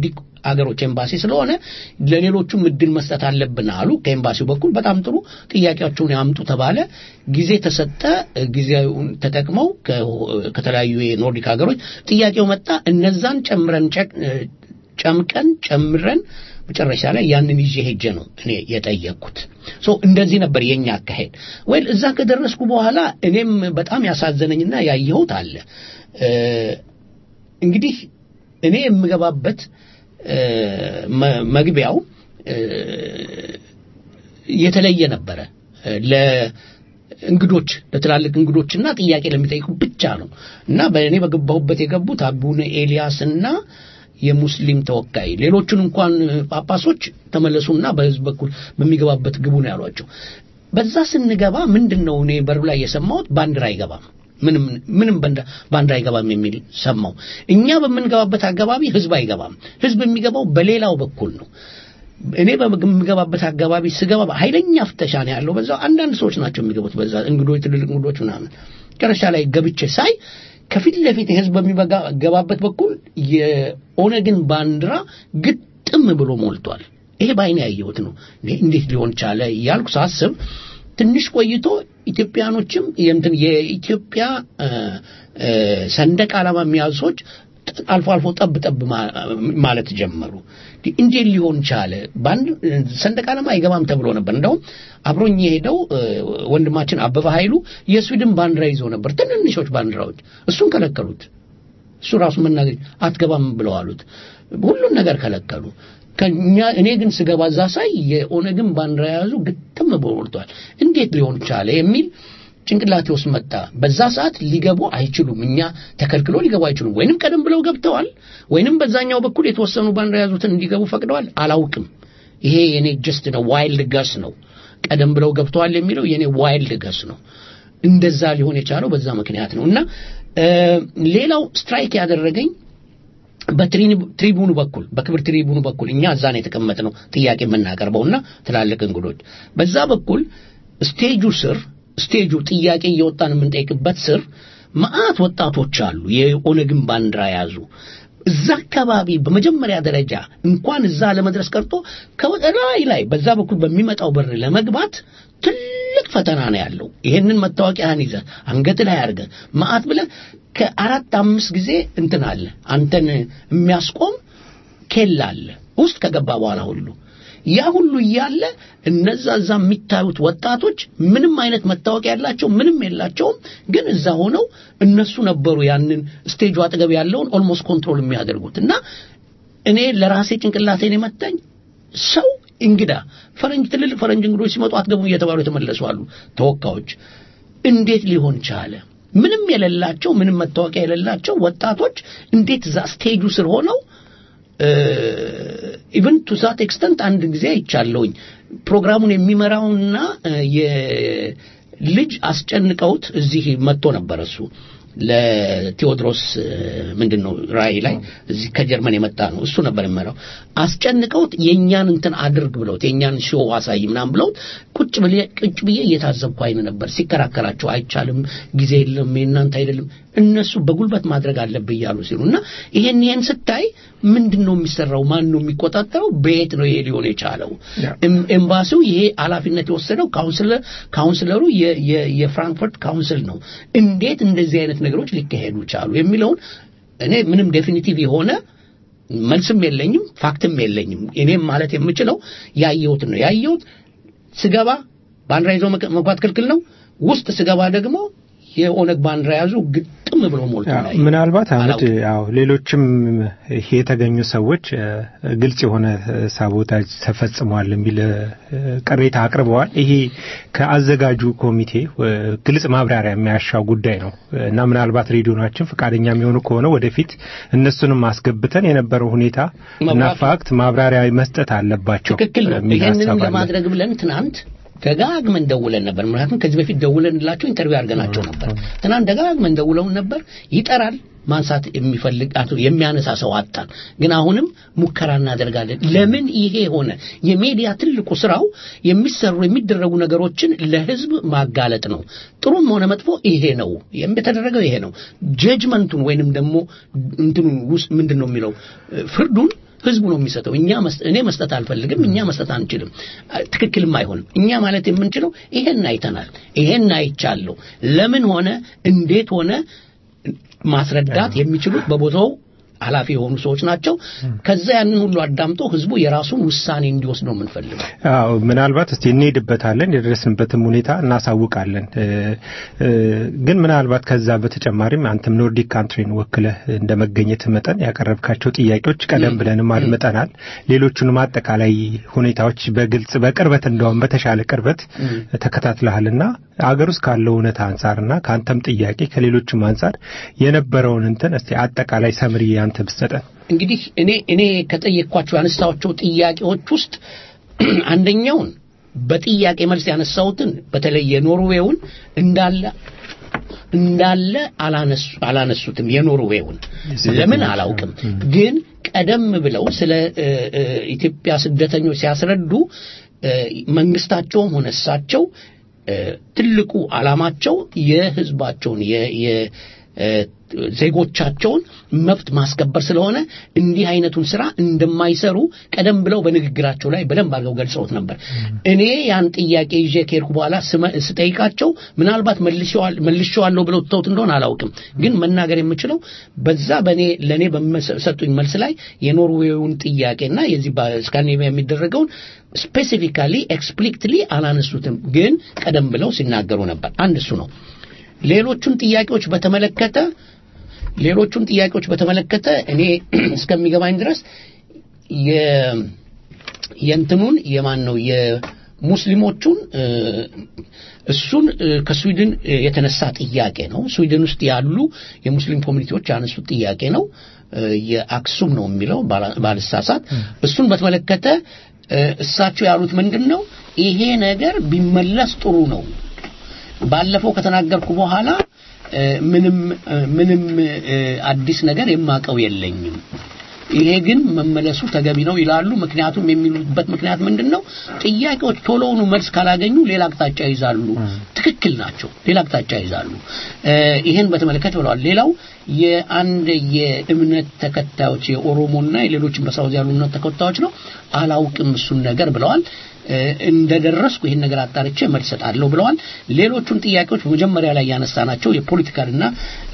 አገሮች ኤምባሲ ስለሆነ ለሌሎቹም እድል መስጠት አለብን አሉ። ከኤምባሲው በኩል በጣም ጥሩ ጥያቄያቸውን ያምጡ ተባለ። ጊዜ ተሰጠ። ጊዜውን ተጠቅመው ከተለያዩ የኖርዲክ ሀገሮች ጥያቄው መጣ። እነዛን ጨምረን ጨምቀን ጨምረን መጨረሻ ላይ ያንን ይዤ ሄጄ ነው እኔ የጠየቅኩት። ሶ እንደዚህ ነበር የኛ አካሄድ። ወይል እዛ ከደረስኩ በኋላ እኔም በጣም ያሳዘነኝና ያየሁት አለ እንግዲህ እኔ የምገባበት መግቢያው የተለየ ነበረ ለእንግዶች ለትላልቅ እንግዶችና ጥያቄ ለሚጠይቁ ብቻ ነው እና በእኔ በገባሁበት የገቡት አቡነ ኤልያስና የሙስሊም ተወካይ ሌሎቹን እንኳን ጳጳሶች ተመለሱና በህዝብ በኩል በሚገባበት ግቡ ነው ያሏቸው። በዛ ስንገባ ምንድን ነው እኔ በሩ ላይ የሰማሁት ባንዲራ አይገባም ምንም ምንም ባንዲራ አይገባም የሚል ሰማው። እኛ በምንገባበት አካባቢ ህዝብ አይገባም። ህዝብ የሚገባው በሌላው በኩል ነው። እኔ በምገባበት አካባቢ ስገባ ኃይለኛ ፍተሻ ነው ያለው። በዛው አንዳንድ ሰዎች ናቸው የሚገቡት። በዛ እንግዶች፣ ትልልቅ እንግዶች ምናምን። መጨረሻ ላይ ገብቼ ሳይ ከፊት ለፊት ህዝብ በሚገባበት በኩል የኦነግን ባንዲራ ግጥም ብሎ ሞልቷል። ይሄ በአይኔ ያየሁት ነው። እንዴት ሊሆን ቻለ እያልኩ ሳስብ ትንሽ ቆይቶ ኢትዮጵያኖችም የእንትን የኢትዮጵያ ሰንደቅ ዓላማ የሚያዙ ሰዎች አልፎ አልፎ ጠብ ጠብ ማለት ጀመሩ። እንዴት ሊሆን ቻለ? በአንድ ሰንደቅ ዓላማ አይገባም ተብሎ ነበር። እንደውም አብሮኝ የሄደው ወንድማችን አበበ ኃይሉ የስዊድን ባንዲራ ይዞ ነበር፣ ትንንሾች ባንዲራዎች። እሱን ከለከሉት። እሱ ራሱ መናገር አትገባም ብለው አሉት። ሁሉን ነገር ከለከሉ። ከኛ እኔ ግን ስገባ እዛ ሳይ የኦነግን ባንዲራ የያዙ ግጥም ሞልቷል። እንዴት ሊሆን ቻለ የሚል ጭንቅላቴ ውስጥ መጣ። በዛ ሰዓት ሊገቡ አይችሉም፣ እኛ ተከልክሎ ሊገቡ አይችሉም። ወይንም ቀደም ብለው ገብተዋል፣ ወይንም በዛኛው በኩል የተወሰኑ ባንዲራ የያዙትን እንዲገቡ ፈቅደዋል። አላውቅም። ይሄ የኔ ጀስት ነው፣ ዋይልድ ገስ ነው። ቀደም ብለው ገብተዋል የሚለው የኔ ዋይልድ ገስ ነው። እንደዛ ሊሆን የቻለው በዛ ምክንያት ነው እና ሌላው ስትራይክ ያደረገኝ በትሪቡኑ በኩል በክብር ትሪቡኑ በኩል እኛ እዛ ነው የተቀመጥነው ጥያቄ የምናቀርበውና ትላልቅ እንግዶች በዛ በኩል ስቴጁ ስር ስቴጁ ጥያቄ እየወጣን የምንጠይቅበት ስር መዓት ወጣቶች አሉ የኦነግን ባንዲራ ያዙ እዛ አካባቢ በመጀመሪያ ደረጃ እንኳን እዛ ለመድረስ ቀርቶ ከላይ ላይ በዛ በኩል በሚመጣው በር ለመግባት ትልቅ ፈተና ነው ያለው። ይሄንን መታወቂያህን ይዘህ አንገት ላይ አድርገህ መዓት ብለህ ከአራት አምስት ጊዜ እንትን አለ አንተን የሚያስቆም ኬላ አለ ውስጥ ከገባ በኋላ ሁሉ ያ ሁሉ እያለ እነዛ እዛ የሚታዩት ወጣቶች ምንም አይነት መታወቂያ ያላቸው ምንም የላቸውም፣ ግን እዛ ሆነው እነሱ ነበሩ ያንን ስቴጁ አጠገብ ያለውን ኦልሞስት ኮንትሮል የሚያደርጉት እና እኔ ለራሴ ጭንቅላቴን የመታኝ ሰው እንግዳ ፈረንጅ ትልልቅ ፈረንጅ እንግዶች ሲመጡ አትገቡም እየተባሉ የተመለሱ አሉ ተወካዮች። እንዴት ሊሆን ቻለ? ምንም የሌላቸው ምንም መታወቂያ የሌላቸው ወጣቶች እንዴት እዛ ስቴጁ ስር ሆነው ኢቨን ቱ ዛት ኤክስተንት አንድ ጊዜ አይቻለሁኝ ፕሮግራሙን የሚመራውና የልጅ አስጨንቀውት እዚህ መጥቶ ነበር እሱ ለቴዎድሮስ ምንድን ነው ራእይ ላይ እዚህ ከጀርመን የመጣ ነው እሱ ነበር የሚመራው አስጨንቀውት የእኛን እንትን አድርግ ብለውት የእኛን ሾው አሳይ ምናም ብለውት ቁጭ ብዬ ቁጭ ብዬ እየታዘብኩ አይን ነበር ሲከራከራቸው አይቻልም ጊዜ የለም የእናንተ አይደለም እነሱ በጉልበት ማድረግ አለብህ እያሉ ሲሉ እና ይሄን ይሄን ስታይ ምንድን ነው የሚሰራው ማን ነው የሚቆጣጠረው በየት ነው ይሄ ሊሆን የቻለው ኤምባሲው ይሄ ኃላፊነት የወሰደው ካውንስለር ካውንስለሩ የፍራንክፈርት ካውንስል ነው እንዴት እንደዚህ አይነት ነገሮች ሊካሄዱ ቻሉ የሚለውን እኔ ምንም ዴፊኒቲቭ የሆነ መልስም የለኝም ፋክትም የለኝም እኔም ማለት የምችለው ያየሁትን ነው ያየሁት ስገባ ባንዲራ ይዞ መግባት ክልክል ነው ውስጥ ስገባ ደግሞ የኦነግ ባንዲራ ያዙ ግጥም ብሎ ሞልቶ ላይ ምናልባት አህመድ ያው ሌሎችም ይሄ የተገኙ ሰዎች ግልጽ የሆነ ሳቦታጅ ተፈጽሟል የሚል ቅሬታ አቅርበዋል። ይሄ ከአዘጋጁ ኮሚቴ ግልጽ ማብራሪያ የሚያሻው ጉዳይ ነው እና ምናልባት ሬዲዮናችን ፈቃደኛ የሚሆኑ ከሆነ ወደፊት እነሱንም አስገብተን የነበረው ሁኔታ እና ፋክት ማብራሪያ መስጠት አለባቸው። ትክክል ነው። ይህንንም ለማድረግ ብለን ትናንት ደጋግመን ደውለን ነበር። ምክንያቱም ከዚህ በፊት ደውለንላቸው ኢንተርቪው አድርገናቸው ነበር። ትናንት ደጋግመን ደውለውን ነበር። ይጠራል፣ ማንሳት የሚፈልግ አቶ የሚያነሳ ሰው አጣን። ግን አሁንም ሙከራ እናደርጋለን። ለምን ይሄ ሆነ? የሚዲያ ትልቁ ስራው የሚሰሩ የሚደረጉ ነገሮችን ለህዝብ ማጋለጥ ነው። ጥሩም ሆነ መጥፎ ይሄ ነው የተደረገው፣ ይሄ ነው ጀጅመንቱን ወይንም ደግሞ እንትኑን ውስጥ ምንድን ነው የሚለው ፍርዱን ህዝቡ ነው የሚሰጠው። እኛ እኔ መስጠት አልፈልግም፣ እኛ መስጠት አንችልም፣ ትክክልም አይሆንም። እኛ ማለት የምንችለው ይሄን አይተናል፣ ይሄን አይቻለሁ፣ ለምን ሆነ፣ እንዴት ሆነ ማስረዳት የሚችሉት በቦታው ኃላፊ የሆኑ ሰዎች ናቸው። ከዛ ያንን ሁሉ አዳምጦ ህዝቡ የራሱን ውሳኔ እንዲወስድ ነው የምንፈልገው። አዎ ምናልባት እስቲ እንሄድበታለን፣ የደረስንበትም ሁኔታ እናሳውቃለን። ግን ምናልባት ከዛ በተጨማሪም አንተም ኖርዲክ ካንትሪን ወክለህ እንደ መገኘት መጠን ያቀረብካቸው ጥያቄዎች ቀደም ብለንም አድምጠናል። ሌሎቹንም አጠቃላይ ሁኔታዎች በግልጽ በቅርበት እንደውም በተሻለ ቅርበት ተከታትለሃልና አገር ውስጥ ካለው እውነታ አንጻርና ከአንተም ጥያቄ ከሌሎችም አንጻር የነበረውን እንትን እስቲ አጠቃላይ ሰምሪ አንተ ብትሰጠን። እንግዲህ እኔ እኔ ከጠየቅኳቸው ያነሳቸው ጥያቄዎች ውስጥ አንደኛውን በጥያቄ መልስ ያነሳሁትን በተለይ የኖርዌውን እንዳለ እንዳለ አላነሱትም። የኖርዌውን ለምን አላውቅም፣ ግን ቀደም ብለው ስለ ኢትዮጵያ ስደተኞች ሲያስረዱ መንግስታቸውም ሆነ እሳቸው ትልቁ ዓላማቸው የህዝባቸውን ዜጎቻቸውን መብት ማስከበር ስለሆነ እንዲህ አይነቱን ስራ እንደማይሰሩ ቀደም ብለው በንግግራቸው ላይ በደንብ አድርገው ገልጸውት ነበር። እኔ ያን ጥያቄ ይዤ ከሄድኩ በኋላ ስጠይቃቸው ምናልባት መልሼዋለሁ ብለው ትተውት እንደሆነ አላውቅም፣ ግን መናገር የምችለው በዛ በእኔ ለእኔ በሰጡኝ መልስ ላይ የኖርዌውን ጥያቄና የዚህ በስካንዲኔቪያ የሚደረገውን ስፔሲፊካሊ ኤክስፕሊክትሊ አላነሱትም፣ ግን ቀደም ብለው ሲናገሩ ነበር። አንድ እሱ ነው። ሌሎቹን ጥያቄዎች በተመለከተ ሌሎቹን ጥያቄዎች በተመለከተ እኔ እስከሚገባኝ ድረስ የእንትኑን የማን ነው የሙስሊሞቹን እሱን ከስዊድን የተነሳ ጥያቄ ነው። ስዊድን ውስጥ ያሉ የሙስሊም ኮሚኒቲዎች ያነሱት ጥያቄ ነው። የአክሱም ነው የሚለው ባልሳሳት። እሱን በተመለከተ እሳቸው ያሉት ምንድን ነው? ይሄ ነገር ቢመለስ ጥሩ ነው። ባለፈው ከተናገርኩ በኋላ ምንም ምንም አዲስ ነገር የማቀው የለኝም። ይሄ ግን መመለሱ ተገቢ ነው ይላሉ። ምክንያቱም የሚሉበት ምክንያት ምንድን ነው? ጥያቄዎች ቶሎውኑ መልስ ካላገኙ ሌላ አቅጣጫ ይዛሉ። ትክክል ናቸው። ሌላ አቅጣጫ ይዛሉ። ይሄን በተመለከተ ብለዋል። ሌላው የአንድ የእምነት ተከታዮች የኦሮሞና የሌሎችም በሳውዝ ያሉ እምነት ተከታዮች ነው አላውቅም እሱን ነገር ብለዋል። እንደደረስኩ ይህን ነገር አጣርቼ መልስ እሰጣለሁ ብለዋል። ሌሎቹን ጥያቄዎች መጀመሪያ ላይ ያነሳናቸው የፖለቲካልና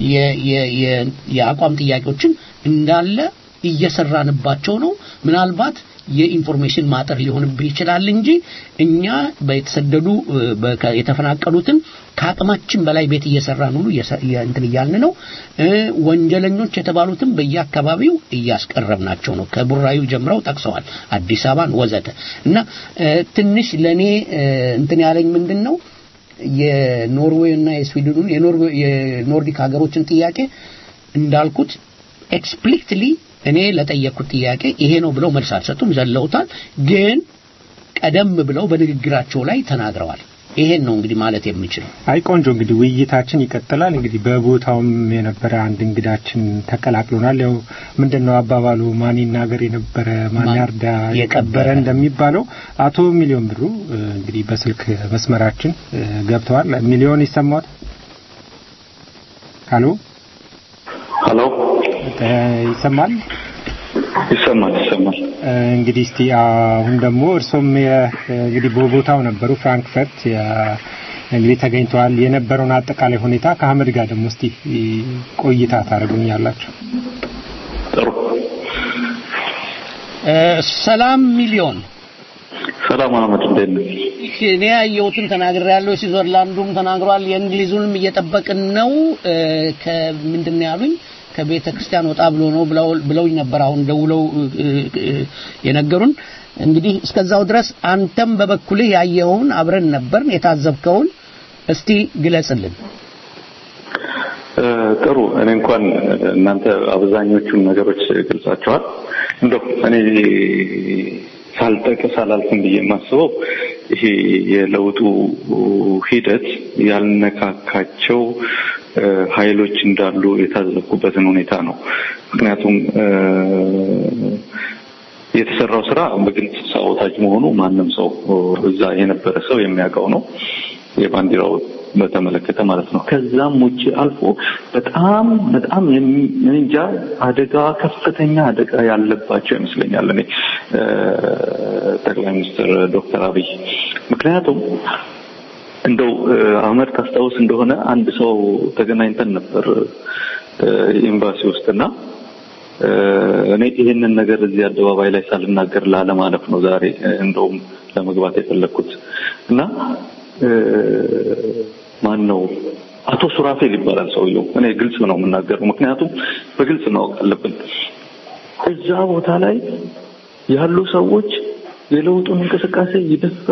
የአቋም ጥያቄዎችን እንዳለ እየሰራንባቸው ነው። ምናልባት የኢንፎርሜሽን ማጠር ሊሆንብህ ይችላል እንጂ እኛ በተሰደዱ የተፈናቀሉትን ከአቅማችን በላይ ቤት እየሰራን ሁሉ እንትን እያልን ነው። ወንጀለኞች የተባሉትም በየአካባቢው እያስቀረብናቸው ነው። ከቡራዩ ጀምረው ጠቅሰዋል፣ አዲስ አበባን ወዘተ እና ትንሽ ለእኔ እንትን ያለኝ ምንድን ነው የኖርዌይ እና የስዊድኑን የኖርዲክ ሀገሮችን ጥያቄ እንዳልኩት ኤክስፕሊክትሊ እኔ ለጠየቅኩት ጥያቄ ይሄ ነው ብለው መልስ አልሰጡም፣ ዘለውታል። ግን ቀደም ብለው በንግግራቸው ላይ ተናግረዋል። ይሄን ነው እንግዲህ ማለት የምችለው። አይ ቆንጆ፣ እንግዲህ ውይይታችን ይቀጥላል። እንግዲህ በቦታውም የነበረ አንድ እንግዳችን ተቀላቅሎናል። ያው ምንድነው አባባሉ ማን ይናገር የነበረ ማን ያርዳ የቀበረ እንደሚባለው አቶ ሚሊዮን ብሩ እንግዲህ በስልክ መስመራችን ገብተዋል። ሚሊዮን ይሰማዎት? ሀሎ ሀሎ ይሰማል? ይሰማል ይሰማል። እንግዲህ እስቲ አሁን ደግሞ እርሶም እንግዲህ በቦታው ነበሩ ፍራንክፈርት እንግዲህ ተገኝተዋል። የነበረውን አጠቃላይ ሁኔታ ከአህመድ ጋር ደግሞ እስቲ ቆይታ ታደርጉኛላችሁ። ጥሩ። ሰላም ሚሊዮን። ሰላም አህመድ፣ እንዴት ነህ? እኔ ያየሁትን ተናግሬያለሁ። ስዊዘርላንዱም ተናግሯል። የእንግሊዙንም እየጠበቅን ነው። ከምንድን ነው ያሉኝ ከቤተ ክርስቲያን ወጣ ብሎ ነው ብለውኝ ነበር። አሁን ደውለው የነገሩን እንግዲህ እስከዛው ድረስ አንተም በበኩልህ ያየኸውን አብረን ነበርን፣ የታዘብከውን እስቲ ግለጽልን። ጥሩ። እኔ እንኳን እናንተ አብዛኞቹን ነገሮች ገልጻቸዋል። እንደው እኔ ሳልጠቅስ አላልፍም ብዬ የማስበው ይሄ የለውጡ ሂደት ያልነካካቸው ኃይሎች እንዳሉ የታዘብኩበትን ሁኔታ ነው። ምክንያቱም የተሰራው ስራ በግልጽ ሳቦታጅ መሆኑ ማንም ሰው እዛ የነበረ ሰው የሚያውቀው ነው። የባንዲራው በተመለከተ ማለት ነው። ከዛም ውጭ አልፎ በጣም በጣም እንጃ አደጋ ከፍተኛ አደጋ ያለባቸው ይመስለኛል እኔ ጠቅላይ ሚኒስትር ዶክተር አብይ ምክንያቱም እንደው አህመድ ታስታውስ እንደሆነ አንድ ሰው ተገናኝተን ነበር ኤምባሲ ውስጥና እኔ ይህንን ነገር እዚህ አደባባይ ላይ ሳልናገር ላለማለፍ ነው ዛሬ እንደውም ለመግባት የፈለግኩት እና ማን ነው አቶ ሱራፌል ይባላል ሰውየው። እኔ ግልጽ ነው የምናገረው፣ ምክንያቱም በግልጽ ማወቅ አለብን። እዛ ቦታ ላይ ያሉ ሰዎች የለውጡን እንቅስቃሴ ይደፋ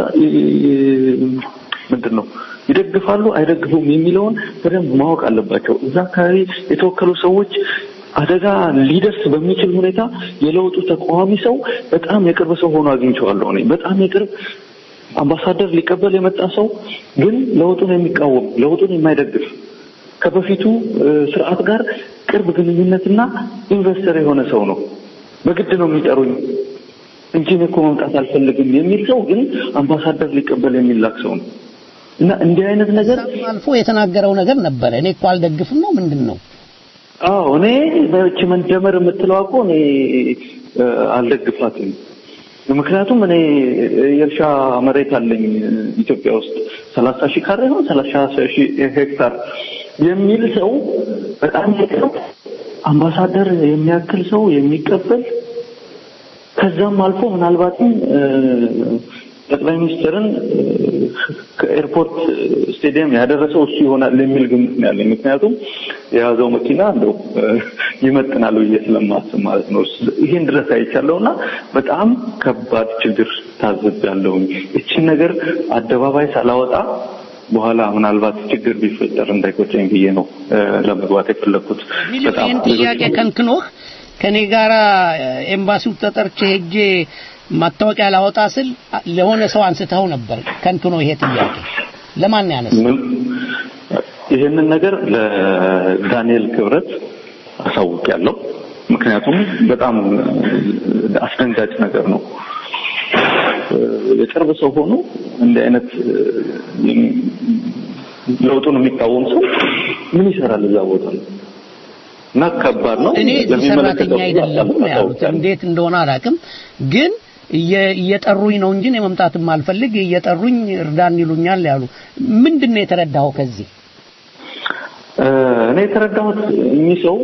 ምንድን ነው ይደግፋሉ አይደግፉም የሚለውን በደንብ ማወቅ አለባቸው። እዛ አካባቢ የተወከሉ ሰዎች አደጋ ሊደርስ በሚችል ሁኔታ የለውጡ ተቃዋሚ ሰው በጣም የቅርብ ሰው ሆኖ አግኝቼዋለሁ። እኔ በጣም የቅርብ አምባሳደር ሊቀበል የመጣ ሰው ግን ለውጡን የሚቃወም ለውጡን የማይደግፍ ከበፊቱ ስርዓት ጋር ቅርብ ግንኙነትና ኢንቨስተር የሆነ ሰው ነው። በግድ ነው የሚጠሩኝ እንጂ እኔ እኮ መምጣት አልፈልግም የሚል ሰው ግን አምባሳደር ሊቀበል የሚላክ ሰው ነው። እና እንዲህ አይነት ነገር አልፎ የተናገረው ነገር ነበረ። እኔ እኮ አልደግፍም ነው ምንድን ነው? አዎ እኔ በእቺ መደመር የምትለው እኮ እኔ አልደግፋትም። ምክንያቱም እኔ የእርሻ መሬት አለኝ ኢትዮጵያ ውስጥ ሰላሳ ሺህ ካሬ ነው ሰላሳ ሺህ ሄክታር የሚል ሰው በጣም የቅርብ አምባሳደር የሚያክል ሰው የሚቀበል ከዛም አልፎ ምናልባትም ጠቅላይ ሚኒስትርን ከኤርፖርት ስቴዲየም ያደረሰው እሱ ይሆናል የሚል ግምት ነው ያለኝ። ምክንያቱም የያዘው መኪና እንደው ይመጥናል ብዬ ስለማስብ ማለት ነው። ይሄን ድረስ አይቻለሁና በጣም ከባድ ችግር ታዝቤያለሁኝ። እችን ነገር አደባባይ ሳላወጣ በኋላ ምናልባት ችግር ቢፈጠር እንዳይቆጨኝ ብዬ ነው ለመግባት የፈለግኩት። በጣም ይህን ጥያቄ ከንክኖህ ከኔ ጋራ ኤምባሲው ተጠርቼ ሄጄ ማታወቂያ ላወጣ ስል ለሆነ ሰው አንስተው ነበር። ከንክኖ ይሄ ጥያቄ ለማን ያነሳ? ይህንን ነገር ለዳንኤል ክብረት አሳውቄያለሁ። ምክንያቱም በጣም አስደንጋጭ ነገር ነው። የቅርብ ሰው ሆኖ እንዲህ አይነት ለውጡን የሚቃወም ሰው ምን ይሰራል እዛ ቦታ ነው? እና ከባድ ነው። እኔ ሰራተኛ አይደለሁም ያሉት እንዴት እንደሆነ አላውቅም ግን እየጠሩኝ ነው እንጂ እኔ መምጣትም አልፈልግ እየጠሩኝ እርዳን ይሉኛል ያሉ ምንድን ነው የተረዳኸው ከዚህ እኔ የተረዳሁት እኚህ ሰው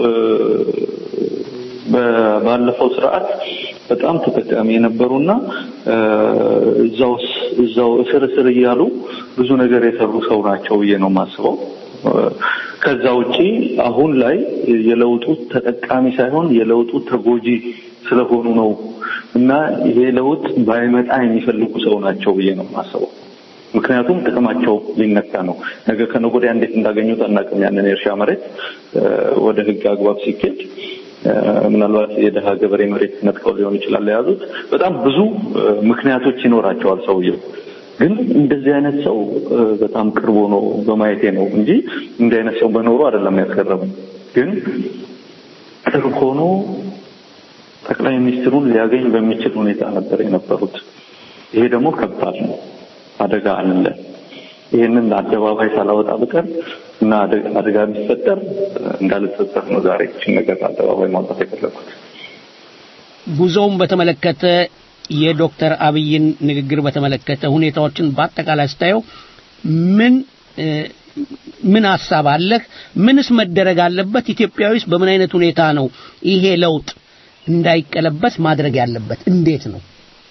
ባለፈው ስርዓት በጣም ተጠቃሚ የነበሩና እዛው እዛው እስር እስር እያሉ ብዙ ነገር የሰሩ ሰው ናቸው ብዬ ነው የማስበው። ከዛ ውጪ አሁን ላይ የለውጡ ተጠቃሚ ሳይሆን የለውጡ ተጎጂ ስለሆኑ ነው እና ይሄ ለውጥ ባይመጣ የሚፈልጉ ሰው ናቸው ብዬ ነው የማስበው። ምክንያቱም ጥቅማቸው ሊነካ ነው። ነገ ከነገ ወዲያ እንዴት እንዳገኙት አናውቅም። ያንን የእርሻ መሬት ወደ ህግ አግባብ ሲኬድ ምናልባት የደሃ ገበሬ መሬት ነጥቀው ሊሆን ይችላል የያዙት። በጣም ብዙ ምክንያቶች ይኖራቸዋል ሰውየው። ግን እንደዚህ አይነት ሰው በጣም ቅርብ ሆኖ በማየቴ ነው እንጂ እንዲህ አይነት ሰው በኖሩ አይደለም ያስገረመኝ። ግን ቅርብ ሆኖ ጠቅላይ ሚኒስትሩን ሊያገኝ በሚችል ሁኔታ ነበር የነበሩት። ይሄ ደግሞ ከባድ ነው፣ አደጋ አለ። ይህንን አደባባይ ሳላወጣ ብቀር እና አደጋ ቢፈጠር እንዳልጸጸት ነው ዛሬ ይህችን ነገር አደባባይ ማውጣት የፈለኩት። ጉዞውን በተመለከተ የዶክተር አብይን ንግግር በተመለከተ ሁኔታዎችን በአጠቃላይ ስታየው ምን ምን ሀሳብ አለህ? ምንስ መደረግ አለበት? ኢትዮጵያዊስ በምን አይነት ሁኔታ ነው ይሄ ለውጥ እንዳይቀለበስ ማድረግ ያለበት? እንዴት ነው?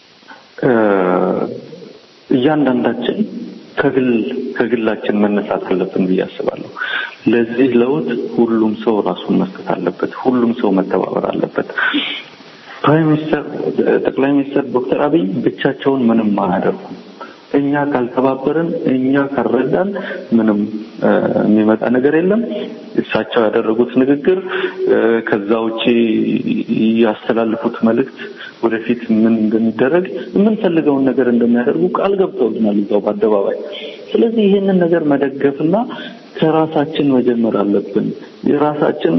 እያንዳንዳችን ከግል ከግላችን መነሳት አለብን ብዬ አስባለሁ። ለዚህ ለውጥ ሁሉም ሰው ራሱን መስጠት አለበት። ሁሉም ሰው መተባበር አለበት። ፕራይም ሚኒስተር ጠቅላይ ሚኒስትር ዶክተር አብይ ብቻቸውን ምንም አያደርጉም። እኛ ካልተባበርን፣ እኛ ካልረዳን ምንም የሚመጣ ነገር የለም። እሳቸው ያደረጉት ንግግር ከዛ ውጪ ያስተላልፉት መልእክት ወደፊት ምን እንደሚደረግ የምንፈልገውን ነገር እንደሚያደርጉ ቃል ገብተውልናል እዛው በአደባባይ። ስለዚህ ይህንን ነገር መደገፍና ከራሳችን መጀመር አለብን። የራሳችን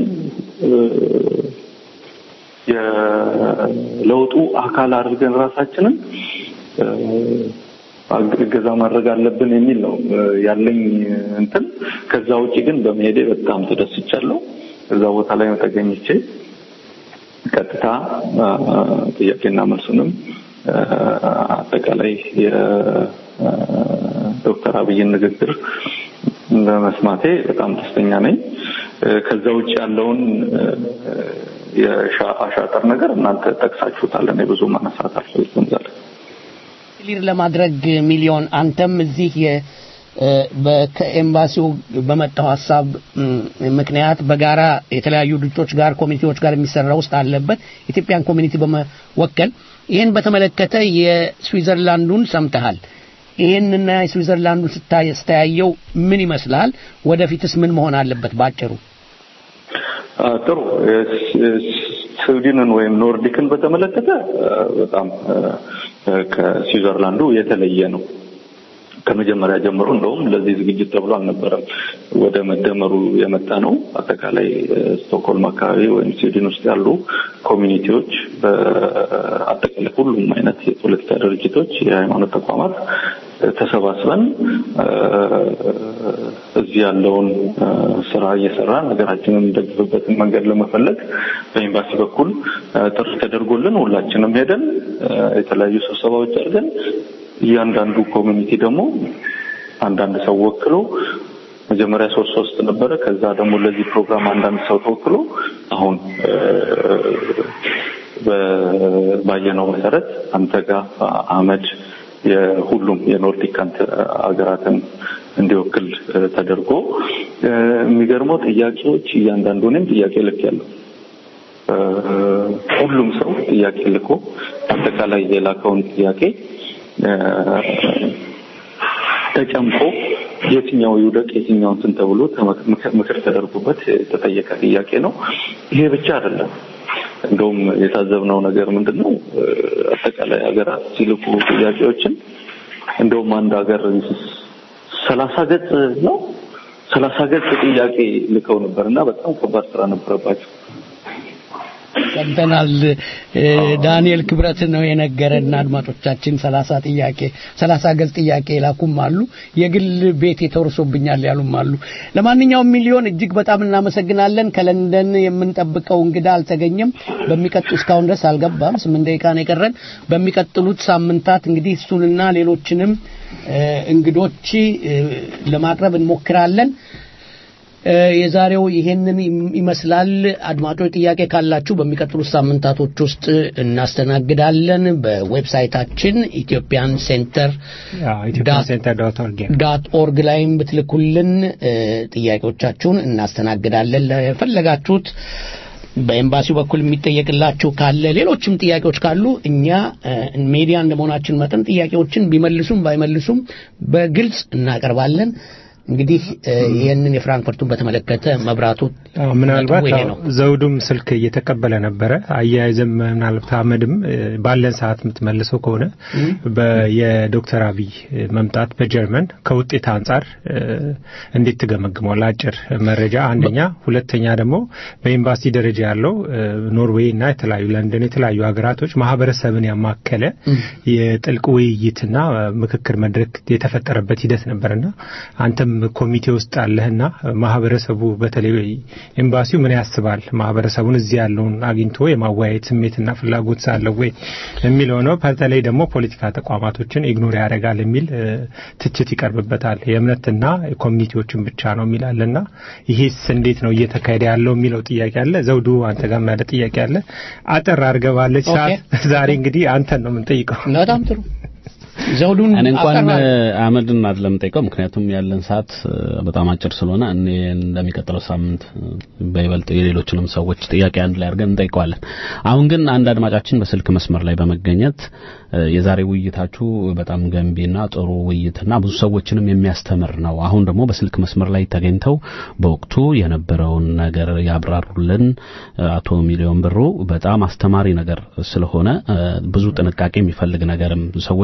የለውጡ አካል አድርገን ራሳችንን እገዛ ማድረግ አለብን የሚል ነው ያለኝ እንትን። ከዛ ውጭ ግን በመሄዴ በጣም ተደስቻለሁ። እዛ ቦታ ላይ ተገኝቼ ቀጥታ ጥያቄና መልሱንም አጠቃላይ የዶክተር አብይን ንግግር በመስማቴ በጣም ደስተኛ ነኝ። ከዛ ውጭ ያለውን የአሻጠር ነገር እናንተ ጠቅሳችሁታል። እኔ ብዙ ማነሳት አልፈልግም ዛሬ ክሊር ለማድረግ ሚሊዮን አንተም እዚህ ከኤምባሲው በመጣው ሀሳብ ምክንያት በጋራ የተለያዩ ድርጅቶች ጋር ኮሚኒቲዎች ጋር የሚሰራ ውስጥ አለበት ኢትዮጵያን ኮሚኒቲ በመወከል ይህን በተመለከተ የስዊዘርላንዱን ሰምተሃል። ይህንና የስዊዘርላንዱን ስታያየው ምን ይመስላል? ወደፊትስ ምን መሆን አለበት? ባጭሩ ጥሩ። ስዊድንን ወይም ኖርዲክን በተመለከተ በጣም ከስዊዘርላንዱ የተለየ ነው። ከመጀመሪያ ጀምሮ እንደውም ለዚህ ዝግጅት ተብሎ አልነበረም ወደ መደመሩ የመጣ ነው። አጠቃላይ ስቶክሆልም አካባቢ ወይም ስዊድን ውስጥ ያሉ ኮሚኒቲዎች፣ በአጠቃላይ ሁሉም አይነት የፖለቲካ ድርጅቶች፣ የሃይማኖት ተቋማት ተሰባስበን እዚህ ያለውን ስራ እየሰራን ሀገራችንን እንደግፍበትን መንገድ ለመፈለግ በኤምባሲ በኩል ጥሪ ተደርጎልን ሁላችንም ሄደን የተለያዩ ስብሰባዎች አድርገን እያንዳንዱ ኮሚኒቲ ደግሞ አንዳንድ ሰው ወክሎ መጀመሪያ ሶስት ሶስት ነበረ። ከዛ ደግሞ ለዚህ ፕሮግራም አንዳንድ ሰው ተወክሎ አሁን ባየነው መሰረት አንተ ጋር አህመድ የሁሉም የኖርዲክ ሀገራትን እንዲወክል ተደርጎ የሚገርመው ጥያቄዎች እያንዳንዱ እኔም ጥያቄ ልክ ያለው ሁሉም ሰው ጥያቄ ልኮ አጠቃላይ የላከውን ጥያቄ ተጨምቆ የትኛው ይውደቅ የትኛው እንትን ተብሎ ምክር ተደርጎበት የተጠየቀ ጥያቄ ነው። ይሄ ብቻ አይደለም። እንደውም የታዘብነው ነገር ምንድን ነው? አጠቃላይ ሀገራት ሲልኩ ጥያቄዎችን እንደውም አንድ ሀገር ሰላሳ ገጽ ነው ሰላሳ ገጽ ጥያቄ ልከው ነበር እና በጣም ከባድ ስራ ነበረባቸው። ሰምተናል። ዳንኤል ክብረት ነው የነገረን። አድማጮቻችን ሰላሳ ጥያቄ ሰላሳ ገጽ ጥያቄ ላኩም አሉ። የግል ቤት የተወርሶብኛል ያሉም አሉ። ለማንኛውም ሚሊዮን እጅግ በጣም እናመሰግናለን። ከለንደን የምንጠብቀው እንግዳ አልተገኘም። በሚቀጥሉ እስካሁን ድረስ አልገባም። ስምንት ደቂቃ ነው የቀረን። በሚቀጥሉት ሳምንታት እንግዲህ እሱንና ሌሎችንም እንግዶች ለማቅረብ እንሞክራለን። የዛሬው ይሄንን ይመስላል። አድማጮች ጥያቄ ካላችሁ በሚቀጥሉት ሳምንታቶች ውስጥ እናስተናግዳለን። በዌብሳይታችን ኢትዮጵያን ሴንተር ዳት ኦርግ ላይም ብትልኩልን ጥያቄዎቻችሁን እናስተናግዳለን። ለፈለጋችሁት በኤምባሲው በኩል የሚጠየቅላችሁ ካለ ሌሎችም ጥያቄዎች ካሉ እኛ ሜዲያ እንደመሆናችን መጠን ጥያቄዎችን ቢመልሱም ባይመልሱም በግልጽ እናቀርባለን። እንግዲህ ይህንን የፍራንክፈርቱን በተመለከተ መብራቱ ምናልባት ይሄ ነው። ዘውዱም ስልክ እየተቀበለ ነበረ። አያይዘም ምናልባት አህመድም ባለን ሰዓት የምትመልሰው ከሆነ የዶክተር አብይ መምጣት በጀርመን ከውጤት አንጻር እንዴት ትገመግመዋል? አጭር መረጃ አንደኛ፣ ሁለተኛ ደግሞ በኤምባሲ ደረጃ ያለው ኖርዌይ እና የተለያዩ ለንደን የተለያዩ ሀገራቶች ማህበረሰብን ያማከለ የጥልቅ ውይይትና ምክክር መድረክ የተፈጠረበት ሂደት ነበርና አንተም ኮሚቴ ውስጥ አለህና ማህበረሰቡ በተለይ ኤምባሲው ምን ያስባል ማህበረሰቡን እዚህ ያለውን አግኝቶ የማወያየት ስሜትና ፍላጎት ሳለው ወይ የሚለው ነው። በተለይ ደግሞ ፖለቲካ ተቋማቶችን ኢግኖር ያደርጋል የሚል ትችት ይቀርብበታል። የእምነትና ኮሚኒቲዎችን ብቻ ነው የሚላልና ይሄስ እንዴት ነው እየተካሄደ ያለው የሚለው ጥያቄ አለ። ዘውዱ አንተ ጋር ያለ ጥያቄ አለ። አጠር አድርገህ ባለች ሰዓት ዛሬ እንግዲህ አንተን ነው የምንጠይቀው። በጣም ጥሩ ዘውዱን እኔ እንኳን አቀርባለሁ። አመድን አይደለም ጠይቀው፣ ምክንያቱም ያለን ሰዓት በጣም አጭር ስለሆነ እኔ እንደሚቀጥለው ሳምንት በይበልጥ የሌሎችንም ሰዎች ጥያቄ አንድ ላይ አድርገን እንጠይቀዋለን። አሁን ግን አንድ አድማጫችን በስልክ መስመር ላይ በመገኘት የዛሬ ውይይታችሁ በጣም ገንቢና ጥሩ ውይይትና ብዙ ሰዎችንም የሚያስተምር ነው። አሁን ደግሞ በስልክ መስመር ላይ ተገኝተው በወቅቱ የነበረውን ነገር ያብራሩልን አቶ ሚሊዮን ብሩ በጣም አስተማሪ ነገር ስለሆነ ብዙ ጥንቃቄ የሚፈልግ ነገርም ሰዎች ያላ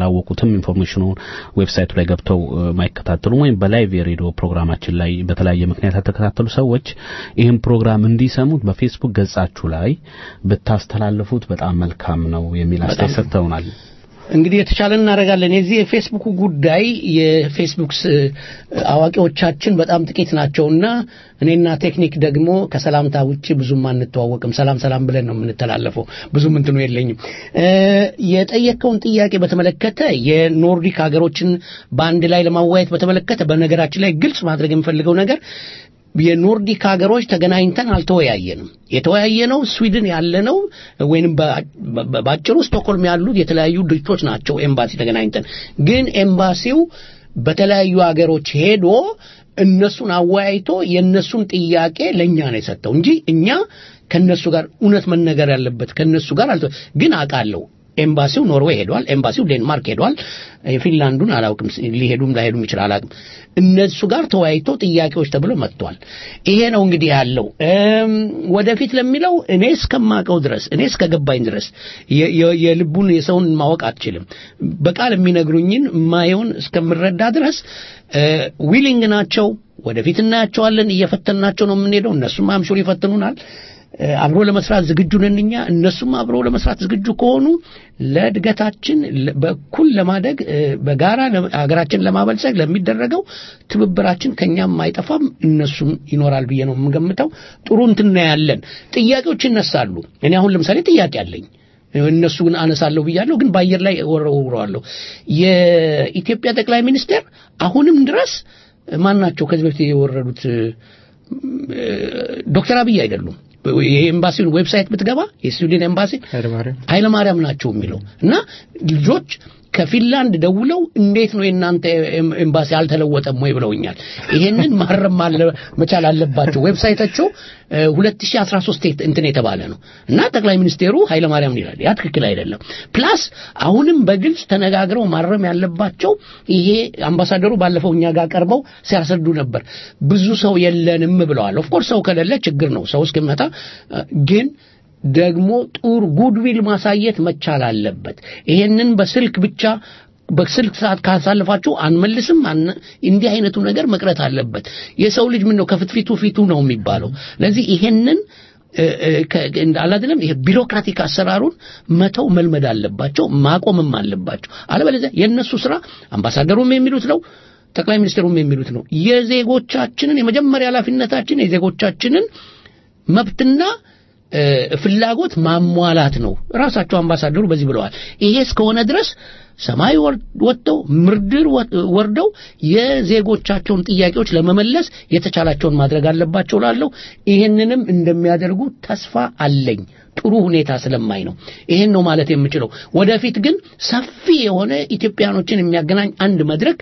ያላወቁትም ኢንፎርሜሽኑን ዌብሳይቱ ላይ ገብተው ማይከታተሉም ወይም በላይቭ የሬዲዮ ፕሮግራማችን ላይ በተለያየ ምክንያት ያልተከታተሉ ሰዎች ይህን ፕሮግራም እንዲሰሙት በፌስቡክ ገጻችሁ ላይ ብታስተላልፉት በጣም መልካም ነው የሚል አስተያየት ሰጥተውናል። እንግዲህ የተቻለ እናደርጋለን። የዚህ የፌስቡክ ጉዳይ የፌስቡክ አዋቂዎቻችን በጣም ጥቂት ናቸውና እኔና ቴክኒክ ደግሞ ከሰላምታ ውጭ ብዙም አንተዋወቅም። ሰላም ሰላም ብለን ነው የምንተላለፈው። ብዙም እንትኑ የለኝም። የጠየቀውን ጥያቄ በተመለከተ የኖርዲክ ሀገሮችን በአንድ ላይ ለማዋየት በተመለከተ በነገራችን ላይ ግልጽ ማድረግ የምፈልገው ነገር የኖርዲክ ሀገሮች ተገናኝተን አልተወያየንም። የተወያየነው ስዊድን ያለነው ወይንም በአጭሩ ስቶክሆልም ያሉት የተለያዩ ድርጅቶች ናቸው ኤምባሲ ተገናኝተን ግን ኤምባሲው በተለያዩ ሀገሮች ሄዶ እነሱን አወያይቶ የእነሱን ጥያቄ ለእኛ ነው የሰጠው እንጂ እኛ ከነሱ ጋር እውነት መነገር ያለበት ከነሱ ጋር አልተ ግን አውቃለሁ ኤምባሲው ኖርዌይ ሄዷል። ኤምባሲው ዴንማርክ ሄዷል። የፊንላንዱን አላውቅም፣ ሊሄዱም ላይሄዱም ይችላል አላውቅም። እነሱ ጋር ተወያይቶ ጥያቄዎች ተብሎ መጥቷል። ይሄ ነው እንግዲህ ያለው። ወደፊት ለሚለው እኔ እስከማውቀው ድረስ እኔ እስከገባኝ ድረስ የልቡን የሰውን ማወቅ አትችልም። በቃል የሚነግሩኝን ማየውን እስከምረዳ ድረስ ዊሊንግ ናቸው። ወደፊት እናያቸዋለን። እየፈተናቸው ነው የምንሄደው። እነሱም አምሹር ይፈትኑናል። አብሮ ለመስራት ዝግጁ ነን እኛ። እነሱም አብሮ ለመስራት ዝግጁ ከሆኑ ለእድገታችን በኩል ለማደግ በጋራ ሀገራችን ለማበልጸግ ለሚደረገው ትብብራችን ከኛም አይጠፋም፣ እነሱም ይኖራል ብዬ ነው የምገምተው። ጥሩ እንትን ያለን ጥያቄዎች ይነሳሉ። እኔ አሁን ለምሳሌ ጥያቄ አለኝ። እነሱ ግን አነሳለሁ ብያለሁ፣ ግን በአየር ላይ ወረውረዋለሁ። የኢትዮጵያ ጠቅላይ ሚኒስቴር አሁንም ድረስ ማን ናቸው ከዚህ በፊት የወረዱት? ዶክተር አብይ አይደሉም። የኤምባሲውን ዌብሳይት ብትገባ የስዊድን ኤምባሲ ኃይለማርያም ናቸው የሚለው እና ልጆች ከፊንላንድ ደውለው እንዴት ነው የእናንተ ኤምባሲ አልተለወጠም ወይ ብለውኛል። ይሄንን ማረም መቻል አለባቸው። ዌብሳይታቸው 2013 እንትን የተባለ ነው እና ጠቅላይ ሚኒስቴሩ ኃይለማርያም ይላል። ያ ትክክል አይደለም። ፕላስ አሁንም በግልጽ ተነጋግረው ማረም ያለባቸው ይሄ አምባሳደሩ ባለፈው እኛ ጋር ቀርበው ሲያስረዱ ነበር። ብዙ ሰው የለንም ብለዋል። ኦፍኮርስ ሰው ከሌለ ችግር ነው። ሰው እስኪመጣ ግን ደግሞ ጡር ጉድዊል ማሳየት መቻል አለበት። ይሄንን በስልክ ብቻ በስልክ ሰዓት ካሳልፋችሁ አንመልስም እንዲህ አይነቱ ነገር መቅረት አለበት። የሰው ልጅ ምን ነው ከፍትፊቱ ፊቱ ነው የሚባለው። ለዚህ ይሄንን አላደለም ይሄ ቢሮክራቲክ አሰራሩን መተው መልመድ አለባቸው፣ ማቆምም አለባቸው። አለበለዚያ የእነሱ ስራ አምባሳደሩም የሚሉት ነው ጠቅላይ ሚኒስትሩም የሚሉት ነው። የዜጎቻችንን የመጀመሪያ ኃላፊነታችን የዜጎቻችንን መብትና ፍላጎት ማሟላት ነው። ራሳቸው አምባሳደሩ በዚህ ብለዋል። ይሄ እስከሆነ ድረስ ሰማይ ወጥተው ምድር ወርደው የዜጎቻቸውን ጥያቄዎች ለመመለስ የተቻላቸውን ማድረግ አለባቸው ላለው ይህንንም እንደሚያደርጉ ተስፋ አለኝ። ጥሩ ሁኔታ ስለማይ ነው። ይሄን ነው ማለት የምችለው። ወደፊት ግን ሰፊ የሆነ ኢትዮጵያኖችን የሚያገናኝ አንድ መድረክ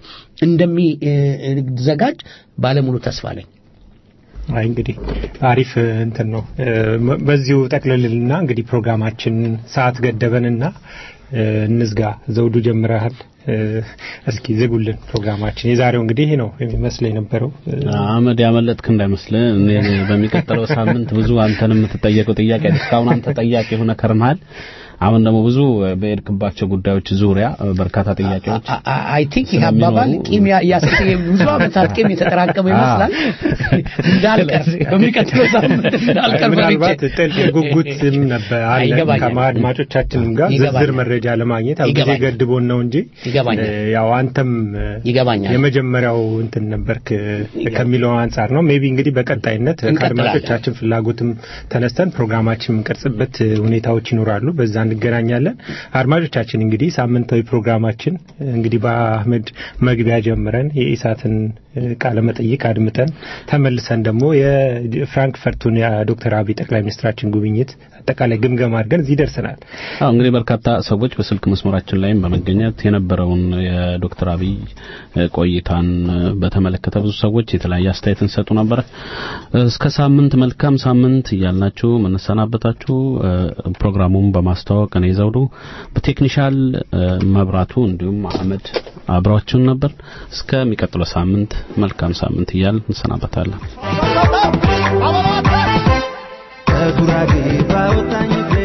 እንደሚዘጋጅ ባለሙሉ ተስፋ አለኝ። አይ እንግዲህ አሪፍ እንትን ነው። በዚሁ ጠቅልልና እንግዲህ ፕሮግራማችን ሰዓት ገደበንና እንዝጋ። ዘውዱ ጀምረሃል። እስኪ ዝጉልን ፕሮግራማችን። የዛሬው እንግዲህ ይሄ ነው የሚመስለው የነበረው። አመድ ያመለጥክ እንዳይመስል በሚቀጥለው ሳምንት ብዙ አንተን የምትጠየቀው ጥያቄ እስካሁን አንተ ጠያቂ ሆነ ከርመሃል። አሁን ደግሞ ብዙ በሄድክባቸው ጉዳዮች ዙሪያ በርካታ ጥያቄዎች አይ ቲንክ ይህ አባባል ቂም ያስቀ ብዙ ዓመታት ቂም የተጠራቀመ ይመስላል እንዳልቀር በሚቀጥለው ሳምንት እንዳልቀር ምናልባት ጥልቅ ጉጉትም ነበር አለ ከአድማጮቻችንም ጋር ዝርዝር መረጃ ለማግኘት ያው ጊዜ ገድቦን ነው እንጂ ያው አንተም ይገባኛል የመጀመሪያው እንትን ነበርክ ከሚለው አንጻር ነው ሜቢ እንግዲህ በቀጣይነት ከአድማጮቻችን ፍላጎትም ተነስተን ፕሮግራማችን የምንቀርጽበት ሁኔታዎች ይኖራሉ በዛ እንገናኛለን። አድማጮቻችን እንግዲህ ሳምንታዊ ፕሮግራማችን እንግዲህ በአህመድ መግቢያ ጀምረን የኢሳትን ቃለ መጠይቅ አድምጠን ተመልሰን ደግሞ የፍራንክፈርቱን የዶክተር አብይ ጠቅላይ ሚኒስትራችን ጉብኝት አጠቃላይ ግምገማ አድርገን እዚህ ደርሰናል። አዎ እንግዲህ በርካታ ሰዎች በስልክ መስመራችን ላይም በመገኘት የነበረውን የዶክተር አብይ ቆይታን በተመለከተ ብዙ ሰዎች የተለያየ አስተያየትን ሰጡ ነበረ። እስከ ሳምንት መልካም ሳምንት እያልናችሁ መነሰናበታችሁ ፕሮግራሙን በማስተዋወቅ እኔ ዘውዱ በቴክኒሻል መብራቱ እንዲሁም አህመድ አብራችሁን ነበር። እስከሚቀጥለው ሳምንት መልካም ሳምንት እያል እንሰናበታለን። ከጉራጌ ባወጣኝ